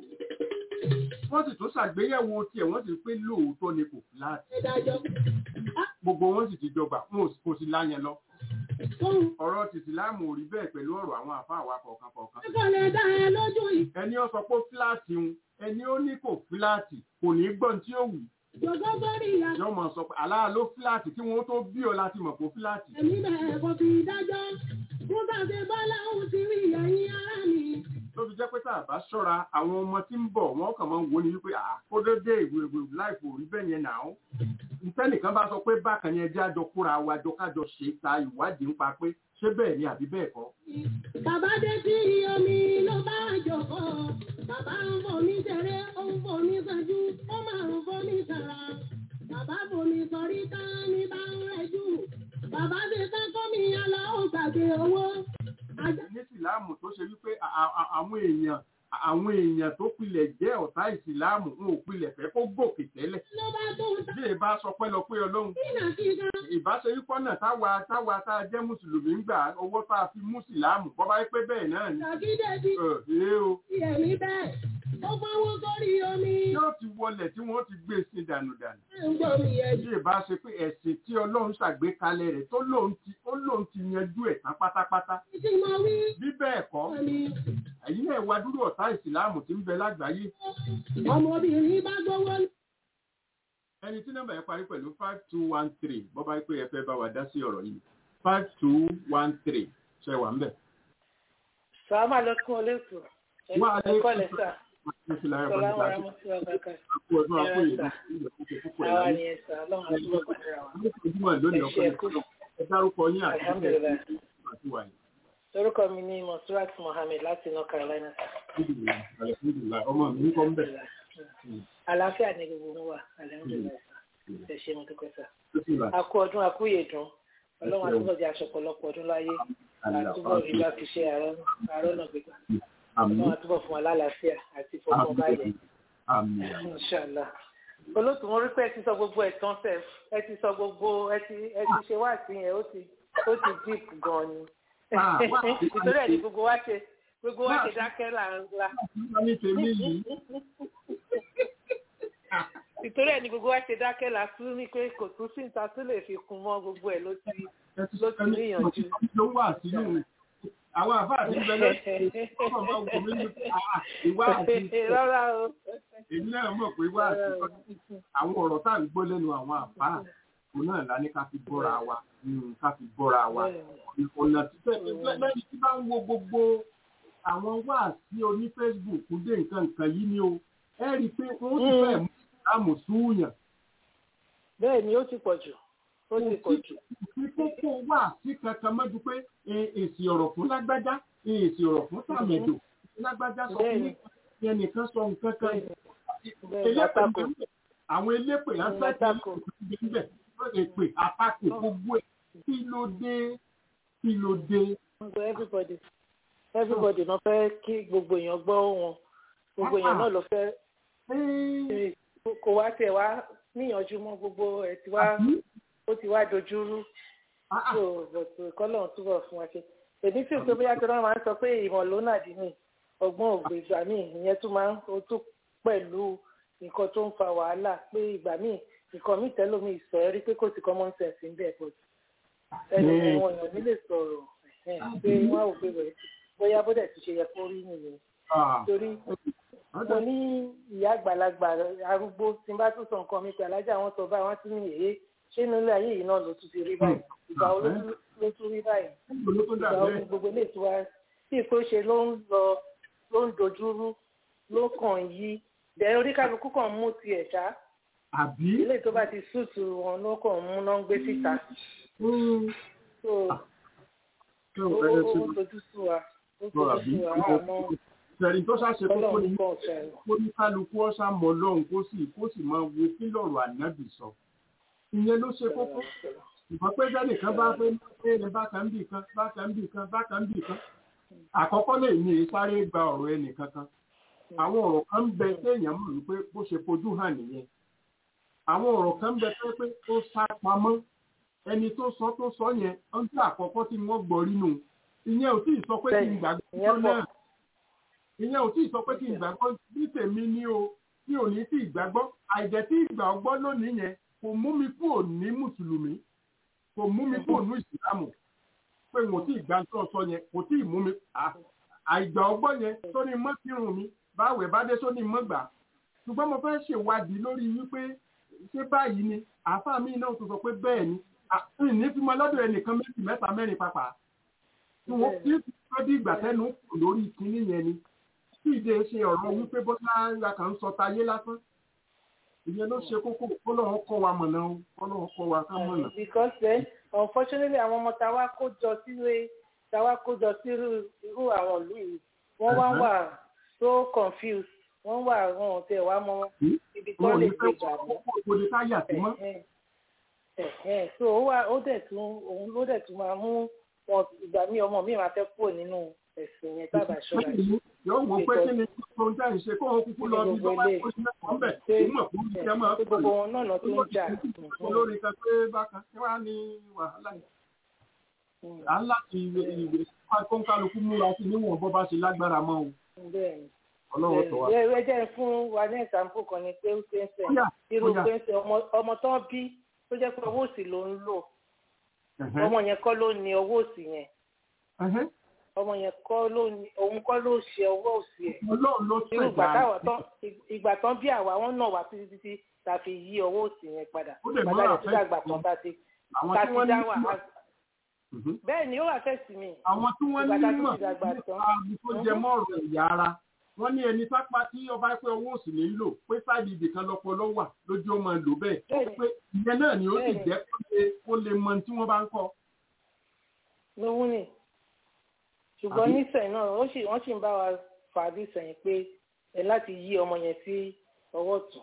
wọ́n sì tún ṣàgbéyẹ̀wò tiẹ̀ wọ́n sì pé lóòótọ́ ni kò fíláàtì Ìdájọ́ gbogbo wọn sì ti jọgbà wọn ò sì- kò sí láyẹn lọ fún ọ̀rọ̀ tìsíláàmù ò rí bẹ́ẹ̀ pẹ̀lú ọ̀rọ̀ àwọn àfáà wa kọ̀ọ̀kan kọ̀ọ̀kan kò lè dá ẹ lójú yìí. ẹni ó sọ pé fíláàtì ń ẹni ó ní kò fíláàtì kò ní gbọ́n tí ó wù Jọ̀gọ́ bọ́rí ìyá yóò mọ̀ sọ pé aláà ló fíláàtì kí wọ́n tó bí ọ láti mọ̀ pé fíláàtì ẹ̀mí bẹ̀rẹ̀ kò fi dájọ́. Fún bàbá Bọ́lá òun ti rí ẹ̀yìn ara mi. tó fi jẹ́ pé tá a bá ṣọ́ra àwọn ọmọ tí ń bọ̀ wọ́n kàn máa ń wo ni wípé àkódédé ìwé ìwé láìpò rí bẹ́ẹ̀ yẹn nà ó. ntẹ́nìkan bá sọ pé bákan yẹn jẹ́ àjọ kóra wa jọ kájọ ṣe ta ìwádìí ń pa pé ṣé bẹ́ẹ̀ ni àbí bẹ́ẹ̀ kọ́. Bàbá dé sí omi ló bá jọ̀kọ́. Bàbá ń fomi ṣeré, ó ń fomi sanjú, ó máa ń fomi sara. Bàbá fomi sọrí tán ní bá ń rẹjú. Bàbá ti tán kọ́mi alọ́ ó gbàgbé owó. Ajá ní ìsìláàmù tó ṣe wípé à- à- à- àwọn èèyàn àwọn èèyàn tó pilẹ̀ jẹ́ ọ̀tá ìsìláàmù wọn ò pilẹ̀ fẹ́ kó gòkè tẹ́lẹ̀. ló bá tó ń bí ẹ bá sọ pé lọ pé ọlọ́run tínà kíga. ìbáṣe wípọ́ náà táwa táwa tá a jẹ́ mùsùlùmí ń gbà owó tá a fi mú ìsìláàmù bọ́ bá yẹ pé bẹ́ẹ̀ náà ni. Ṣàkídẹ́bí ẹ ẹ o ti ẹ̀mí bẹ́ẹ̀. Ó fọwọ́ sórí omi. yóò ti wọlẹ̀ tí wọ́n ti gbé sí dànù dànù. Ẹ ń gbọ́ mi ẹ̀jú. bí ìbá ṣe pé ẹ̀sìn tí ọlọ́run ṣàgbékalẹ̀ rẹ̀ tó lóun ti ó lóun ti yanjú ẹ̀ tán pátápátá Tí mo wí. bí bẹ́ẹ̀ kọ́ Ẹ̀mí. ẹ̀yin náà wá dúró ọ̀tá ìsìláàmù tí ń bẹ lágbàáyé Ọmọbìnrin bá gbówó ẹni tí nọ́mbà yẹn parí pẹ̀lú five two one three bọ́ bá pé ẹ fẹ́ bá wa dá sí ọ̀rọ̀ yìí five two one three ṣe wà ń bẹ̀. Sàmà lọ́kùn olóòtú. Wà á lé- Ẹ̀kọ́ lẹ́sà. Sọlá wàrà mọ́ sí ọ̀gá kan. Àkú ọdún àkú yìí Ẹ̀rọ ìlú púpọ̀ Àwa ìlànà. ni ẹ̀sà ọlọ́run àdúgbò pàdéra wa. Ojúmọ̀ lónìí ọkọ̀ Ẹ ṣé, ẹ kú. ẹ dárúkọ yín àti Alhamdulillah. àti wà yìí. Orúkọ mi ni Monsurat Mohammed láti North Carolina. Alhamdulillah, alhamdulillah. Ọmọ mi ń kọ́ ń bẹ̀. Àlàáfíà ni gbogbo wa. Alhamdulillah. Ẹ ṣé mo dúpẹ́ sà. Ó sì wà. A kú ọdún a kú ìyèdún. Ọlọ́run àtúbọ̀ jẹ́ aṣọ ọ̀pọ̀lọpọ̀ ọdún láyé. Àtúbọ̀ rí bá fi ṣe àárọ̀ náà gbégbá. Àmín. Ọlọ́run àtúbọ̀ fún wa lálàáfíà àti ìfọkànbalẹ̀. Àmín. Inshallah. Olóòtú mo rí pé ẹ ti sọ gbogbo ẹ̀tàn sẹ̀, ẹ ti sọ gbogbo ẹ ti ẹ ti ṣe wá sí yẹn, ó ti ó ti deep gan ni. Ah, wá- Ìtòrí ẹ̀ ni gbogbo wa ṣe gbogbo wa ṣe dákẹ́ là ń la. Wọ́n ní tèmi yìí. Ìtòrí ẹ̀ ni gbogbo wa ṣe dákẹ́ là tún ní pé kò tún sí níta tó lè fi kún mọ́ gbogbo ẹ̀ ló ti Ẹ ti ló ti ẹni- níyànjú. ló wà sínú àwọn àfáà tí ń bẹ lọ́sẹ̀ ọmọ máa ń wò mí ní àà, ìwà àti Rárá o. èmi náà mọ̀ pé wà àti àwọn ọ̀rọ̀ tá à ń gbọ́ lẹ́nu àwọn àfáà òun náà lá ní ká fi bọ́ra wa mm, ká fi bọ́ra wa ọ̀nà títẹ̀ lẹ́yìn tí bá ń wo gbogbo àwọn wáàsí oní Facebook dé nǹkan nǹkan yìí ni o ẹ rí i pé wọ́n ti fẹ́ mú ìsìlámù súùyàn Bẹ́ẹ̀ ni ó ti pọ̀ jù. Ó ti pọ̀ jù. ní kókó wà sí kankan mọ́jú pé e- èsì ọ̀rọ̀ fún lágbájá e- èsì ọ̀rọ̀ fún tàmẹ̀dò lágbájá sọ fún Bẹ́ẹ̀ni. ẹnìkan sọ nǹkan kan Bẹ́ẹ̀ ni elépè àtakò. ń bẹ. àwọn elépè Mm, lásán àtakò. níbẹ̀ èpè àtakò gbogbo ẹ̀ kí ló dé kí ló dé. Gbogbo everybody everybody náà fẹ́ kí gbogbo èèyàn gbọ́ wọn gbogbo èèyàn náà ló fẹ́ Ẹ́ẹ́, kò wá tiẹ̀ wá níyànjú mọ́ gbogbo ẹ̀ tí wá ó ti wá dojúrú so but kọ́lọ̀ túbọ̀ fún wa ṣe èmi sì pé bóyá tí wọ́n máa ń sọ pé ìmọ̀ ló nà dín ní ọgbọ́n ògbè ìgbà míì ìyẹn tún máa ń ó tún pẹ̀lú nǹkan tó ń fa wàhálà pé ìgbà míì nǹkan míì tẹ́lómi ìsọ ẹ rí pé kò sí common sense ń bẹ̀ but ẹni wọn èèyàn nílé sọ̀rọ̀ pé wọ́n ò pé rẹ̀ bóyá bó dẹ̀ ti ṣe yẹ kó rí nìyẹn torí mo ní ìyá àgbàlagbà arúgbó tí n bá tún sọ nǹkan mi pé alájà wọn sọ báyìí wọn tún ní èyí ṣé nílé ayé yìí náà ló tún ti rí báyìí ìgbà wo ló tún rí báyìí ìgbà wo ni gbogbo ilé ìtura tí ìpè ṣe ló ń lọ ló ń dojúrú ló kàn yí bẹ́ẹ̀ oríkàlùkù kan mú tiẹ̀ ṣá ilé tó bá ti súùtù wọn ló kàn mú náà ń gbé síta so ó dojú sú wa ó dojú sú wa àmọ́ ìṣẹ̀rí tó ṣàṣe kókó ni kó ní kálukú ọ̀sà mọ̀ lọ́hùn kó sì kó sì máa wo kí lọ́rọ̀ ànábì sọ. ìyẹn ló ṣe kókó ìfọ̀ pé jáde kan bá fẹ́ pé ní bákan bì kan bákan bì kan bákan bì kan. àkọ́kọ́ lè ní sáré gba ọ̀rọ̀ ẹnì kankan. àwọn ọ̀rọ̀ kan ń bẹ téèyàn mọ̀ wípé bó ṣe fojú hàn nìyẹn. àwọn ọ̀rọ̀ kan ń bẹ pé ó sá pamọ́ ẹni tó sọ tó sọ yẹn ń tí àkọ́kọ́ tí wọ́n gbọ́ rí nù ìyẹn ò tí ì sọ pé kí n gbàgbọ́ náà ìyẹn ò tí ì sọ pé kí n gbàgbọ́ bí tèmi ní o tí ò ní tí ì gbàgbọ́ àìjẹ́ tí ìgbà ọgbọ́n lónìí yẹn kò mú mi kúrò ní mùsùlùmí kò mú mi kúrò ní ìsìlámù pé mo tí ì gbà tó sọ yẹn kò tí ì mú mi àìgbà ọgbọ́n yẹn tó ní mọ́ kírun mi báwẹ̀ bá dé sóní mọ́ gbà ṣùgbọ́n mo fẹ́ ṣèwádìí lórí wípé ṣé báyìí ni àáfàá mi náà tó sọ pé bẹ́ẹ̀ ni ní fi mọ lọ́dọ̀ ẹnìkan méjì mẹ́ta mẹ́rin pàpà tí wọ́n fi fẹ́ bí ìgbà tẹ́nu kù lórí kinní yẹn ni tí ìdè ṣe ọ̀rọ̀ wípé bọ́lá ńlá kan ń sọ tayé lásán ìyẹn ló ṣe kókó kọ́lọ́hún kọ́ wa mọ̀nà o kọ́lọ́hún kọ́ wa ká mọ̀nà. because then unfortunately àwọn ọmọ táwa kó jọ sílé táwa kó jọ sí irú àwọn ìlú yìí wọ́n wá wà so confused wọ́n wà wọn ò tẹ̀ wá mọ́ ibi tó lè gbé gbà mọ́ so ó wà ó dẹ̀ tún òun ló dẹ̀ tún máa mú wọn ìgbà mí ọmọ mi máa fẹ́ kúrò nínú ẹ̀sìn yẹn tábà ṣọ́ra yìí. yóò wọ pé kí ni tó ń jáde ṣe kó o kúkú lọ bí lọ́wọ́ ẹ̀kọ́ sí mẹ́kọ̀ọ́ bẹ̀ tó mọ̀ kó ní kẹ́ máa pè gbogbo wọn náà tó ń jà. olórí kan pé bákan kí wàá ní wàhálà yìí. à ń láti ìwé kóńkálukú múra sí níwọ̀n bọ́ bá ṣe lágbára mọ́ o. ọlọ́wọ́ tó wà. ẹ jẹ́ fún wa ní ìsàmpù kan ni pé ó ṣe ń sẹ̀ irú pé ń sẹ̀ ọmọ tán bí tó jẹ́ pé owó òsì ló ń lò ọmọ yẹn kọ́ ló ní owó òsì yẹn ọmọ yẹn kọ́ ló ní òun kọ́ ló ṣe owó òsì ẹ̀ irú ìgbà tán bí àwa wọn náà wá títí títí ta fi yí owó òsì yẹn padà padà tí dàgbà kan bá ti ta ti dá wà á bẹ́ẹ̀ ni ó wà fẹ́ sí mi àwọn tí wọ́n ní mọ̀ nípa tó jẹ mọ́ ọ̀rọ̀ ẹ̀yà ara wọ́n ní ẹni sápá tí ọba pé owó òsì ní lò pé sáàdì ibìkan lọ́pọ̀ ló wà lójú ó máa lò bẹ́ẹ̀ pé ìyẹn náà ni ó sì jẹ́ kó lè mọ tí wọ́n bá ń kọ́. lówó ni ṣùgbọ́n nísẹ̀yìn náà wọ́n sì ń bá wa fà á bí sẹ́yìn pé ẹ láti yí ọmọ yẹn sí ọwọ́ tún.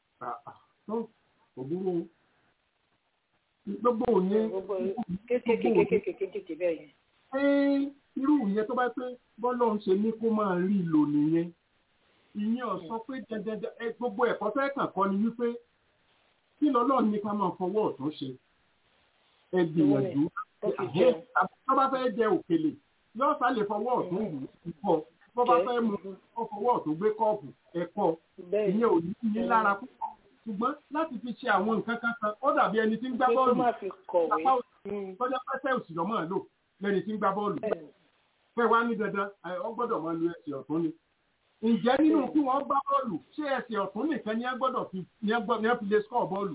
òbúrò gbogbo òyìn. kéékèèké kéékèèké kéékèèké bẹ́ẹ̀ yẹn irú ìyẹn tó bá pé bọ́lọ̀ ń ṣe ní kó máa rí lò nìyẹn ìyẹn ò sọ pé dandan gbogbo ẹ̀kọ́ fẹ́ kàn kọ́ ni wípé kí lọ́lọ́ ní ká máa fọwọ́ ọ̀tún ṣe ẹ gbìyànjú tó bá fẹ́ jẹ òkèlè yóò sá lè fọwọ́ ọ̀tún wù ú kọ́ tó bá fẹ́ mu ó fọwọ́ ọ̀tún gbé kọ́ọ̀pù ẹ̀kọ́ ìyẹn ò ní ní lára púpọ̀ ṣùgbọ́n láti fi ṣe àwọn nǹkan kan kan ó dàbí ẹni tí ń gbá bọ́ọ̀lù tọ́jà pẹ́sẹ́ òsì lọ́mọ́ lò lẹ́ni tí ń gbá bọ́ọ̀lù fẹ́ wá ní dandan ọ gbọ́dọ̀ máa lu ẹsẹ̀ ọ̀tún ni. ǹjẹ́ nínú kí wọ́n gbá bọ́ọ̀lù ṣé ẹsẹ̀ ọ̀tún nìkan ni ẹ gbọ́dọ̀ fi ni ẹ fi lè skọ̀ bọ́ọ̀lù.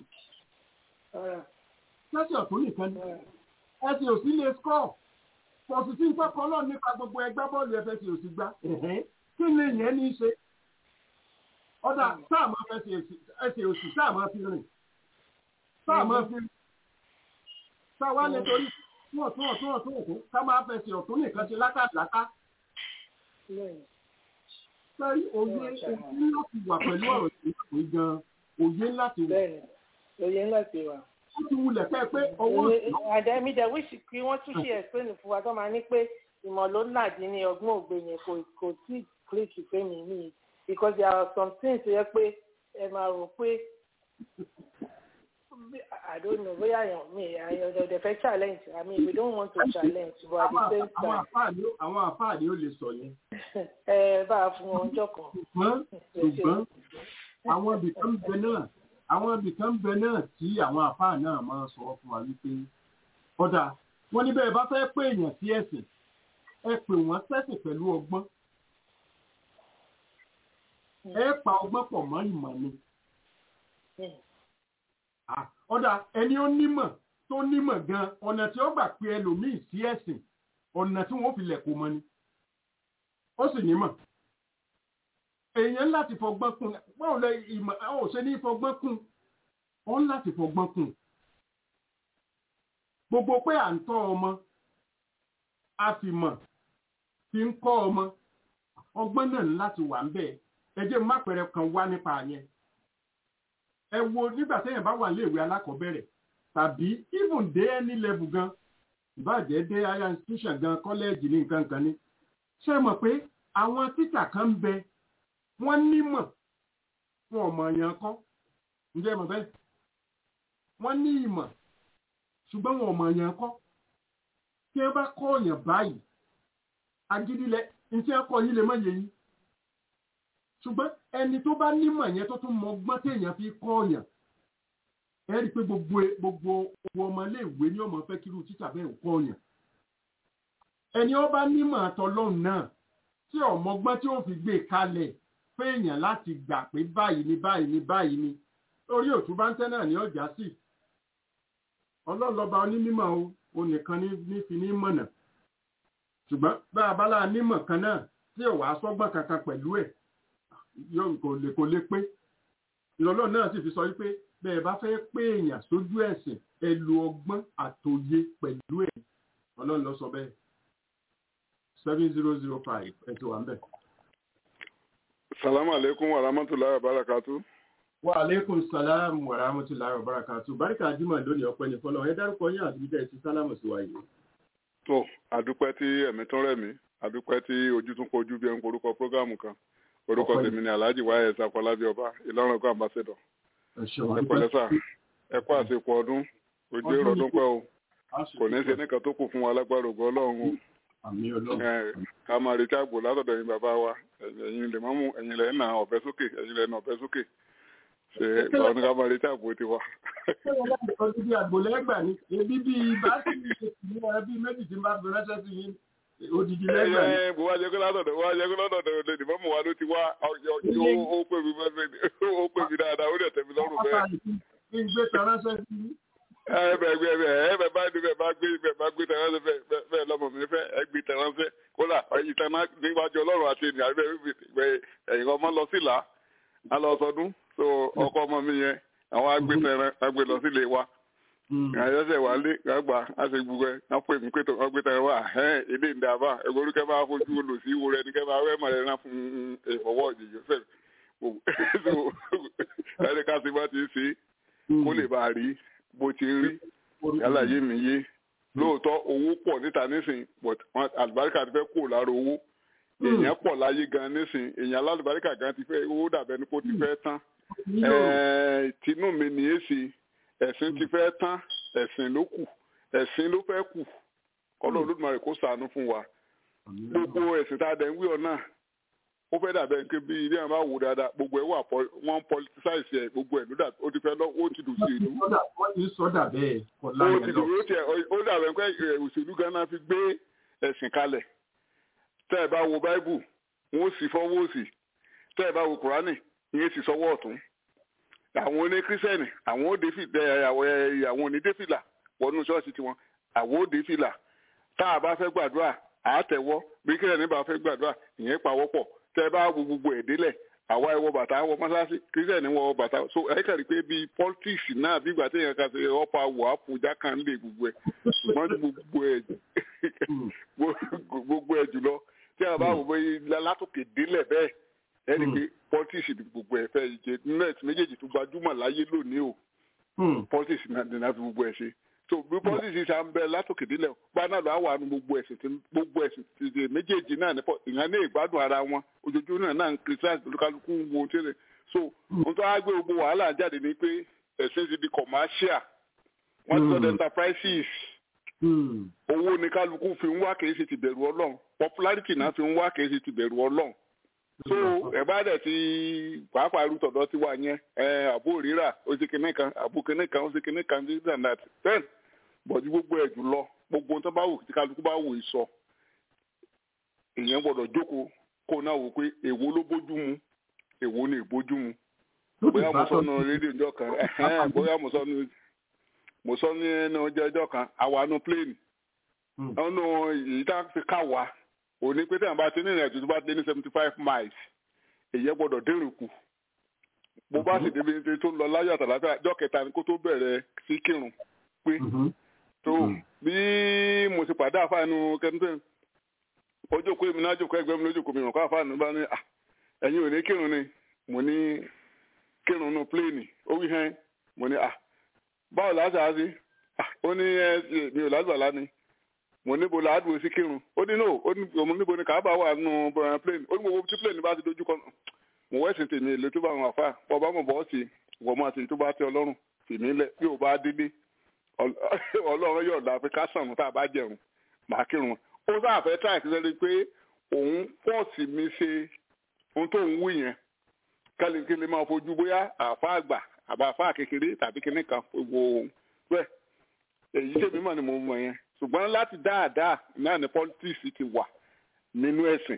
ṣẹ́sẹ̀ ọ̀tún nìkan ni ẹsẹ̀ òsì lè skọ̀ kò sì sí nǹkan kan náà nípa gbogbo ẹgbẹ́ bọ́ọ̀lù ẹfẹ́ sì òsì gbá. kí ni ìyẹn ní í ṣe? ọ̀dà sáà máa fẹ́ ẹsẹ̀ òsì sáà máa fi rìn sáà máa fi rìn sáà wá lè torí tún ọ̀tún ọ̀tún ọ̀tún ọ̀tún ká máa fẹsẹ̀ ọ̀tún nìkan ṣe lákàlákà. Sẹ́rí òye òye láti wà pẹ̀lú ọ̀rọ̀ ìṣèlú gan òye láti wà. Òye láti wà. Ó ti wulẹ̀ fẹ́ pé owó òṣèlú. Àdẹ́mí dẹ̀ wíṣì kí wọ́n tún ṣe ẹ̀sìn fún wa tó máa ní pé ìmọ̀ ló nàdí ní ọgbọ́n ògbé yẹn kò kò tí kílíkì fẹ́mi ní because there are some things tó yẹ pé ẹ máa rò pé I don't know bóyá àyàn mi àyàn ọ̀dẹ̀ fẹ́ challenge I mean we don't want to challenge but at the same àwọn time àfáà ni ó- àwọn àfáà ni ó lè sọ yẹn ẹ bá a fún wọn ọjọ́ kan. ṣùgbọ́n ṣùgbọ́n àwọn ibìkan ń bẹ náà àwọn ibìkan ń bẹ náà tí àwọn àfáà náà máa ń sọ fún wa wípé ọ̀dà wọn ní bẹ́ẹ̀ bá fẹ́ pé èèyàn sí ẹ̀sìn ẹ pè wọ́n sẹ́sìn pẹ̀lú ọgbọ́n ẹ pa ọgbọ́n pọ̀ mọ́ ìmọ̀ ni Ah, ọ̀dà ẹni ó nímọ̀ tó nímọ̀ gan ọ̀nà tí ó gbà pé ẹlòmíì sí ẹ̀sìn ọ̀nà tí wọ́n fi lẹ̀ kó mọ́ ni ó sì nímọ̀ èèyàn láti fọgbọ́n kún báwo lẹ ìmọ̀ àwọn ò ṣe ní fọgbọ́n kún ó ń láti fọgbọ́n kún gbogbo pé à ń tọ́ ọmọ a sì mọ̀ fi ń kọ́ ọmọ ọgbọ́n náà ní láti wà ń bẹ̀ ẹ jẹ́ má pẹ̀rẹ̀ kan wá nípa yẹn ẹ wo nígbà téèyàn bá wà léèwé alákọ̀ọ́bẹ̀rẹ̀ tàbí even dé any level gan ìbàjẹ́ dé higher institution gan kọ́lẹ́ẹ̀jì ní nǹkan kan ní ṣé ẹ mọ̀ pé àwọn títà kan ń bẹ wọ́n nímọ̀ wọn ò mọ̀ èèyàn kọ́ ǹjẹ́ ẹ mọ̀ bẹ́ẹ̀ wọ́n ní ìmọ̀ ṣùgbọ́n wọn ò mọ̀ èèyàn kọ́ tí ẹ bá kọ́ èèyàn báyìí agídílẹ̀ ní tí ẹ kọ́ yín lè má yé yín ṣùgbọ́n ẹni tó bá nímọ̀ yẹn tó tún mọ ọgbọ́n téèyàn fi kọ́ èèyàn ẹ rí i pé gbogbo gbogbo owó ọmọléèwé ní ọmọ fẹ́ kírú títà bẹ́ẹ̀ ò kọ́ èèyàn ẹni ó bá nímọ̀ àtọlọ́run náà tí ọmọgbọ́n tí ó fi gbé kalẹ̀ fẹ́ẹ̀yàn láti gbà pé báyìí ni báyìí ni báyìí ni orí òtún bá ń tẹ́ náà ní ọjà sí ọlọ́lọ́ba onímọ̀ o onìkan ní ní fi ní mọ̀nà ṣùgbọ́n bá a bá láà nímọ̀ kan náà tí ò wá sọ́gbọ́n kankan pẹ̀lú ẹ̀ yóò kò lè kò lè pé ìrọ̀lọ́ náà sì fi sọ wípé bẹ́ẹ̀ bá fẹ́ pé èèyàn sójú ẹ̀sìn ẹ lo ọgbọ́n àtòye pẹ̀lú ẹ̀ ọlọ́run ló sọ bẹ́ẹ̀ seven zero zero five ẹ ti wà ń bẹ̀. salamu alaikum wa rahmatulahi wa barakatu. wa aleykum salaam wa rahmatulahi wa barakatu barika jimoh lónìí ọpẹ́ ní fọlọ ẹ dárúkọ yín àti bíjẹ ti sálámù sí wa yìí. tó àdúpẹ́ tí ẹ̀mí tún rẹ̀ mí àdúpẹ́ tí ojú tún kojú bí ẹn korúkọ prógámù kan orúkọ Ọpẹ́. tèmi ni alhaji wáyé sakọlábí ọba ìlọrin ọgọ ambassador ẹ ṣeun ẹ pẹ̀lẹ́ sà ẹ kú àsìkò ọdún ojú Ọdún èrò ọdún yìí pẹ́ o kò ní í ṣe nìkan tó kù fún wa lágbára ògo ọlọ́run o àmì ọlọ́run Ẹ, ká máa retí àgbò látọ̀dọ̀ yín bàbá wa ẹ̀yin lè mọ́mú ẹ̀yin lè nà ọ̀bẹ sókè ẹ̀yin lè nà ọ̀bẹ sókè ṣe báwọn ní ká máa retí àgbò tiwa. ṣé wọn láti sọ síbi àgbòlẹ́gbà ni ebi bíi bá sì ní ẹbí méjì tí ń bá fi ránṣẹ́ sí yín odidi lẹ́gbà ni. ẹ bó wá jẹ́ kó látọ̀dọ̀ wá jẹ́ kó látọ̀dọ̀ lè dìbò mọ̀ wá ló ti wá ọjọ́ ó ó pè mí bẹ́ẹ̀ ó pè mí dáadáa ó dẹ̀ tẹ̀ mí lọ́rùn bẹ́ẹ̀. kí n gbé tan ránṣẹ́ sí yín. ẹ bẹ gbé bẹ ẹ bẹ bá ní bẹ bá gbé bẹ bá gbé tẹ̀ránṣẹ́ bẹ bẹ- bẹ́ẹ̀ lọ́mọ mi fẹ́ ẹ gbé tẹ̀ránṣẹ́ kódà ìtànà níwájú ọlọ́run àti ènìyàn bẹ bẹ ẹ̀yìn ọmọ lọ sí là á lọ sọdún so ọkọ ọmọ mi yẹn àwọn agbé tẹ̀rán agbé lọ sílé wa àyẹ̀sẹ̀ wà lé gbàgbà á ṣe gbogbo ẹ̀ á pè mí pé tó ọgbẹ́ tẹ̀rán wà ẹ̀ èdè ń dàbà ẹ̀gbọ́n orúkẹ́ máa fojú olùsí wo rẹ ní kẹ́ máa wẹ́ mọ̀rẹ́ náà fún ìfọwọ́ ìjìyà fẹ́ ẹni ká sì bá ti ṣe kó lè bá a rí bó ti ń rí yálà yé mi yé lóòótọ́ owó pọ̀ níta nísìn but wọn- àlùbáríkà ti fẹ́ kó lára owó èèyàn pọ̀ láyé gan nísìn èèyàn alálùbáríkà gan ti fẹ́ owó dàbẹ́ ní kó ti fẹ́ tán Ẹ̀ẹ́, tinú mi ní èsì ẹ̀sìn ti fẹ́ tán ẹ̀sìn ló kù ẹ̀sìn ló fẹ́ kù kọ́lọ́ olódùmarè kó ṣàánú fún wa gbogbo ẹ̀sìn tá a dẹ̀ ń wí ọ̀nà ó fẹ́ dàbẹ́ pé bí ilé àwọn bá wò dáadáa gbogbo ẹ̀ wà pol- wọ́n politicize ẹ̀ gbogbo ẹ̀ ló dà ó ti fẹ́ lọ ó ti dùn sí ìlú wọ́n ti sọ́dà bẹ́ẹ̀ kọ́ ó láyé ti lọ. dùn ó tiẹ̀ ó dàbẹ̀ pé ẹ̀, òṣèlú ganan fi gbé ẹ̀sìn kalẹ̀ tẹ́ ẹ bá wo báíbù wọn ó sì fọwọ́ òsì tẹ́ ẹ bá wo kùránì ìyẹn sì sọwọ́ ọ̀tún àwọn oní kírísítẹ́nì àwọn ó dé fìlà àwọn oní dé fìlà wọnú ṣọ́ọ̀ṣì tiwọn àwọn ó dé fìlà tá a bá fẹ́ gbàdúrà àátẹ̀wọ́ bí kírísítẹ́nì bá fẹ́ gbàdúrà ìyẹn pawọ́pọ̀ tẹ́ ẹ bá wo gbogbo ẹ̀ délẹ̀ àwa ẹ wọ bàtà wọ mọ́sáàsì kírísítẹ́nì wọ bàtà so ẹ kàrí pé bíi politics náà bí ìgbà téèyàn kan ṣe ọ̀pá wọ̀ àpòjá kan lè gbogbo ẹ̀ ṣùgbọ́n gbogbo ẹ̀ gbogbo ẹ̀ jùlọ tí a bá wò bóyá látòkè délẹ̀ bẹ́ẹ̀ ẹni pé politics ni gbogbo ẹ̀ fẹ́ jẹ net méjèèjì tó gbajúmọ̀ láyé lónìí o politics náà ní láti gbogbo ẹ̀ ṣe so bí politics ṣe à ń bẹ látòkè délẹ̀ bá náà lọ àwọn àánú gbogbo ẹ̀sìn tí gbogbo ẹ̀sìn tí tí méjèèjì náà nípò ìhàn ní ìgbádùn ara wọn ojoojúmọ́ náà náà ń criticize olúkálukú ń wo tí so ohun tó á gbé gbogbo wàhálà jáde ni pé ẹ̀sìn ti di commercial wọ́n ti sọ the enterprises owó ni kálukú fi ń wá kìí ṣe ti bẹ̀rù ọlọ́run popularity náà fi ń wá kìí ṣe ti bẹ̀rù ọlọ́run so ẹ bá dẹ̀ ti pàápàá irú tọ̀dọ̀ ti wà yẹn ẹ àbó rírà ó ṣe kinní kan àbó kinní kan ó ṣe kinní kan this and that then bọ̀dú gbogbo ẹ̀ jù lọ gbogbo tó bá wù tí kálukú bá wù í sọ èèyàn gbọ́dọ̀ jókòó kó náà wò pé èwo ló bójú mu èwo ni ìbójú mu bóyá mo sọ nu rédíò ìjọ kan ẹhẹn bóyá mo sọ nu mo sọ ní ẹnu ọjọ́ ìjọ kan àwa nu plane ọ̀nà èyí tá a fi ká wa òní pété àbá tí ní ìrìnàjò tó bá dé ní seventy five miles èyí ẹ gbọ́dọ̀ dérò kù bó bá sì débi ní tó ń lọ láyọ̀ àtàlàfẹ́ àjọ kẹta ni kó tó bẹ̀rẹ̀ sí kírun pé tó bí mo ti pàdé àfáànù kẹ́ńtẹ́ ojókòó èmi náà jókòó ẹgbẹ́ mi lójókòó mi ràn kó àfáànù bá ní ẹ̀yin ò ní kírun ni mo ní kírun nù pléènì ó wí hẹ́n mo ní báwo láti á sí ó ní mi ò lásìbàlá ni mo níbo làádùn sí kírun ó ní no ó ní òun níbo ni kàábà wà nù pléènì ó ní gbogbo tí pléènì bá ti dojú kọ mo wẹ́sìn tèmi èlé tó bá wọn àfà bọ́ bá mọ̀ bọ́ sí wọ́n máa ṣe tó bá tẹ ọlọ́run tèmi lẹ̀ bí ò bá délé ọlọ́run yóò dá pé ká sànù tá a bá jẹun màá kírun ó sáà fẹ́ tíráì sí lẹ́ni pé òun pọ́ọ̀sì mi ṣe ohun tó ń wú yẹn kálíkílí máa fojú bóyá àfa àgbà àbá àfa kékeré tàbí kíní kan wo bẹ́ẹ̀ èyí tèmi mọ̀ ni mo mọ̀ yẹn ṣùgbọ́n láti dáadáa náà ni politics ti wà nínú ẹ̀sìn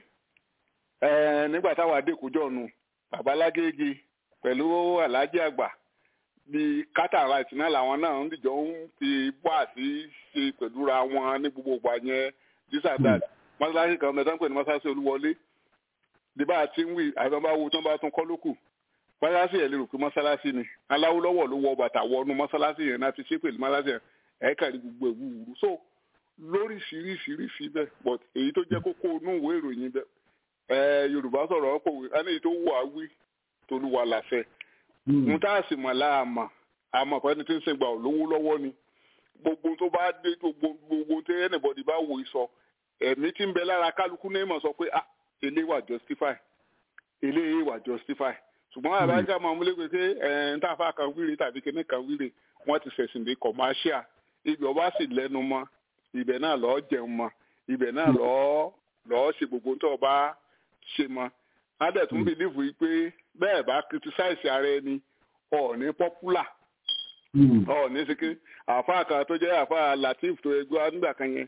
nígbà táwa adékòjọ́ nu babalágége pẹ̀lú aláàjì àgbà bíi cataract náà làwọn náà ń dìjọ ń fi wá sí ṣe pẹ̀lú ra wọn ní gbogbo ìgbà yẹn this and that mọ́sálásí kan mẹ́ta ń pè ní mọ́sálásí olúwọlé bí bá a ti ń wí àìsàn bá wo tí wọ́n bá tún kọ́ lókù mọ́sálásí yẹn lè rò pé mọ́sálásí ni aláwo lọ́wọ́ ló wọ bàtà wọnú mọ́sálásí yẹn náà fi ṣe pèlú mọ́sálásí yẹn ẹ̀ka ní gbogbo ìwú wúru so lóríṣiríṣiríṣi bẹ́ẹ̀ but èyí tó jẹ́ kókó inú ìwé ìròyìn bẹ́ẹ̀ yorùbá sọ̀rọ̀ ọ̀pọ̀ wí ẹni tó wù á wí tolúwa làṣẹ mo tá a sì mọ̀ láàmà àmọ̀ pẹ́ni tí ń sìn gbà ò lówó lọ́wọ́ ni gbogbo tó bá dé gbogbo gbogbo tí anybody bá wò sọ ẹ̀mí tí ń bẹ lára kálukú ní ìmọ̀ sọ pé ah ilé wà justify ilé wà justify ṣùgbọ́n àbájá máa múlẹ̀ pé ẹ̀ ń tàfà kan wíre tàbí kíní kan wíre wọ́n ti ṣẹ̀sìn dé commercial ibi ọba sì lẹ́nu mọ́ ibẹ̀ náà lọ́ọ́ jẹun mọ́ ibẹ̀ náà lọ́ọ́ lọ́ọ́ ṣe gbogbo tó ọba ṣe mọ́ adẹ̀ tún bìlífù yìí pé bẹ́ẹ̀ bá criticize ara ẹni ọ̀ọ́ni popular ọ̀ọ́ni ṣe àfa kan tó jẹ́ àfa latif tó ẹgbẹ́ nígbà kan yẹn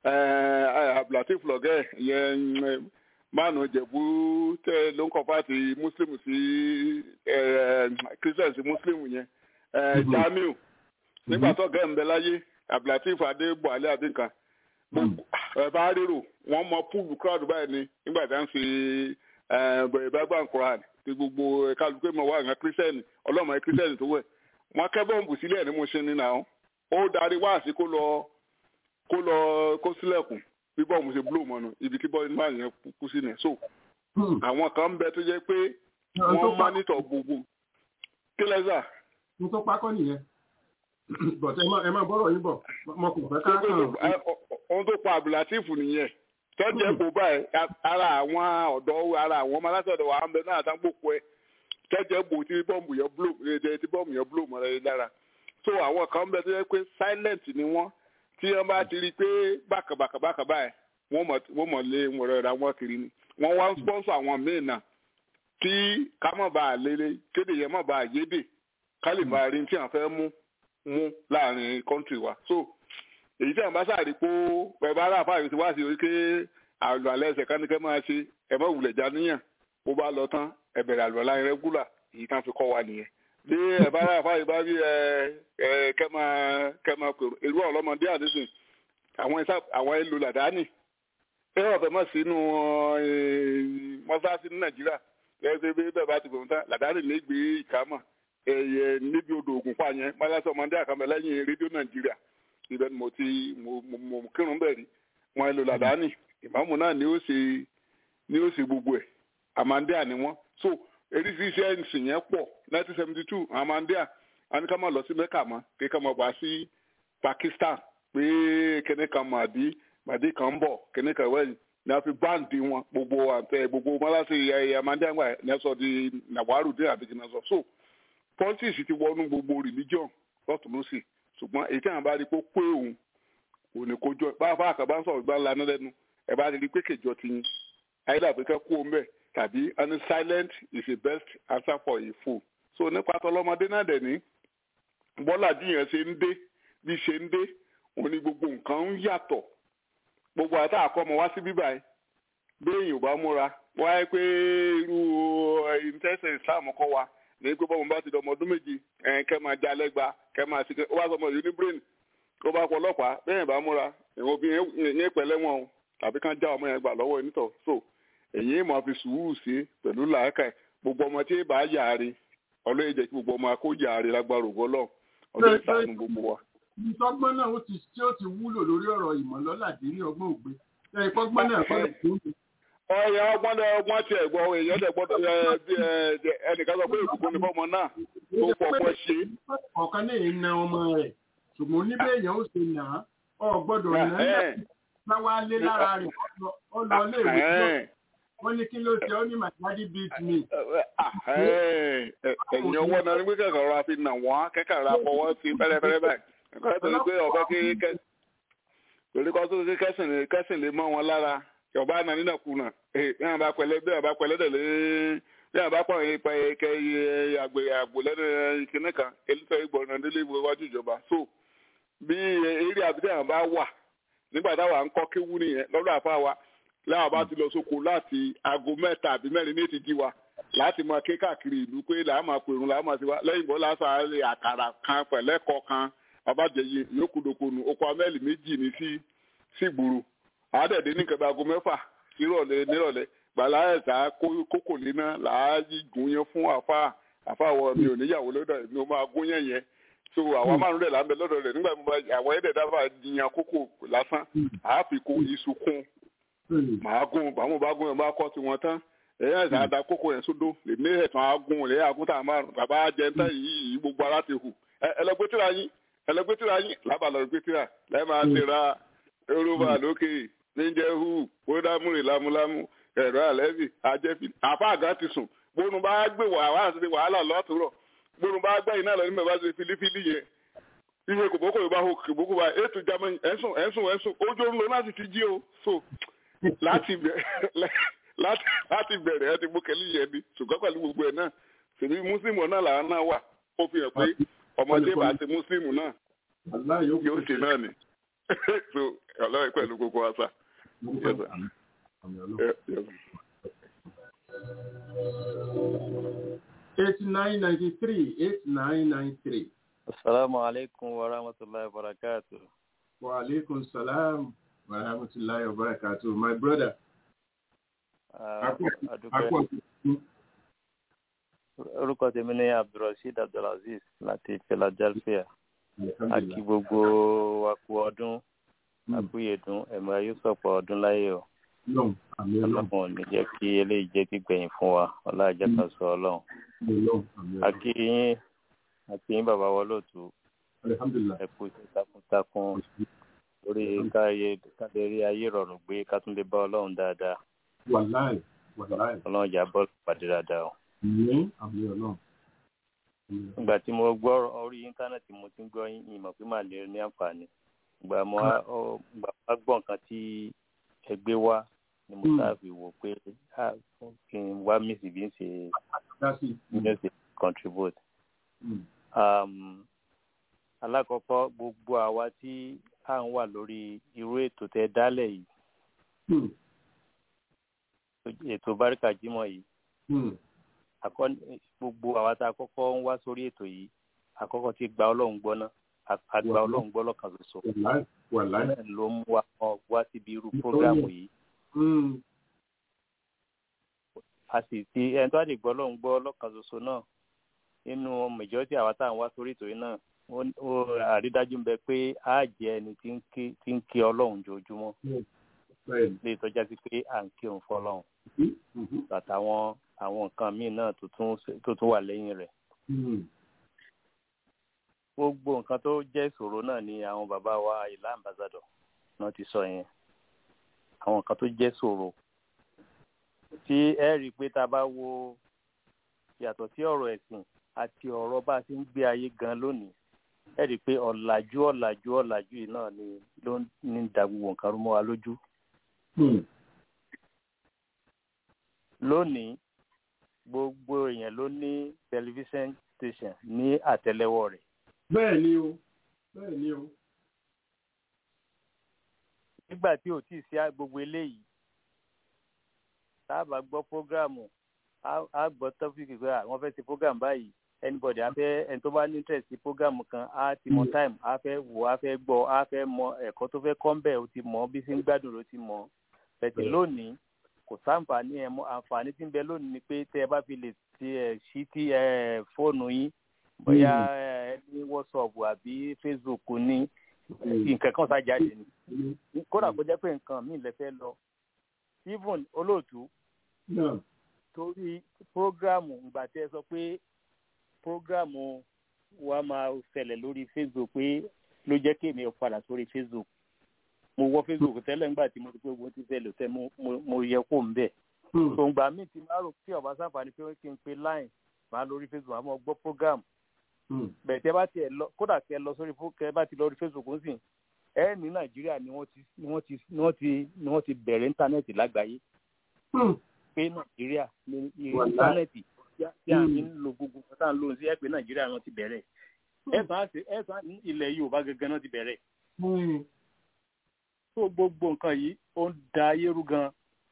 latif lọ́gẹ́ yẹn mánu jẹ̀bú tẹ ló ń kọ́fà ti muslim sí christian sí muslim yẹn jamiu nígbà tó gẹ̀ ń bẹ láyé abdulatif adé buhari adinkan ẹ bá rérò wọ́n mọ púùlù crowd báyìí ni nígbà tí wọ́n ń ṣe bẹ̀rẹ̀ bá ń kóra ti gbogbo kálukú mọ̀ wá àwọn kírísítẹ́nì ọlọ́mọ kírísítẹ́nì tó wẹ̀ wọ́n kẹ́ bọ́ǹbù sílẹ̀ ní mo ṣe ní nà ó darí wá sí kó lọ kó lọ kó sílẹ̀kùn bí bọ́ọ̀mù ṣe búlò mọ́nu ibi tí bọ́ọ̀mù máa yẹn kú sí nìyẹn so àwọn kan ń bẹ tó jẹ́ pé wọ́n mánítọ̀ gbogbo kí lẹ́sà. n tó pákọ́ nìyẹn bọ̀t ẹ máa bọ́rọ̀ yín bọ̀ mo kò fẹ́ ká kàn. ohun tó pa abdulateef nìyẹn tọ́jú kò báyìí ara àwọn ọ̀dọ́ ara àwọn ọmọ alásọ̀dọ̀ wa ń bẹ náà tán gbòkó ẹ̀ tọ́jú bò tí bọ́ọ̀mù yẹn bló tí bọ́ọ̀mù yẹn bló mọ́ ẹ lára so àwọn kan ń bẹ tó yẹ pé silent ni wọ́n tí wọ́n bá ti rí i pé bákàbàkàbàkà báyìí wọ́n mọ̀ lé wọn rẹ̀ ra wọn kiri ni wọ́n wá ń sponsor àwọn míì náà tí ká mọ̀ bá a lélẹ̀ kéde yẹn mọ̀ bá a yédè ká lè máa rí tí wọ́n fẹ́ mú mú láàrin kọ́ńtì wa so èyí tí àwọn bá sáré pé ẹ bá rà fáwọn ti wá sí orí pé àlọ́ alẹ́ ẹsẹ̀ kánikẹ́ máa ṣe ẹ mọ̀ wulẹ̀ já níyàn bó bá lọ tán ẹ bẹ̀rẹ̀ àlọ́ láyé rẹ́gúlà èyí tán fi kọ́ wa nìyẹn bí ẹ bá rà fáwọn bá rí ẹ ẹ kẹ́ máa kẹ́ máa pèrò èrú ọlọ́mọdé àdéhùn àwọn ẹ̀sà àwọn èlò làdáni ẹ wọ́n fẹ́ mọ̀ sínú mọ́sáàsì ní nàìjíríà ẹ ṣe bí bẹ́ẹ̀ bá ti gbọ̀n tán làdáni lè gbé ìkámọ̀ ẹ̀yẹ níbi odò ògùn pa yẹn mọ́sáàsì ọmọdé àkàmọ́ lẹ́yìn rédíò nàìjíríà ibẹ̀ ni mo ti mo kírun bẹ́ẹ̀ rí wọn èlò làdáni ìmáàmù náà ni ó ṣe ni ó ṣe gbogbo ẹ̀ àmàndíà ni wọ́n so eréṣiríṣi ẹ̀sìn yẹn pọ̀ nineteen seventy two àmàndíà a ní ká máa lọ sí mẹ́kà mọ́ kí ká máa bá sí pakistan pé kíní kan màdí màdí kan ń bọ̀ kíní kan wẹ̀yìn ní a fi báǹdì wọn gbogbo àtẹ gbogbo mọ́láṣí ẹ̀yẹ àmàndíà gbà ní ẹ sọ di nàwárù dín àbí kìnnà sọ so politics ti wọnú gbogbo religion lọ́tún lọ́sì ṣùgbọ́n èyí tí àwọn bá rí pé ó pé òun òun ni kò jọ báwa àkàbá sọ̀rọ̀ gbá lana lẹ́nu ẹ bá rí pé kèjọ ti yín ayélujára pé kẹ́ kú òun bẹ̀ tàbí ẹni silent is the best answer for a fool so nípa tọlọmọdé náà dẹ̀ ní bọ́lá díyàn ṣe ń dé bí ṣe ń dé òun ni gbogbo nǹkan ń yàtọ̀ gbogbo àti àkọ́mọ wá sí bíbá yìí béèyàn ò bá múra wáyé pé irú ìtẹ́sẹ̀ islam kọ́ wa ní pé bọ́mọ bá ti dọmọ ọdún méjì kẹ́ máa já lẹ́gba kẹ́ máa ṣe ó bá sọmọ yìí ní brain ó bá pọ̀ ọlọ́pàá béèyàn bá múra ìwọ̀n obìnrin yẹn pẹ̀lẹ́ wọn o tàbí kán já ọmọ yẹn gbà lọ́wọ́ onítọ̀ so èyí máa fi sùúrù sí pẹ̀lú làákà gbogbo ọmọ tí bá yàre ọlọ́yẹ jẹ́ kí gbogbo ọmọ akó yàre lágbára ògbọ́lọ́ ọlọ́yẹ sànù gbogbo wa ìtọ́gbọ́n náà ó ti tí ó ti wúlò lórí ọ̀rọ̀ ìmọ̀lọ́ládé ní ọgbọ́n ògbé ẹ ìpọ́gbọ́n náà kọ́ ọyọ ọgbọ́n dẹ ọgbọ́n tiẹ̀ gbọ́ èèyàn dẹ gbọ́dọ̀ ẹnìkan sọ pé ìbùkún ni fọmọ náà tó fọpọ́ ṣe. ọ̀kan ní ìna ọmọ rẹ̀ ṣùgbọ́n níbẹ̀ èèyàn ó ṣe nà á ọ gbọ́dọ̀ nà á bá wá lé lára rẹ̀ ó lọ lé ìwé tó wọ́n ní kí ló ṣe ó ní my daddy beat me. ẹ̀yìn ọwọ́ náà ní pé kẹ̀kẹ́ rọra fi nà wọ́n kẹ́kẹ́ rọra fọwọ́ sí fẹ́rẹ́fẹ́rẹ́ báyìí nǹkan tó ní pé ọ̀bẹ kí torí kọ́ tó kí kẹ́sìn lè mọ́ wọn lára ọba náà nínà kùnà bí wọn bá pẹ̀lẹ́ bí wọn bá pẹ̀lẹ́ dẹ lé bí wọn bá pọ ipa ẹkẹ àgbè àgbò lẹ́nu ìkíní kan elítọ ìgbọràn délé ìwé iwájú ìjọba so bí eré àbídẹ àwọn bá wà nígbà táwa ń kọ́ kéwú nìyẹn lọ́dọ̀ àfa wa láwọn bá ti lọ sóko láti aago mẹ́ta àbí mẹ́rin ní ètí jí wa láti máa ké káàkiri ìlú pé làá máa pèrún làá máa ti wá lẹ́yìn bọ́ lásán àkàrà kan pẹ̀lẹ́kọ̀ kan babajẹyẹ yókùdókònù oko amẹ́lì méjì ní sí sígboro àádẹ́ẹ̀dẹ́ ní kẹta aago mẹ́fà nírọ̀lẹ́ nírọ̀lẹ́ gbàlá ẹ̀sà kókò léná làá gùn yẹn fún àfa àfa wọ mi ò níyàwó lọ́dọ̀ mi ò máa gún yẹn yẹn so àwọn márùn rẹ̀ lábẹ́ lọ́dọ̀ rẹ̀ nígbà tí àwọn ẹ̀dẹ̀ dábàá jiyàn kókò lásán àáfi kó iṣu kún màá gún bàmú bá gún yẹn bá kọ́ tiwọn tán ẹ̀yà ẹ̀sà àdá kókò yẹn sódò lèmi ẹ̀tàn agún lẹ́yìn agúntà márùn bàbá jẹ́ntà yìí gbogbo ara ti hù ẹlẹgbẹ́tìrà yín ẹlẹgbẹ́tìrà yín lábàlọ́gbẹ́tìrà lẹ́ẹ̀ máa ti ra yorùbá lókè níjẹ́hu kódàmúrè lámúlámú ẹ̀rọ àlẹ́bì ajẹ́fì àfa àgá ti sùn gbónú bá gbé wàhálà àti wàhálà lọ́tùrọ̀ gbónú bá gbẹ́ iná lọ ní mẹ́fà ṣe filifili yẹn iye kòbókò yorùbá hó kòbókò bá ètò ìjàmọ́ ẹ̀sùn ẹ̀sùn ẹ̀sùn ojú orun lọ láti ti jí o so láti bẹ̀rẹ̀ ẹ ti mú kẹ́lí yẹn ni ṣùgbọ́n pẹ̀lú gbogbo ẹ̀ náà ṣèbí mùsùlùmí náà làwọn náà wà ó fi hàn pé ọmọdé bá ti mùsùlùmí náà yóò ṣe náà ni so ọlọ́run pẹ̀lú gbogbo àṣà. eight nine ninety three eight nine nine three. asalaamu aleykum wa rahmatulahi wa barakatu. wa aleykum salaam wa rahmatulahi wa barakatu my brother. orúkọ tèmi ní abdulrasheed abdulaziz láti philadelphia àti gbogbo wa kú ọdún àkúyèdún ẹ̀mí ayé sọ̀pọ̀ ọdún láyé o ọlọ́run ò ní jẹ́ kí eléyìí jẹ́ gbígbẹ̀yìn fún wa ọlájẹ́ kan sọ ọlọ́run àkí yín àkí yín bàbá wa lóòtú ẹ̀kú iṣẹ́ takuntakun lórí káyé ayé rọrùn gbé ká tún lè bá ọlọ́run dáadáa ọlọ́run jà bọ́ọ̀lù pàdé dáadáa o ìgbà tí mo gbọ́ orí íńtánẹ́ẹ̀tì mo ti ń gbọ́ ìmọ̀ pé màá lè ní àǹfààní ìgbà mo wá gbọ́ nǹkan tí ẹgbẹ́ wá ni mo sáàbì wò pé kí n wá mísì bí n ṣe bí n ṣe contribute. alákọ̀ọ́kọ́ gbogbo àwa tí à ń wà lórí irú ètò tẹ dálẹ̀ yìí ètò báríkà jímọ̀ yìí gbogbo àwa tá a kọ́kọ́ ń wá sórí ètò yìí àkọ́kọ́ ti gba ọlọ́run gbọ́ ná àgbà ọlọ́run gbọ́ lọ́kàn ṣoṣo ló mú wa wá síbi irú prógámù yìí. a sì ti ẹni tó àdìgbọ́ ọlọ́run gbọ́ lọ́kàn ṣoṣo náà nínú mẹjọ́tì àwa tá à ń wá sórí ètò yìí náà àrídájú ń bẹ pé a jẹ́ ẹni tí ń kí ọlọ́run jojúmọ́ lè tọ́já sí pé à ń kírun fọlọ́run àtàwọn àwọn nǹkan míì náà tó tún wà lẹ́yìn rẹ̀. gbogbo nǹkan tó jẹ́ ìṣòro náà ni àwọn bàbá wa ìlà ambassador náà ti sọ yẹn àwọn nǹkan tó jẹ́ ìṣòro tí ẹ rí i pé tá a bá wo yàtọ̀ sí ọ̀rọ̀ ẹ̀sìn àti ọ̀rọ̀ bá a ti ń gbé ayé gan lónìí ẹ rí i pé ọ̀làjú ọ̀làjú ọ̀làjú yìí náà ni ló ń ní da gbogbo nǹkan rú mọ́ wa lójú. lónìí gbogbo èèyàn ló ní tẹlifíṣàn station ní àtẹ́lẹwọ́ rẹ̀. bẹ́ẹ̀ ni o bẹ́ẹ̀ ni o. nígbà tí ò tíì sí gbogbo eléyìí tá a bá gbọ́ prógráàmù á gbọ́ tọ́fíìkì pé àwọn fẹ́ ṣe prógráàmù báyìí anybody á fẹ́ ẹni tó bá ní interest sí prógráàmù kan á ti mọ time á fẹ́ wò á fẹ́ gbọ́ á fẹ́ mọ ẹ̀kọ́ tó fẹ́ kọ́ ń bẹ̀ ó ti mọ̀ bí sí ń gbádùn ló ti mọ̀ bẹ̀tì lónìí kò sáǹfààní ẹ̀ mọ́ àǹfààní tí ń bẹ lónìí ni pé tẹ́ ẹ bá fi lè ti ẹ̀ sí ti ẹ̀ fóònù yín bóyá ẹ ní whatsapp àbí facebook ní nǹkan kan sá jáde ni kódà kó jẹ́ pé nǹkan míì lè fẹ́ lọ even olóòtú torí prógrámù ìgbà tí ẹ sọ pé prógrámù wa máa ṣẹlẹ̀ lórí facebook pé ló jẹ́ kí èmi padà sórí facebook mo wọ facebook tẹ́lẹ̀ nígbà tí mo ti pé ogun ti ṣẹlẹ̀ tẹ́ mo yẹ kó ń bẹ̀ tòǹgbà míì ti máa rò pé ọ̀bá sáfàní pé kí n pe line máa lórí facebook àmọ́ gbọ́ program bẹ́ẹ̀ tẹ́ bá tiẹ̀ lọ kódà kẹ́ lọ sórí kẹ́ bá ti lọ rí facebook ń sìn ẹ ní nàìjíríà ni wọ́n ti ni wọ́n ti ni wọ́n ti ni wọ́n ti bẹ̀rẹ̀ íńtánẹ́ẹ̀tì lágbàáyé pé nàìjíríà ní íńtánẹ́ẹ̀tì tí a ní lo gbogbo tá à ń lò sí ẹ pé nàìjíríà wọn ti bẹ̀rẹ̀ ẹ sàn ní ilẹ̀ yorùbá gẹ́gẹ́ náà ti bẹ̀rẹ̀ tó gbogbo nǹkan yìí ó ń da ayé rú gan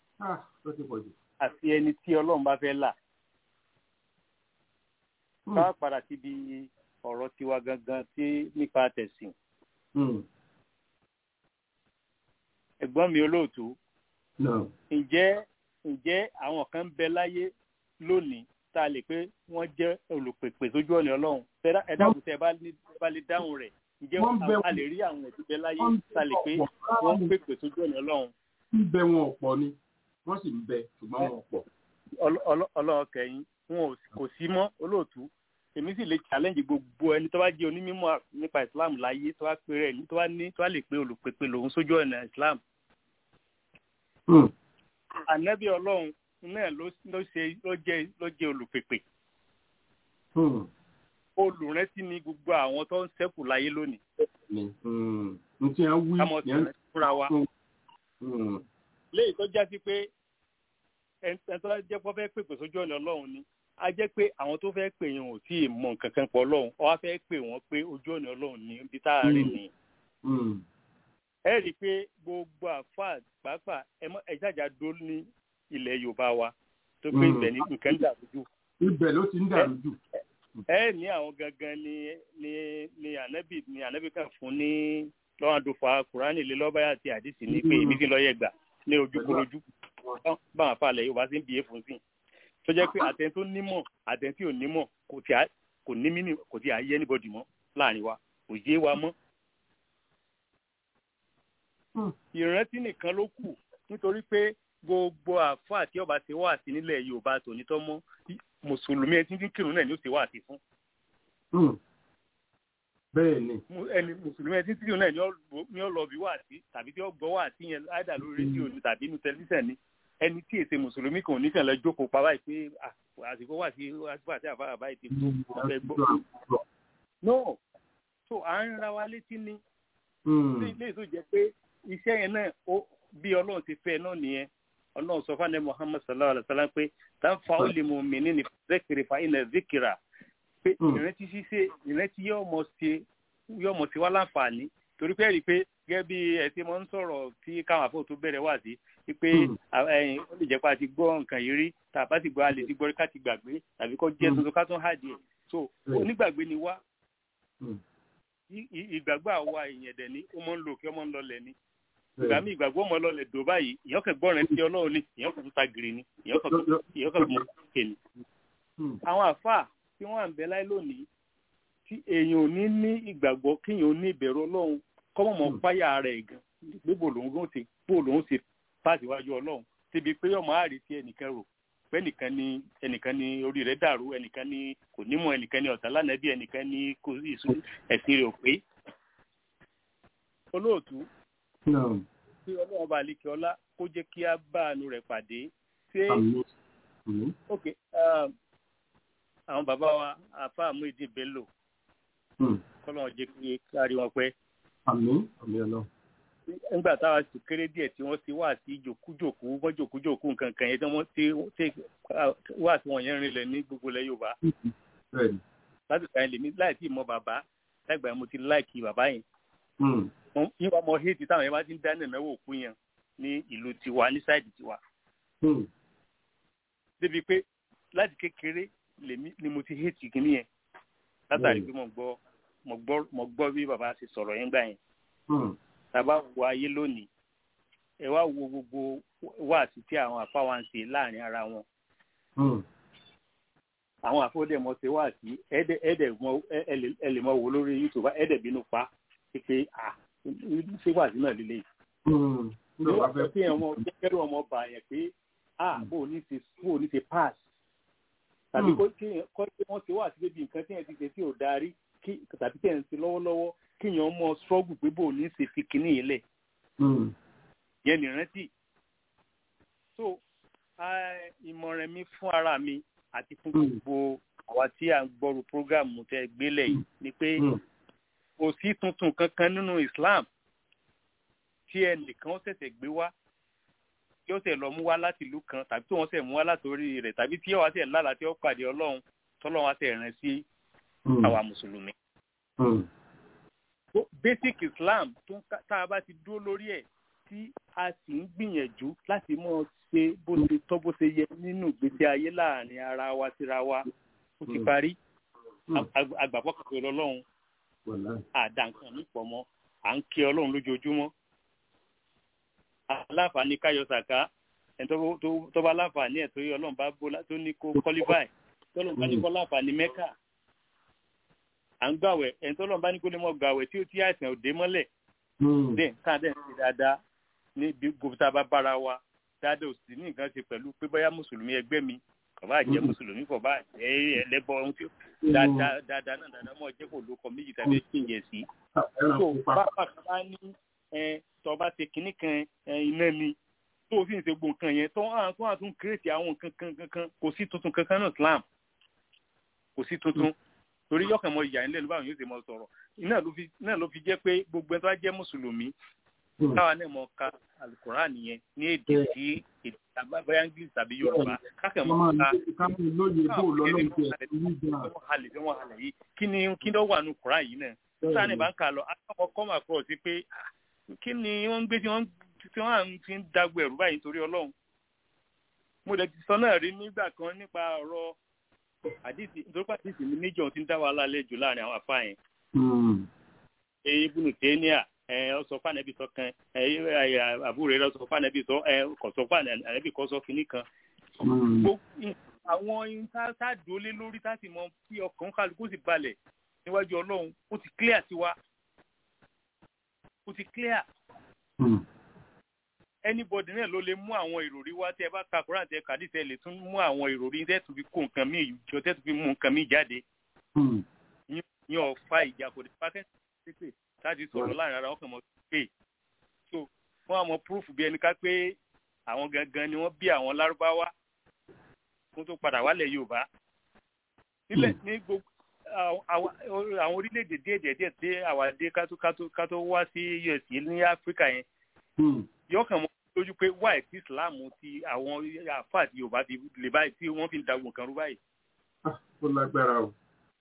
àti ẹni tí ọlọ́run bá fẹ́ là ká padà síbi ọ̀rọ̀ tiwa gangan tí nípa tẹ̀sìn. ẹ̀gbọ́n mi olóòtú ǹjẹ́ ǹjẹ́ àwọn kan bẹ láyé lónìí tá a lè pé wọ́n jẹ́ olùpèpè sójú ọ̀nà ọlọ́run ẹ dákun tẹ́ ẹ bá lè dáhùn rẹ̀ ǹjẹ́ a lè rí àwọn ẹ̀sìn bẹ láyé tá a lè pé wọ́n pèpè sójú ọ̀nà ọlọ́run. ń bẹ wọn ọ̀pọ̀ ni wọ́n sì ń bẹ ṣùgbọ́n wọn ọ̀pọ̀. ọlọ́run kẹyìn wọn kò sí mọ́ olóòtú èmi sì lè challenge gbogbo ẹni tó bá jẹ́ onímọ̀ nípa islam láyé tó bá pè rẹ̀ tó bá ní tó bá lè pé olùpèpè lòun sójú ọ̀nà islam. ànábì ọlọ́run náà ló ṣe ló jẹ́ ló jẹ́ olùpèpè. olùrántí ni gbogbo àwọn tó ń ṣẹ́kù láyé lónìí. n tí a wí kámọ́ sí fúnra wa. léyìí tó já sí pé ẹni tó jẹ́ pọ́ fẹ́ pèpè sójú ọ̀nà ọlọ́run ni a jẹ́ pé àwọn tó fẹ́ pè yẹn ò tí ì mọ nǹkan kan pọ̀ ọlọ́run ọ wá fẹ́ pè wọ́n pé ojú ọ̀nà ọlọ́run ní ibi tá a rìn ní. ẹ rí i pé gbogbo àfa pàápàá ẹ jàjà dó ní ilẹ̀ yorùbá wa tó pé ibẹ̀ ní nǹkan ń dàrú jù. ibẹ̀ ló ti ń dàrú jù. ẹ ní àwọn gangan ni ni ni ànábì ni ànábì kan fún ní lọ́wọ́n àdófà kùránì lé lọ́bàá àti àdìsí ní pé èmi ti lọ́ọ́ yẹ gbà ní ojúkorojú báwọn afáàlẹ̀ yorùbá sì ń bìí fún sí tó jẹ́ pé àtẹn tó nímọ̀ àtẹn tí ò nímọ̀ kò tí a kò ní mínì kò tí a yé anybody mọ́ láàrin wa kò yé wa mọ́. ìrántí nìkan ló kù nítorí pé gbogbo àfọ àti ọba ti wà sí nílẹ̀ yorùbá tònítọ́ mọ́ mùsùlùmí ẹni tí ń kírun náà ni ó ti wà sí fún. bẹ́ẹ̀ ni. ẹni mùsùlùmí ẹni tí ń kírun náà ni ó lọ bí wà sí tàbí tí ó gbọ́ wà sí yẹn áìdà lórí rédíò ni tàbí inú tẹlifíṣàn ni ẹni tí èsè mùsùlùmí kan ní kàn lọ jókòó pa báyìí pé àsìkò wà sí àsìkò àti àbára báyìí ti tó ọbẹ̀ gbọ́. no so à ń ra wa létí ní ilé tó jẹ́ pé iṣẹ́ yẹn náà bí ọlọ́run ti fẹ́ náà nìyẹn ọlọ́run sọ fún muhammad sallallahu alayhi wa sallam pé táǹfà ó lè mú mi ní ní zikiri fa iná zikira pé ìrántí ṣíṣe ìrántí yóò mọ̀ sí yóò mọ̀ sí wá láǹfààní torí pé rí i pé gẹ́gẹ́ bí ẹ ti mọ̀ ń sọ̀rọ̀ tí káwọn àfọ̀ tó bẹ̀rẹ̀ wá sí wípé ẹyin ó lè jẹ́ pé a ti gbọ́ nǹkan yìí rí tàbá ti gbọ́ a lè ti gbọ́ rí ká ti gbàgbé tàbí kó jẹ́ tuntun ká tún hàdí ẹ̀ so onígbàgbé ni wá ìgbàgbọ́ àwa èèyàn dẹ̀ ní ó mọ̀ ń lò kí ọmọ ń lọlẹ̀ ni ìgbà mi ìgbàgbọ́ ọmọ lọlẹ̀ dò báyìí ìyàn kan gbọ́ rẹ̀ ti ọlọ́run ni ìyàn kan tún ta giri ni ìyàn kan mọ òkè ni. àwọn àfáà tí wọ́n à ń bẹ láyé lónìí tí èèyàn ò ní ní ìgbàgbọ́ kíyàn ò ní ìbẹ̀rù ọlọ́run kọ́mọ̀ mọ́ páyà rẹ̀ gan pé bò lòun ti bò lòun ti pàṣẹ iwájú ọlọ́run síbi pé ọmọ àárí tí ẹnìkan rò pé ẹnìkan ni ẹnìkan ni orí rẹ̀ dàrú ẹnìkan ni kò nímọ̀ ẹnìkan ni ọ̀tá lánàbí ẹnìkan ni kò ìsú ẹ̀sìn rẹ̀ ò pé. olóòtú tí ọlọ́run bá lè kí ọlá kó jẹ́ kí á bá àánú rẹ̀ pàdé ṣé ok àwọn bàbá wa àfa Muideen Bello kọ́lọ́n jẹ́ kí kárí wọn pẹ́. àmín àmín ọlọ́run. nígbà táwa sì kéré díẹ̀ tí wọ́n ti wá sí jòkújòkú wọ́n jòkújòkú nǹkan kan yẹn tí wọ́n ti wá sí wọn yẹn rinlẹ̀ ní gbogbo ilẹ̀ Yorùbá. bẹ́ẹ̀ni. láti sàn lèmi láì tí mọ bàbá láìgbà yẹn mo ti láìkì bàbá yẹn. yín wá mọ héètì táwọn yẹn bá ti ń dáná mẹ́wọ́ òkú yẹn ní ìlú tiwa ní sáìdì tiwa. débi pé láti kékeré lèmi ni mo ti héètì kìíní yẹn látàrí pé mo gbọ́ mo gbọ́ mo gbọ́ bí bàbá ṣe sọ̀rọ̀ yẹn gbà yẹn. tàbá wo ayé lónìí ẹ wá wo gbogbo wáàsí tí àwọn àfa wa ń ṣe láàrin ara wọn. àwọn àfọwọ́dẹ̀mọ ṣe wáàsí ẹ̀ẹ́dẹ̀ ẹ̀ẹ́dẹ̀ mọ ẹ lè mọ wò lórí youtube ẹ̀ẹ́dẹ̀ bínú pa pé à ṣé wáàsí náà líle yìí. ní wàá fẹ́ kí ọmọ jẹ́kẹ́rù ọmọ bà yẹn pé à bó o ní ṣe bó o ní ṣe pass tàbí kọ́ pé wọ́n ṣe wá sí débi nǹkan tí yẹn ti ṣe tí ò darí tàbí tí yẹn ń ṣe lọ́wọ́lọ́wọ́ kí yẹn mọ struggle pé bò ní ṣe fi kinní yìí lẹ̀. yẹn ní rántí. so ìmọ̀ràn mi fún ara mi àti fún gbogbo àwa tí à ń gbọ́rù prógámù tẹ gbélé yìí ni pé kò sí tuntun kankan nínú Islam tí ẹnìkan ṣẹ̀ṣẹ̀ gbé wá tí ó ṣe lọ mú wá láti ìlú kan tàbí tí wọ́n ṣe mú wá látòrí rẹ̀ tàbí tí wọ́n ṣe lára tí ó pàdé ọlọ́run tọ́lọ́run á ṣe rìn sí àwa mùsùlùmí. basic islam tó tá a bá ti dúró lórí ẹ̀ tí a sì ń gbìyànjú láti mọ̀ ṣe bó ṣe tọ́ bó ṣe yẹ nínú ìgbésí ayé láàrin ara wa síra wa ó ti parí àgbàpọ̀ kàkiri ọlọ́run àdàǹkan nípọ̀ mọ́ à ń kí ọlọ́run lójoojúmọ́ aláǹfààní káyọ sàká ẹni tó bá láǹfààní ẹ̀ tó yẹ ọlọ́run bá bó tó ní kó kọ́lífàì tọ́lọ́run bá ní kó láǹfààní mẹ́kà à ń gbàwẹ̀ ẹni tọ́lọ́run bá ní kó lè mọ́ gbàwẹ̀ tí ó ti àìsàn òde mọ́lẹ̀ dẹ̀ káà dẹ̀ ń ṣe dáadáa ní bí gòkúta bá bára wa dáadáa ò sì ní nǹkan ṣe pẹ̀lú pé bóyá mùsùlùmí ẹgbẹ́ mi kò bá jẹ́ mùsùlùmí kò bá jẹ́ ẹlẹ́bọ ohun tí dáadáa dáadáa náà dáadáa mọ̀ jẹ́ kó ló kọ méjì tàbí kíyè sí. tó bá bá ní tọba ṣe kinní kan iná ni tó o sì ń ṣe gbogbo nǹkan yẹn tó hàn tó hàn tún kírètì àwọn nǹkan kan kankan kò sí tuntun kankan náà Islam kò sí tuntun torí yọkàn mọ ìyá nílẹ̀ ló báwọn yóò ṣe mọ sọ̀rọ̀ náà ló fi jẹ́ pé gbogbo ẹni tó bá jẹ́ mùsùlùmí káwa náà mọ ka alukoran yẹn ní èdè tí èdè àbáyá english tàbí yorùbá kákẹ́ mọ ká káwọn halẹ̀ yìí kí ni kí ló wà nù koran yìí náà sáà ní bá ń kà lọ akọ́kọ́ kọ́mà kúrò sí pé kí ni wọ́n ń gbé tí wọ́n tí wọ́n fi ń dagbo ẹ̀rú báyìí torí ọlọ́run mo lè ti sọ náà rí nígbà kan nípa ọ̀rọ̀ àdìsí nítorí pé àdìsí mi níjọ ti ń dá wàhálà lẹ́jọ́ láàrin àwọn afá yẹn. èyí bùnú tẹ́níà ọsọ fànẹ́bí sọ kan àbúrò rẹ̀ sọ fànẹ́bí sọ kò sọ fànẹ́bí kò sọ kínní kan. àwọn sáàdúrólé lórí láti mọ kí ọkàn kálukú sì balẹ̀ níwájú ọlọ́run ó ti clear tiwa ó ti clear. anybody náà ló lè mú àwọn ìròrí wá tẹ bá ka koran tẹ kàdí tẹ lè tún mú àwọn ìròrí tẹ tún fi kó nǹkan míì jọ tẹ tún fi mú nǹkan míì jáde. yín ọ̀fà ìjà kò dé pátẹ́ pépè láti sọ̀rọ̀ láàrin ara wọn kàn mọ́ pé so fún àwọn proof bí ẹni ká pé àwọn gangan ni wọ́n bí àwọn lárúbáwá fún tó padà wálẹ̀ yorùbá nílẹ̀ ní gbogbo àwọn orílẹ̀-èdè díẹ̀ díẹ̀ díẹ̀ tí àwa dé kátó kátó kátó wá sí us ní áfíríkà yẹn yọkàn mọ́ lójú pé wáì tí islam ti àwọn àfa àti yorùbá ti lè báyìí tí wọ́n fi ń dagun kan rú báyìí. ó lágbára o.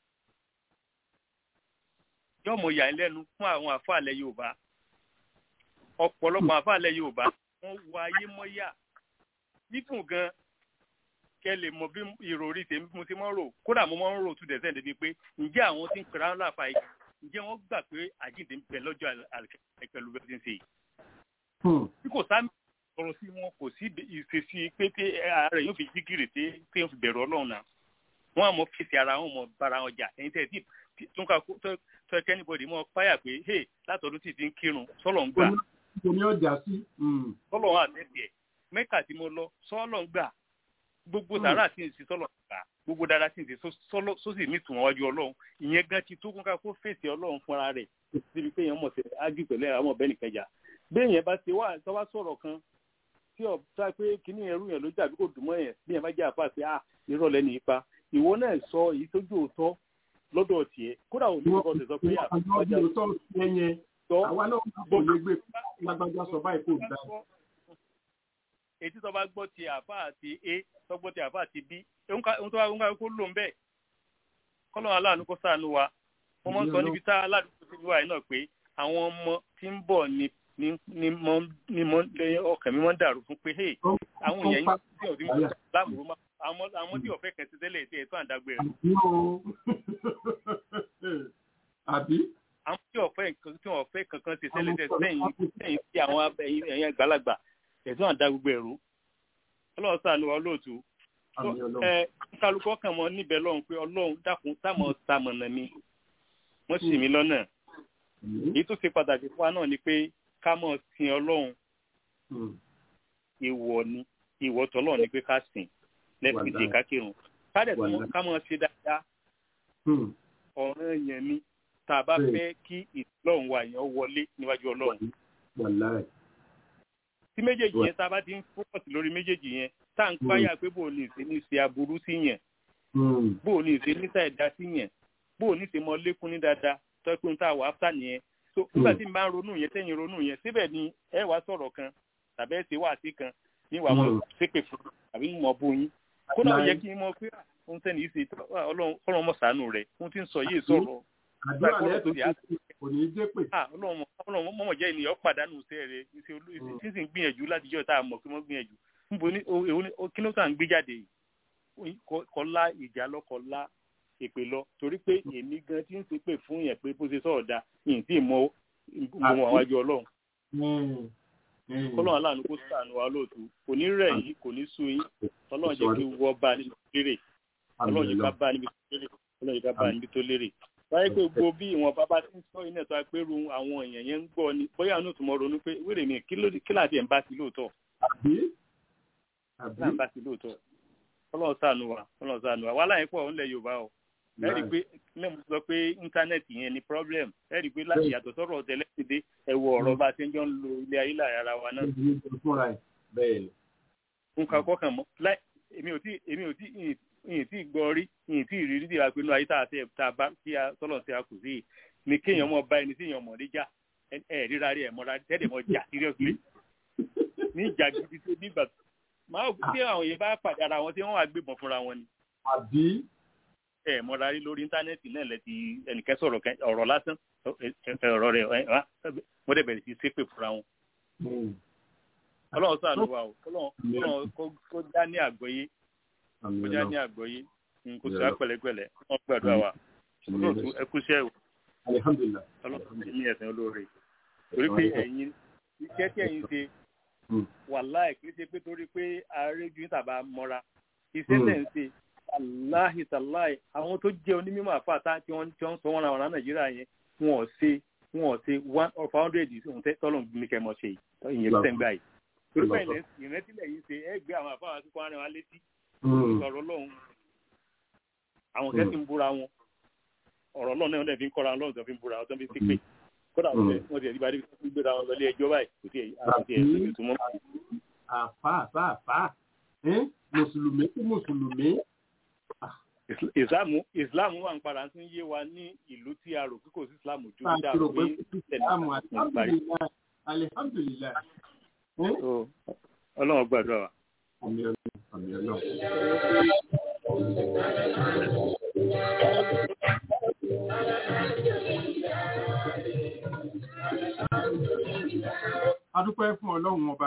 yóò mọ ìyá ẹlẹ́nu fún àwọn àfa àlẹ́ yorùbá ọ̀pọ̀lọpọ̀ àfa àlẹ́ yorùbá wọ́n wọ ayé mọ́yà nífún gan kẹ́ lè mọ bí ìròrí tèmi mo ti mọ́ rò kódà mo máa ń rò tún dẹ̀sẹ̀ débi pé ǹjẹ́ àwọn tí ń pera ńlá àfa yìí ǹjẹ́ wọ́n gbà pé àjíǹde ń bẹ lọ́jọ́ àlùkẹ́ pẹ̀lú bẹ́ẹ̀ ti ń ṣe yìí. bí kò sá sọ̀rọ̀ sí wọn kò sí ìṣesí pé tí ara yóò fi jígìrì tí tí yóò fi bẹ̀rù ọlọ́run náà wọ́n àmọ́ fèsì ara wọn mọ̀ bára wọn jà ẹ̀yin tẹ̀ tí tó ń ka tó ẹ kẹ́nìbọ̀dì mọ́ páyà pé hey látọ̀dún tí ti ń kírun sọ́lọ̀ ń gbà. omi ọjà sí. sọ́lọ̀ wọn àtẹ̀tì ẹ̀ mẹ́kà tí mo lọ sọ́lọ̀ ń gbà gbogbo sàrà tí ń ṣe sọ́lọ̀ ń gbà gbogbo dáadáa tí ń ṣe sósì ní tùwọ̀n wájú ọlọ́run ìyẹn gan ti tó kún ká kó fèsì ọlọ́run fúnra rẹ̀ síbi pé èèyàn mọ̀ sí ágì pẹ̀lú àwọn ọ̀bẹ nìkẹjà bẹ́ẹ̀ yẹn bá ti wá tọ́wá sọ̀rọ̀ kan tí ọ̀ sá pé kíní ẹrú yẹn ló jà bí kò dùn mọ́ yẹn bí yẹn bá jẹ́ àpá pé ah irọ́ lẹ́nu ipa ìwọ náà sọ èyí tó jò òótọ́ lọ́dọ̀ tiẹ̀ kódà òní kọ́kọ́ tẹ̀ sọ pé ọjà tó ṣe yẹn sọ àwa náà kò lè gbé lágbájá sọ báyìí kò dá. èyí tó bá gbọ́ ti àfa àti a tó gbọ́ ti àfa àti b ohun tó bá gbọ́ kó lò ń bẹ̀ kọ́lọ́ aláàánú kó ṣàánú wa wọ́n mọ̀ ń sọ níbi tá aládùúgbò ti wà yìí náà pé àwọn ọmọ tí ń bọ̀ ni ni ni mọ ni mọ lẹ́yìn ọkàn mi mọ ń dàrú fún pé hey àwọn èèyàn yìí tí ọdún mọ láàbùrú mọ àwọn àwọn tí ọ̀fẹ́ kẹsì tẹ́lẹ̀ tí ẹ̀tọ́ àdágbé rẹ̀. àbí. àwọn tí ọ̀fẹ́ tí ọ̀fẹ́ kankan ti tẹ́lẹ̀ tẹ́ sẹ́yìn sẹ́yìn sí àwọn ẹ̀yìn àgbàlagbà ẹ̀tọ́ àdágbé rẹ̀ ọlọ́run sànù wa lóòtú. ẹ kálukọ́ kàn mọ́ níbẹ̀ lọ́hùn pé ọlọ́run dákun táwọn tamọ̀nà mi wọ́n sì mí lọ́nà èyí tó ṣe pàtàkì fún wa náà ni pé ká mọ̀ sin ọlọ́run ìwọ ni ìwọ tọ́lọ́ ni pé ká sìn lẹ́fìdí ká kírun kádẹ̀ tó ká mọ̀ ṣe dáadáa ọ̀ràn yẹn ni tá a bá fẹ́ kí ìlọ́run wa yẹn wọlé níwájú ọlọ́run. tí méjèèjì yẹn tá a bá ti ń fọ́ọ̀sì lórí méjèèjì yẹn tá à ń páyà pé bò ní ìṣe ní ṣe aburú sí yẹn bò ní ìṣe ní ṣàìdá sí yẹn bò ní ìṣe mọ lékún ní dáadáa tọ́ pé n ta wà áfítà nìyẹn so nígbà tí n bá ń ronú yẹn tẹ́yìn ronú yẹn síbẹ̀ ni ẹ wá sọ̀rọ̀ kan tàbí ẹ ṣe wá sí kan ní wàá mọ̀ ṣépè fún àbí mọ̀ bó yín kódà ó yẹ kí n mọ̀ pé ohun tẹ́ni yìí ṣe ọlọ́run mọ̀ sànù rẹ̀ ohun tí ń sọ yìí sọ̀rọ̀ àdúrà lẹ́ẹ̀tọ́ kò ní í dé pè. ọlọ́run mọ̀mọ̀ jẹ́ ènìyàn pàdánù iṣẹ́ rẹ̀ tí sì ń gbìyànjú láti jọ́ tá a mọ̀ pé wọ́n gbìyànjú níbo ni kí ló tà ń gbé jáde yìí kọ́lá ìjà lọ́kọ̀ọ́lá èpè lọ torí pé èmi gan tí ń ṣe pè fún yẹn pé bó ṣe sọ̀rọ̀ da yìí tí mọ mọ àwájú ọlọ́run. kọ́lọ́run aláàánú kó sànù wa lóòtú kò ní rẹ̀ yìí kò ní sú yín ọlọ́run jẹ́ kí wọ́n bá níbi tó lérè ọlọ́run jẹ́ ká bá níbi tó lérè ọlọ́run jẹ́ ká bá níbi tó lérè. báyìí pé gbogbo bí ìwọ̀n bàbá tí ń sọ iná tó apẹ́rù àwọn èèyàn yẹn ń gbọ́ ni bóyá àwọn òtún mọ̀ ronú pé wéré mi kí láti ẹ̀ ń bá sí lóòótọ́. ọlọ́run sànù wa ọlọ́run sànù wa wàhálà yẹn pọ̀ ńlẹ̀ yorùbá o ẹ rí i pé ilé mi sọ pé íńtánẹ́ẹ̀tì yẹn ni problem ẹ rí i pé láti yàtọ̀ sọ̀rọ̀ tẹ́lẹ̀ ti dé ẹ̀wọ̀ ọ̀rọ̀ bá a ti ń jọ ń lo ilé ayé láàrin ara wa náà. nǹkan kọkàn mọ́ láì èmi ò tí èmi ò tí ìyìn tí gbọ́ rí ìyìn tí ìrírí tí a pinnu ayé tá a tẹ tá a bá tí a tọ́lọ̀ tí a kù sí ni kéèyàn mọ̀ bá ẹni tí èèyàn mọ̀ níjà ẹ ríra rí ẹ mọ́ra tẹ́lẹ̀ mọ́ jà seriously ní ìjà gidi tó nígbà máa tí àwọn yẹn bá pàdé ara wọn tí wọ́n wá gbébọn fúnra wọn ni. àbí ẹ mọ́ra rí lórí íńtánẹ́ẹ̀tì náà lẹ́ti ẹnìkan sọ̀rọ̀ ọ̀rọ̀ lásán ọ̀rọ̀ rẹ̀ wọ́n dẹ̀ bẹ̀rẹ̀ sí ṣépè fúnra wọn. ọlọ́run ṣàánú wa o ọlọ́run kó já ní àgbọ́yé kó já ní àgbọ́yé kó sọ pẹ̀lẹ́pẹ̀lẹ́ wọ́n gbàdúrà wa olóòtú ẹkúṣẹ́ o ọlọ́run ti ní ẹ̀sìn olóore torí pé ẹ̀yin iṣẹ́ tí ẹ̀yin ṣe wàláì kì í ṣe pé torí pé ààrẹ ju tàbá mọ́ra iṣẹ́ tẹ̀ ń ṣe aláhi tàláì àwọn tó jẹ́ onímọ̀ àfàtà tí wọ́n tí wọ́n sọ wọn àwọn nàìjíríà yẹn wọn ò ṣe wọn ò ṣe one of hundred ohun tọ́lọ̀ ní kẹ́ mọ̀ ṣe yìí ìyẹn tẹ̀ ń gbà yìí. torí pé ìrẹ́tílẹ̀ yìí ṣe ẹ gbé àwọn àfáà àti kọ́rin wa létí ọ̀rọ̀ lọ́hùn àwọn kẹ́sì ń búra wọn ọ̀rọ̀ lọ́hùn náà fi ń kọ́ra lọ́hùn tó fi ń búra wọn tó fi ń sípè kódà wọ́n ti ẹ̀dígbà débi tó gbéra wọn lọlé ẹjọ́ báyìí kò tí ẹ̀ ẹ̀ tó mọ́. àfà àfà àfà mùsùlùmí sí mùsùlùmí ìsìláàmù ìsìláàmù wà ń padà tún yé wa ní ìlú tí a rò pé kò sí ìsìláàmù ju bí dáa pé ìsìláàmù alihamdulilayi alihamdulilayi. ọlọ́run gbàdúrà wa. àmì ọlọ́run àmì ọlọ́run. adúpẹ́ fún ọlọ́run ọba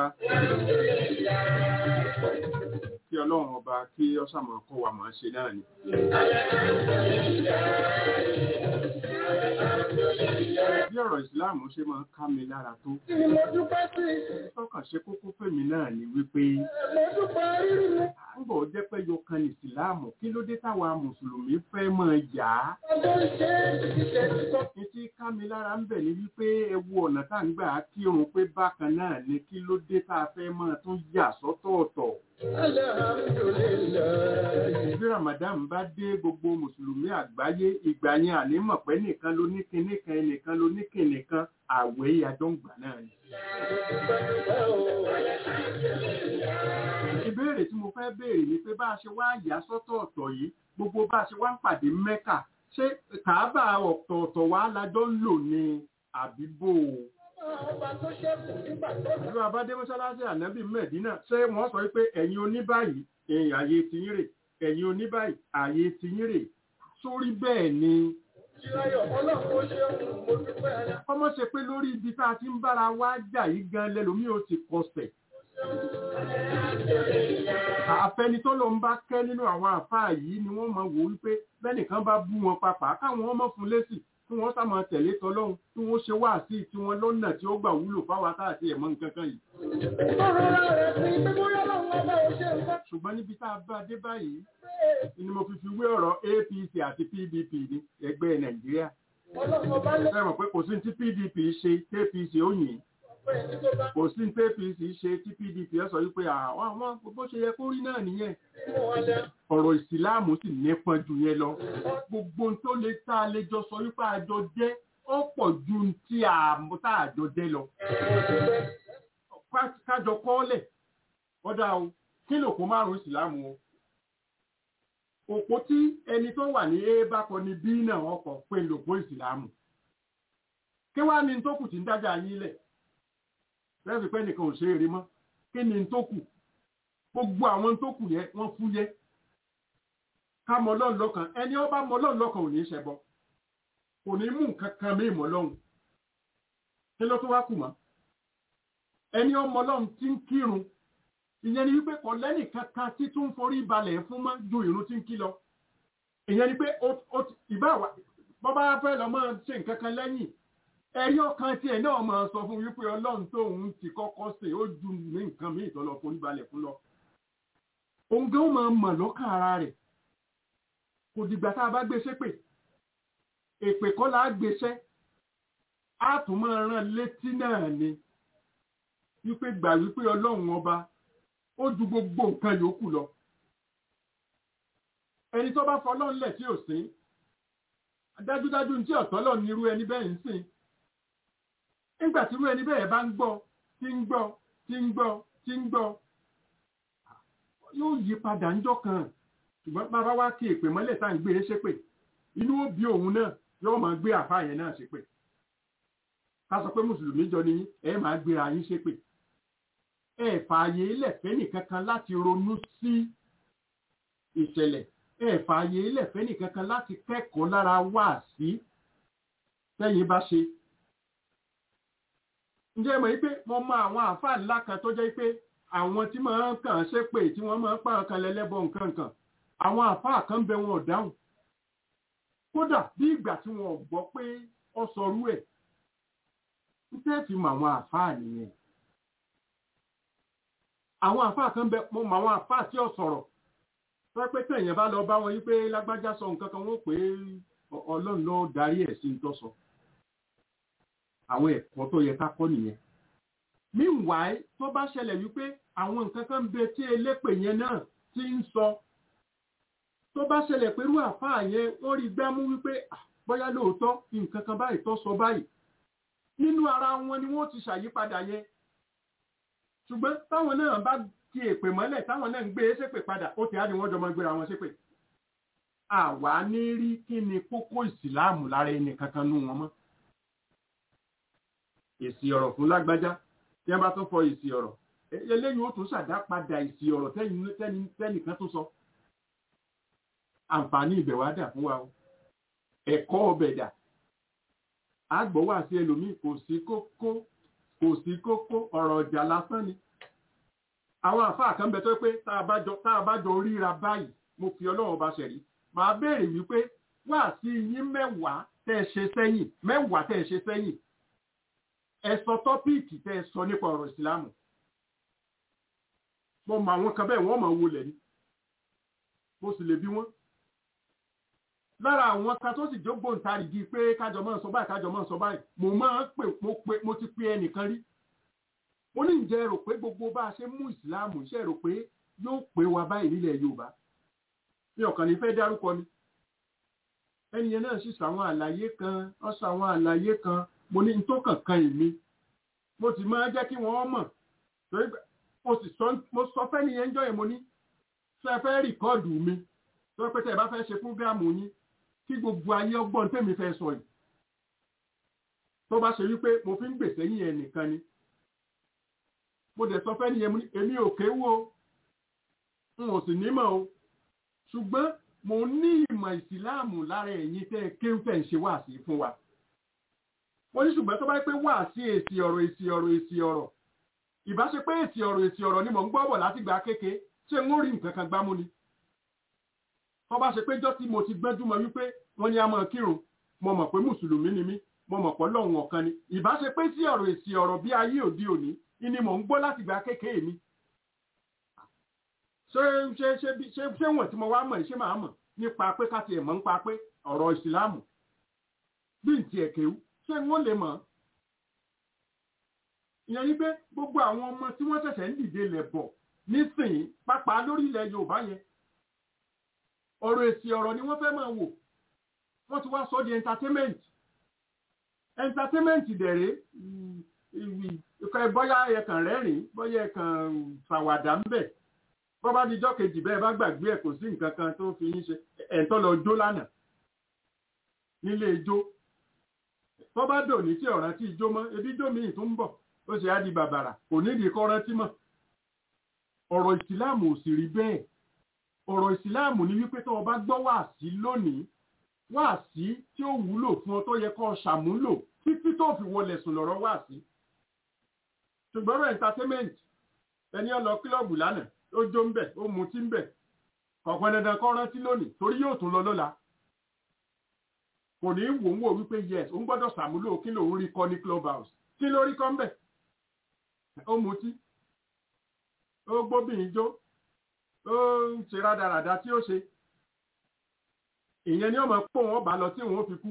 kí ọlọ́run ọba kí ọ́sàmọ̀ kọ́ wa máa ṣe náà ni. bí ọ̀rọ̀ ìsìláàmù ṣe máa ń ká mi lára tó. tọ́kàn ṣe kókó fèmí náà ni wípé àgbọ̀ jẹ́ pé yọkan ní ìsìláàmù kí ló dé táwa mùsùlùmí fẹ́ máa yà á. Etí ká mi lára ń bẹ̀ ni wípé ẹ wo ọ̀nà tá ń gbà kírun pé bákan náà ni kí ló dé tá a fẹ́ máa tún yà sọ́tọ̀ọ̀tọ̀. Bí Ramadan bá dé gbogbo Mùsùlùmí àgbáyé ìgbà yẹn ànímọ̀ pé nìkan ló ní kinní kan ẹnìkan ló ní kinní kan àwẹ̀ àjọ ń gbà náà ni. ìbéèrè tí mo fẹ́ béèrè ni pé bá a ṣe wá yà sọ́tọ̀ ọ̀tọ̀ yìí gbogbo bá a ṣe wá ń pàdé mẹ́kà ṣé kàábà ọ̀tọ̀ọ̀tọ̀ wa lájọ́ ń lò ní àbíbò ìlú abádé mọ́ṣáláṣí ànábì mẹ́dínà ṣé wọ́n sọ pé ẹ̀yin oníbàyí ẹ̀yìn ààyè tiyín rè ẹ̀yin oníbàyí ààyè tiyín rè sórí bẹ́ẹ̀ ni kọ́mọ́ ṣe pé lórí ibi tá a ti ń bára wa jà yìí gan lẹ́lòmí ò ti kọsẹ̀ àfẹni tó ló ń bá kẹ́ nínú àwọn àfáà yìí ni wọ́n máa wò wípé bẹ́nìkan bá bú wọn papà káwọn ọmọ fún lésì tí wọ́n sá máa tẹ̀lé tọlọ́hun tí wọ́n ṣe wá sí tí wọ́n lọ́nà tí ó gbà wúlò fáwọn àtàtì ẹ̀mọ́ nǹkan kan yìí. ṣùgbọ́n níbi tá a bá dé báyìí ni mo fi fi wé ọ̀rọ̀ APC àti PDP ní ẹgbẹ́ Nàìjíríà. ẹ mọ̀ pé kò sí tí PDP ṣe tí APC ó yìn kò sí ní apc ṣe tí pdp ẹ sọ wípé àwọn àwọn bó ṣe yẹ kó rí náà nìyẹn ọ̀rọ̀ ìsìláàmù sì nípọn jù yẹn lọ gbogbo tó lè tá a lè jọ sọ wípé àjọ jẹ́ ó pọ̀ ju tí tá àjọ jẹ́ lọ kájọ kọ́ọ́lẹ̀ ọ̀dà o kí lòpó márùn-ún ìsìláàmù o òpó tí ẹni tó wà ní a bá kọ ní b náà ọkọ̀ pé lòpó ìsìláàmù kí wàá ní tó kù tí ń dájà yín lẹ̀ lẹ́sìn pé nìkan ò ṣe eré mọ́ kí ni tó kù gbogbo àwọn tó kù yẹn wọ́n fú yẹ ká mọ Ọlọ́run lọ́kàn ẹni ó bá mọ Ọlọ́run lọ́kàn ò ní í ṣẹbọ kò ní mú nǹkan kan mí mọ́ Ọlọ́run kí ló tó wá kù mọ́ ẹni ó mọ Ọlọ́run tí ń kírun ìyẹn ni wípé kò lẹ́nì kankan tí tún forí balẹ̀ fún mọ́ ju ìrun tí ń kí lọ ìyẹn ni pé ìbá bọ́ bá fẹ́ lọ máa ṣe nǹkan kan lẹ́yìn ẹ̀rí ọkàn tí ẹ̀ náà máa sọ fún wípé ọlọ́run tó òun ti kọ́kọ́ sè ó ju ní nǹkan míì tó lọ forí balẹ̀ fún lọ. òun gan máa mọ̀ lọ́kàn ara rẹ̀ kò dìgbà tá a bá gbé ṣépè èpè kọ́ la gbéṣẹ́ á tún máa rán létí náà ni wípé gbà wípé ọlọ́run ọba ó ju gbogbo nǹkan yòókù lọ. ẹni tó bá fọlọ́run lẹ̀ tí ò sí dájúdájú ní tí ọ̀tọ́ lọ ní irú ẹni bẹ́ẹ̀ ń sìn nígbà tí irú ẹni bẹ́ẹ̀ bá ń gbọ́ tí ń gbọ́ tí ń gbọ́ tí ń gbọ́ yóò yí padà ńjọ́ kan ṣùgbọ́n bàbá wa kí èpè mọ́lẹ̀ tá à ń gbé e ṣépè inú ó bí òun náà yóò máa gbé àfáà yẹn náà ṣépè ká sọ pé mùsùlùmí jọ ni ẹ máa gbéra yín ṣépè ẹ fààyè lẹ̀fẹ́ nìkankan láti ronú sí ìṣẹ̀lẹ̀ ẹ fààyè lẹ̀fẹ́ nìkankan láti kẹ́kọ̀ọ́ lára wá sí tẹ́yìn bá ṣe ǹjẹ́ mọ̀ pé mo mọ àwọn àáfàá ńlá kan tó jẹ́ pé àwọn tí máa ń kàn ṣe pé tí wọ́n máa ń pààrọ̀ kan lẹ́lẹ́bọ̀ nǹkan kan àwọn àáfàá kan bẹ wọn ò dáhùn kódà bí ìgbà tí wọn ò gbọ́ pé ọ sọrú ẹ̀ ń tẹ́ fi mọ àwọn àáfàá nìyẹn àwọn àáfàá kan bẹ mo mọ àwọn àáfàá tí ò sọ̀rọ̀ tó pé tẹ̀yìn bá lọ bá wọn yí pé lágbájá sọ nǹkan kan wọ́n pé ọlọ́run ló darí ẹ̀ sí ń tọ́ sọ àwọn ẹ̀kọ́ tó yẹ ká kọ́ nìyẹn. meanwhile tó bá ṣẹlẹ̀ wípé àwọn nǹkan kan bẹ tí elépè yẹn náà ti ń sọ tó bá ṣẹlẹ̀ pé irú àfáà yẹn wọ́n rí gbámú wípé bóyá lóòótọ́ nǹkan kan báyìí tó sọ báyìí nínú ara wọn ni wọ́n ti ṣàyípadà yẹn ṣùgbọ́n táwọn náà bá ti èpè mọ́lẹ̀ táwọn náà ń gbé ṣépè padà ó ti á ní wọ́n jọ mọ́ gbéra wọn ṣépè àwa ní rí kí ni kókó ìsìláàmù lára ẹnì kankan nú wọn mọ́ èsì ọ̀rọ̀ fún lágbájá tí wọ́n bá tún fọ èsì ọ̀rọ̀ eléyìí ó tún ṣàdá padà èsì ọ̀rọ̀ tẹ́nìkan tó sọ àǹfààní ibẹ̀ wá dà fún wa o ẹ̀kọ́ ọbẹ̀ dà àgbọ̀ wà sí ẹlòmíì kò sí kókó kò sí kókó ọ̀rọ̀ ọjà lásán ni àwọn àfáà kan bẹ tó pé tá a bá jọ ríra báyìí mo fi ọlọ́run bá ṣẹ̀rí màá béèrè wípé wá sí yín mẹ́wàá tẹ́ ẹ ṣe sẹ́yìn mẹ́wàá tẹ́ ẹ ṣe sẹ́yìn ẹ sọ tọ́píìkì tẹ́ ẹ sọ nípa ọ̀rọ̀ ìsìlámù mo mọ àwọn kan bẹ́ẹ̀ wọ́n mọ̀ wọlé ni mo sì lè bí wọ́n lára àwọn kan tó sì jógbóǹtarìgì pé kájọ máa sọ báyìí kájọ máa sọ báyìí mo máa ń pè mo pè mo ti pe ẹnìkan rí ó ní ǹjẹ́ rò pé gbogbo bá a ṣe mú ìsìlámù ṣe rò pé yóò pé wa báyìí nílẹ̀ Yorùbá ní ọ̀kan ní fẹ́ dárúkọ ni ẹni yẹn náà sì sọ àwọn àlàyé kan ó sọ àwọn àlàyé kan mo ní tó kankan èmi mo sì máa jẹ́ kí wọ́n mọ̀ torí mo sì sọ mo sọ fẹ́ nìyẹn jọ́ yẹn mo ní ṣe fẹ́ rìkọ́ọ̀dù mi tó pé tẹ́ ẹ bá fẹ́ ṣe fúgàmù yín kí gbogbo ayé ọgbọ́n tèmi fẹ́ sọ yìí tó bá ṣe wípé mo fi ń gbèsè yín ẹ̀ nìkan ni mo dẹ̀ sọ fẹ́ nìyẹn mo ní èmi ò kéwú o n ò sì nímọ̀ o ṣùgbọ́n mo ní ìmọ̀ ìsìláàmù lára ẹ̀yin tẹ́ ẹ kéwú tẹ̀ ń ṣe wáàsí fún wa wọ́n ní ṣùgbọ́n tó bá pé wáàsí èsì ọ̀rọ̀ èsì ọ̀rọ̀ èsì ọ̀rọ̀ ìbá ṣe pé èsì ọ̀rọ̀ èsì ọ̀rọ̀ ni mò ń gbọ́ bọ̀ láti gbà kéke ṣé n ó rí nǹkan kan gbámú ni tó bá ṣe pé jọ́ tí mo ti gbẹ́jú mọ́ wípé wọ́n ní a máa kírun mo mọ̀ pé mùsùlùmí ni mí mo mọ̀ pé lọ́hùn ọ̀kan ni ìbá ṣe pé sí ọ̀rọ̀ èsì ọ̀rọ̀ bí ayé òde òní ni mò ń gbọ́ láti gbà kéke mi ṣé ṣé ṣé ṣé ṣé wọ̀n tí mo wá mọ̀ ṣé màá mọ̀ nípa pé ká tiẹ̀ mọ̀ nípa pé ọ̀rọ̀ ìsìlámù bí n tiẹ̀ kéwú ṣé wọ́n lè mọ̀ ìyẹn yí pé gbogbo àwọn ọmọ tí wọ́n ṣẹ̀ṣẹ̀ ń dìde lẹ̀ bọ̀ nísìnyí pápá lórí ilẹ̀ Yorùbá yẹn ọ̀rọ̀ èsì ọ̀rọ̀ ni wọ́n fẹ́ máa wò wọ́n ti wá sọ di entertainment entertainment dẹ̀rẹ́ bọ́yá ẹ̀kàn rẹ́rìn bọ́yá ẹ̀kàn ṣàwàdà ń bẹ̀ bọ́ bá dijọ́ kejì bẹ́ẹ̀ bá gbàgbé ẹ̀ kò sí nǹkan kan tó fi yín ṣe ẹ̀ńtọ́ lọ jó lánàá nílé ijó tó bá dò ní tí ọ̀ràn tí ijó mọ́ ebi ijó míì tó ń bọ̀ ó ṣe á di bàbàrà kò nídìí kọ́ rántí mọ́ ọ̀rọ̀ ìsìláàmù ò sì rí bẹ́ẹ̀ ọ̀rọ̀ ìsìláàmù ní wípé tó o bá gbọ́ wáàsí lónìí wáàsí tí ó wúlò fún ọ tó yẹ kó o ṣàmúlò títí tó fi wọlé sùn lọ́rọ̀ wáàsí ṣùgbọ́n ọ̀rọ̀ entertainment ẹni ó lọ kílọ̀bù lánàá ó jó ń bẹ̀ ó mutí ń bẹ̀ kọ̀ọ̀kan dandan kọ́ rántí lónìí torí yóò tún lọ lọ́la kò ní wò ń wò wípé yes òun gbọ́dọ̀ ṣàmúlò kí lòun rí kọ́ ní club house kí ló rí kọ́ ń bẹ̀ ó mutí ó gbóbìnrin jó ó ń ṣe rádaràda tí ó ṣe ìyẹn ni ọmọ pò wọn bá lọ tí wọn fi kú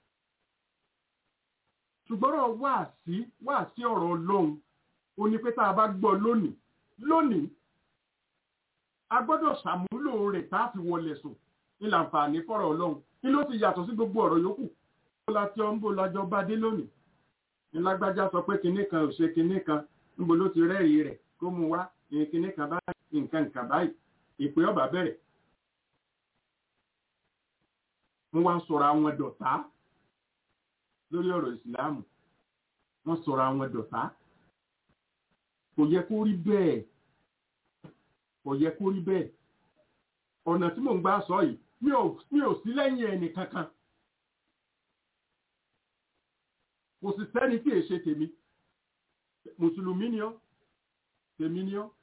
ṣùgbọ́n ọ̀rọ̀ wá sí wá sí ọ̀rọ̀ ọlọ́run ó ní pé tá a bá gbọ́ lónìí lónìí a gbọ́dọ̀ ṣàmúlò rẹ̀ tá a fi wọlé sùn ní làǹfààní fọ́rọ̀ ọlọ́run kí ló ti yàtọ̀ sí gbogbo ọ̀rọ̀ yòókù ó la tí ọ ń bò lájọ bá dé lónìí ní lágbájá sọ pé kinní kan ò ṣe kinní kan níbo ló ti rẹ́rìí rẹ̀ kó mu wá ìyẹn kinní kan báyìí nǹkan nǹkan báyìí ìpè ọba bẹ̀rẹ̀ wọ́n wá sọ̀rọ̀ àwọn dọ̀tá lórí ọ̀rọ̀ ìsìláàmù wọ́n sọ̀rọ̀ àwọn dọ̀tá kò yẹ kó rí bẹ́ẹ̀ kò yẹ kó rí bẹ́ẹ̀ ọ̀nà tí mò ń gbà sọ yìí mi ò sí lẹ́yìn ẹnì kankan kò sì sẹ́ni tí èṣe tèmi mùsùlùmí ni ọ́ tèmi ni ọ́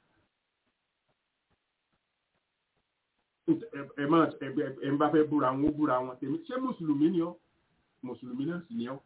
ẹ máa ẹ ń bá fẹ́ búra wọn ó búra wọn tèmi ṣé mùsùlùmí ni ọ́ mùsùlùmí náà sì ni ọ́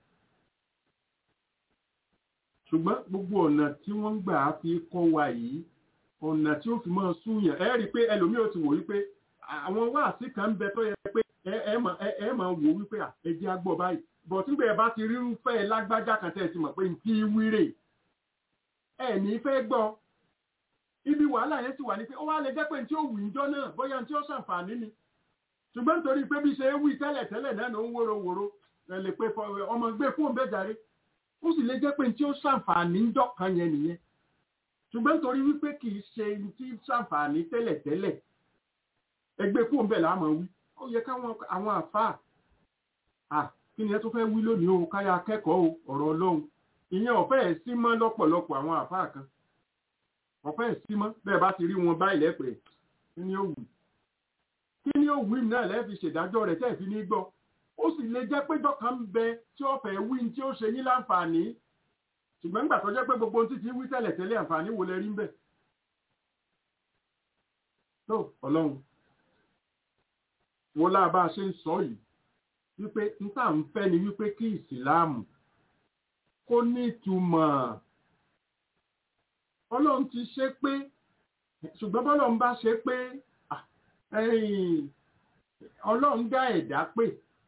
ṣùgbọ́n gbogbo ọ̀nà tí wọ́n ń gbà fi kọ́ wa yìí ọ̀nà tí ó fi máa súnyàn ẹ rí i pé ẹlòmíì ò ti wò wípé àwọn wáàsí kan ń bẹ tó yẹ pé ẹ máa wò wípé ẹ jẹ́ agbọ́ báyìí bọ̀ tí bẹ́ẹ̀ bá ti rírúfẹ́ lágbájá kan tẹ́ ẹ ti mọ̀ pé n kí wíre ẹ ní fẹ́ gbọ́ ibi wàhálà yẹn ti wà ní pé ó wá lè jẹ́ pé tí ó wù ń jọ náà bóyá tí ó ṣàǹfààní ni ṣùgbọ́n nítorí pé bí ṣe é wí tẹ́lẹ̀ tẹ́lẹ̀ náà ló ń wóró wóró ẹ lè pé ọmọ gbé fóun bẹ́ẹ̀ jàre ó sì lè jẹ́ pé tí ó ṣàǹfààní ń jọ̀kan yẹn nìyẹn ṣùgbọ́n nítorí wípé kì í ṣe tí ṣàǹfààní tẹ́lẹ̀ tẹ́lẹ̀ ẹgbẹ́ fóun bẹ́ẹ̀ láàmú wí ó yẹ káwọn àwọn àfáà à kí ni ẹ tó fẹ́ wí lónìí o káyà akẹ́kọ̀ọ́ ọ̀rọ̀ ọlọ́run ìyẹn ọ̀fẹ́ ẹ̀ sí mọ́ lọ́pọ̀lọpọ̀ àwọn àfáà kan ọ̀fẹ́ ìsímọ́ bẹ́ẹ̀ bá ti rí wọn báyìí lẹ́pẹ̀ kí ni ó wù kí ni ó wù náà lẹ́ẹ̀ fi ṣèdájọ́ rẹ̀ tẹ́ẹ̀ fi ní gbọ́ ó sì lè jẹ́ pé dọ́kan ń bẹ tí ó fẹ́ wí tí ó ṣe yín láǹfààní ṣùgbọ́n nígbà tó jẹ́ pé gbogbo ohun títí wí tẹ́lẹ̀ tẹ́lẹ̀ àǹfààní wo lẹ rí ń bẹ̀. tó ọlọ́run wo láà bá a ṣe ń sọ yìí wípé n tá à ń fẹ́ ni wípé kí ìsìláàmù kó ní ìtumọ̀ ọlọ́run ti ṣe pé ṣùgbọ́n bọ́lọ́run bá ṣe pé ọlọ́run dá ẹ̀dá pé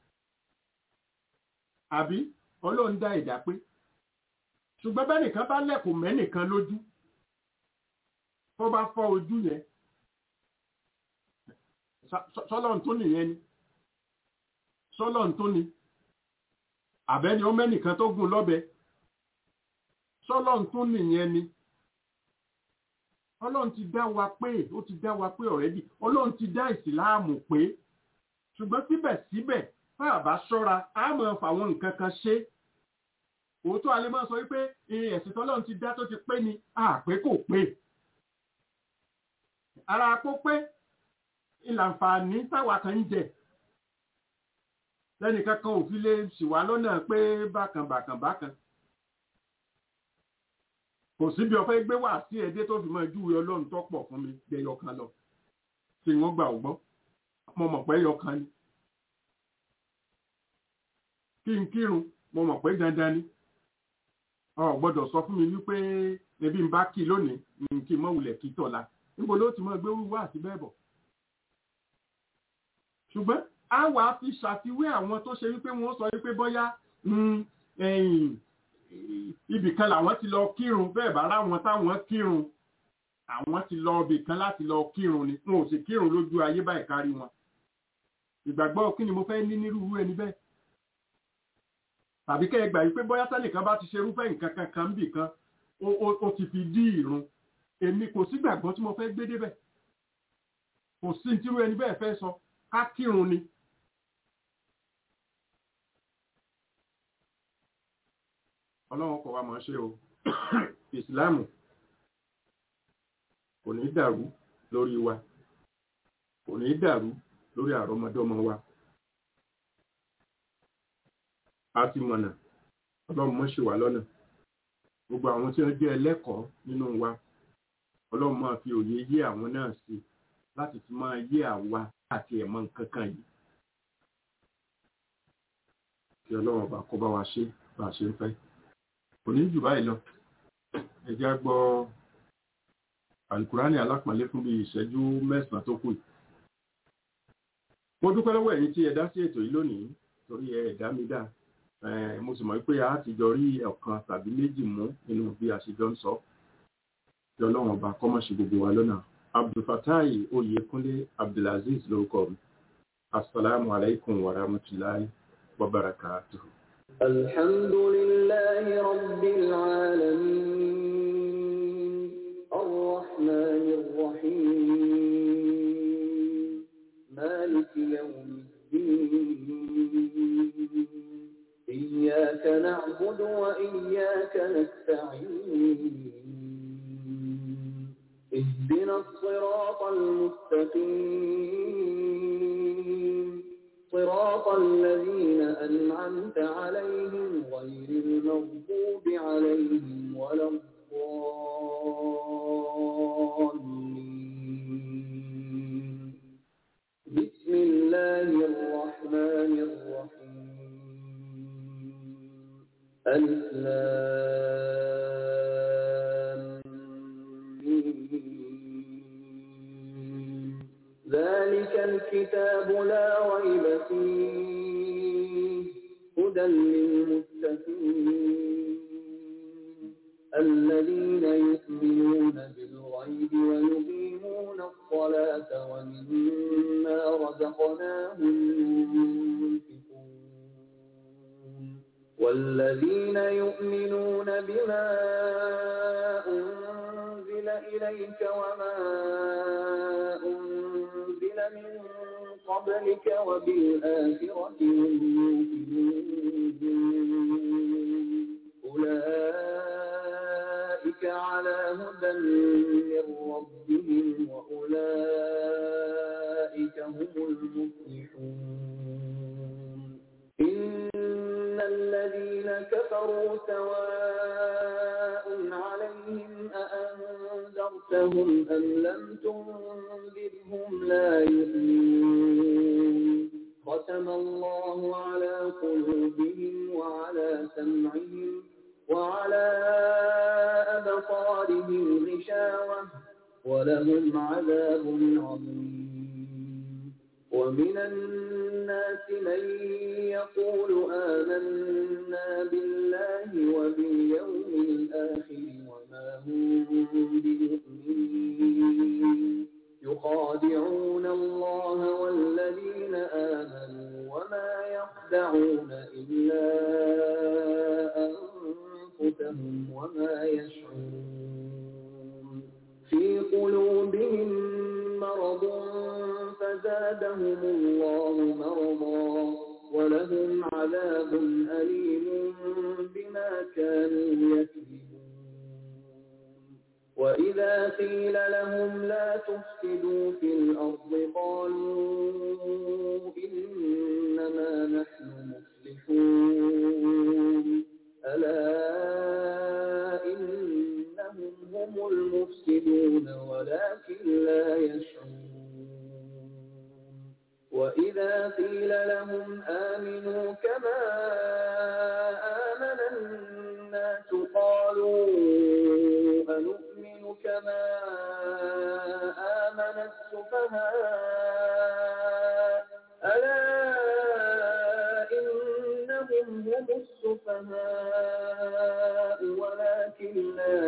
àbí ọlọ́run dá ẹ̀dá pé ṣùgbọ́n bẹ́nìkan bá lẹ̀kùn mẹ́nìkan lójú tó bá fọ́ ojú yẹn sọ́lọ́run tó nìyẹn ni sọ́lọ́run tó ni àbẹ́ni ó mẹ́nìkan tó gún lọ́bẹ sọ́lọ́run tó nìyẹn ni ọlọ́run ti dá wa pé ó ti dá wa pé ọ̀rẹ́dì ọlọ́run ti dá ìsìláàmù pé ṣùgbọ́n síbẹ̀síbẹ̀ tá a bá ṣọ́ra á mọ̀ fàwọn nǹkan kan ṣe òótọ́ alẹ́ máa sọ wípé ẹ̀sìn tọ́lọ́run ti dá tó ti pé ni àpé kò pé ara kó pé ìlànfààní táwa kan ń jẹ lẹ́nìkan kan ò fi lè ṣìwá lọ́nà pé bákan bákan bákan kò síbi ọ̀fẹ́ gbé wà sí ẹdẹ tó fi mọ ìjúwe ọlọ́run tó pọ̀ fún mi gbẹyọ kan lọ tí wọ́n gbà ọgbọ́n mo mọ̀ pé ẹyọ kan ni kí n kírun mo mọ̀ pé dandan ni ọ gbọ́dọ̀ sọ fún mi wípé ẹbí ń bá kí lónìí kí n mọ̀ wulẹ̀ kí tọ̀la níbo ló ti mọ gbé wíwá àti bẹ́ẹ̀ bọ̀ ṣùgbọ́n a wà á fi ṣàfiwé àwọn tó ṣe wípé wọ́n sọ wípé bóyá ibì kan làwọn ti lọ kírun bẹ́ẹ̀ bá ráwọn táwọn kírun àwọn ti lọ ibì kan láti lọ kírun ni wọn ò sì kírun lójú ayé báyìí kárí wọn ìgbàgbọ́ kí ni mo fẹ́ ní nírúurú ẹni bẹ́ẹ̀ tàbí kẹ́ ẹ gbà yí pé bóyá sẹ́nìkan bá ti ṣe irúfẹ́ nǹkan kankan ń bì kan ó ti fi dí ìrun èmi kò sí gbàgbọ́ tí mo fẹ́ gbé débẹ̀ kò sí tírú ẹni bẹ́ẹ̀ fẹ́ sọ ká kírun ni ọlọ́run kọ̀ wá máa ṣe o ìsìláàmù kò ní dàrú lórí wa kò ní dàrú lórí àrọmọdọ́mọ wa a ti mọ̀nà ọlọ́run mọ́ ṣe wà lọ́nà gbogbo àwọn tí wọ́n jẹ́ ẹlẹ́kọ̀ọ́ nínú wa ọlọ́run máa fi òye yé àwọn náà sí láti fi máa yé àwa àti ẹ̀mọ́ nǹkan kan yìí kí ọlọ́run ọba kó bá wa ṣe bá a ṣe ń fẹ́ kò ní jù báyìí lọ ẹ jẹ́ á gbọ́ alukurani alápọ̀nlé fún bí ìṣẹ́jú mẹ́sàn-án tó kù mo dúpẹ́ lọ́wọ́ ẹ̀yin tí ẹ dá sí ètò yìí lónìí torí ẹ ẹ̀dá mi dá mo sì mọ̀ pé a ti jọ rí ọ̀kan tàbí méjì mú nínú bí a ṣe jọ ń sọ kí ọlọ́run ọba kọ́mọ̀ṣe gbogbo wa lọ́nà abdulfatai oyekunle abdulaziz lórúkọ mi asalaamu alaykum wa rahmatulahi wa barakatuhu. الحمد لله رب العالمين الرحمن الرحيم مالك يوم الدين إياك نعبد وإياك نستعين اهدنا الصراط المستقيم صراط الذين أنعمت عليهم غير المغضوب عليهم ولا الضالين بسم الله الرحمن الرحيم ألف ذلك الكتاب لا ريب فيه هدى للمتقين الذين يؤمنون بالغيب ويقيمون الصلاة ومما رزقناهم ينفقون والذين يؤمنون بما أنزل إليك وما أنزل من قبلك وبالآخرة هم يوقنون أولئك على هدى من ربهم وأولئك هم المفلحون إن الذين كفروا سواء عليهم أأنذرتهم أم لم تنذرهم لا يؤمنون ختم الله على قلوبهم وعلى سمعهم وعلى أبصارهم غشاوة ولهم عذاب عظيم ومن الناس من يقول آمنا بالله وباليوم الآخر وما هم بمؤمنين يخادعون الله والذين آمنوا وما يخدعون إلا أنفسهم وما يشعرون في فزادهم الله مرضا ولهم عذاب أليم بما كانوا يكذبون وإذا قيل لهم لا تفسدوا في الأرض قالوا إنما نحن مصلحون ألا إنهم هم المفسدون ولكن لا يشعرون وإذا قيل لهم آمنوا كما آمن الناس قالوا أنؤمن كما آمن السفهاء ألا إنهم هم السفهاء ولكن لا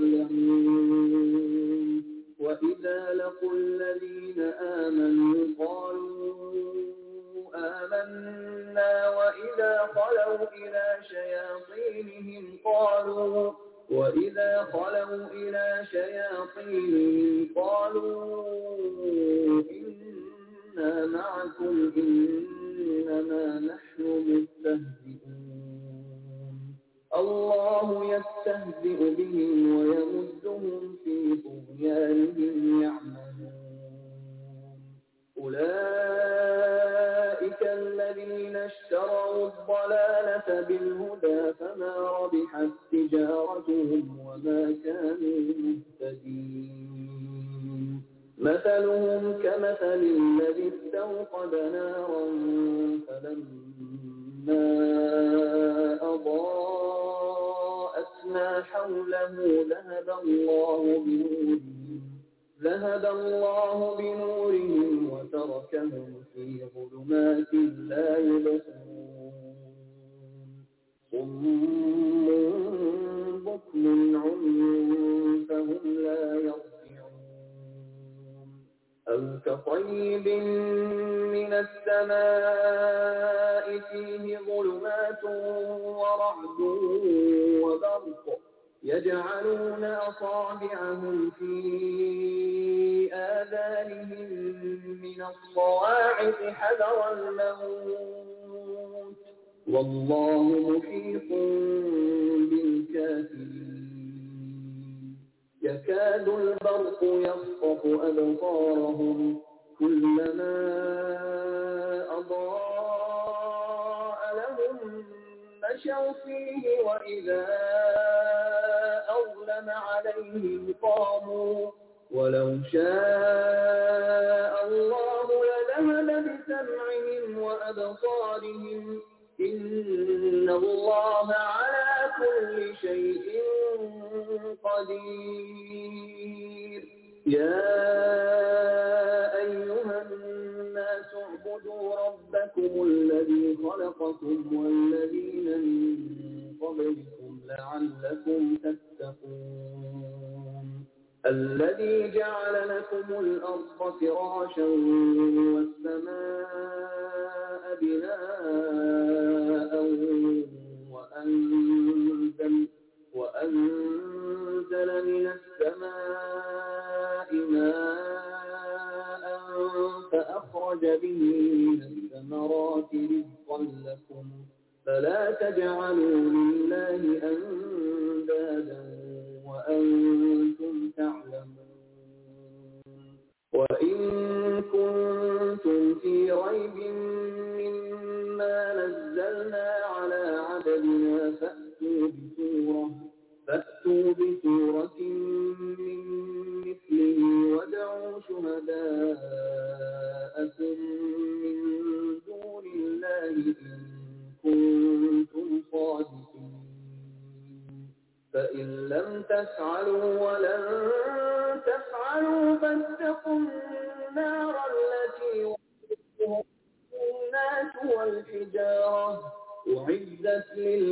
يعلمون وإذا لقوا الذين آمنوا قالوا آمنا وإذا خلوا إلى شياطينهم قالوا وإذا خلوا إلى شياطينهم قالوا إنا معكم إنما نحن مستهزئون الله يستهزئ بهم ويمدهم في طغيانهم يعمهون أولئك الذين اشتروا الضلالة بالهدى فما ربحت تجارتهم وما كانوا مهتدين مثلهم كمثل الذي استوقد نارا فلما أضاءت ما حوله ذهب الله بنورهم ذهب الله بنورهم وتركهم في ظلمات لا يبصرون صم بكم عمي فهم لا يرجعون أو كطيب من السماء فيه ظلمات ورعد وبرق يجعلون أصابعهم في آذانهم من الصواعق حذر الموت والله محيط بالكافرين يكاد البرق يخطف أبصارهم كلما أضاء لهم مشوا فيه وإذا أظلم عليهم قاموا ولو شاء الله لذهب بسمعهم وأبصارهم إن الله على كل شيء قدير يا أيها الناس اعبدوا ربكم الذي خلقكم والذين من قبلكم لعلكم تتقون الذي جعل لكم الأرض فراشا والسماء بناء وأنزل, وأنزل من السماء ماء فأخرج به من الثمرات رزقا لكم فلا تجعلوا لله أندادا وأنتم تعلمون وإن كنتم في ريب مما نزلنا على عبدنا فأتوا بسورة فأتوا بسورة من مثله وادعوا شهداءكم من دون الله إن كنتم صادقين فإن لم تفعلوا ولن تفعلوا فاتقوا النار التي وقودها الناس والحجارة أعدت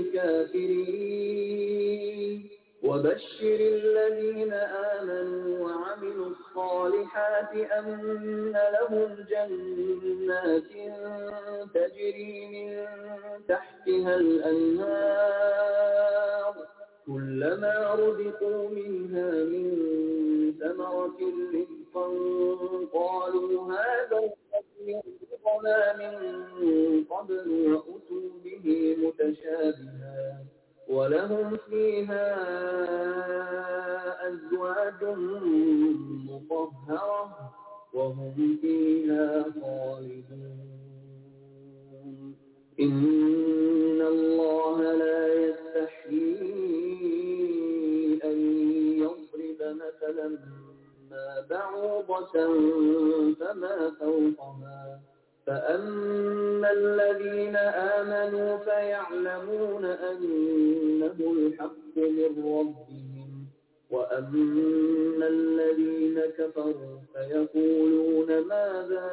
للكافرين وبشر الذين آمنوا وعملوا الصالحات أن لهم جنات تجري من تحتها الأنهار كلما رزقوا منها من ثمرة رزقا قالوا هذا الذي فرقنا من قبل وأتوا به متشابها ولهم فيها أزواج مطهرة وهم فيها خالدون إن الله لا يستحيي أن يضرب مثلا ما بعوضة فما فوقها فأما الذين آمنوا فيعلمون أنه الحق من ربهم وأما الذين كفروا فيقولون ماذا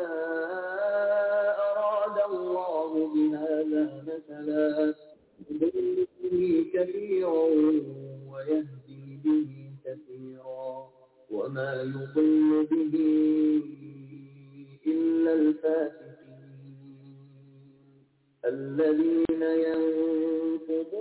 أراد الله بهذا مثلا يضل به كثيرا ويهدي به كثيرا وما يضل به إلا الفاسقين الذين ينقضون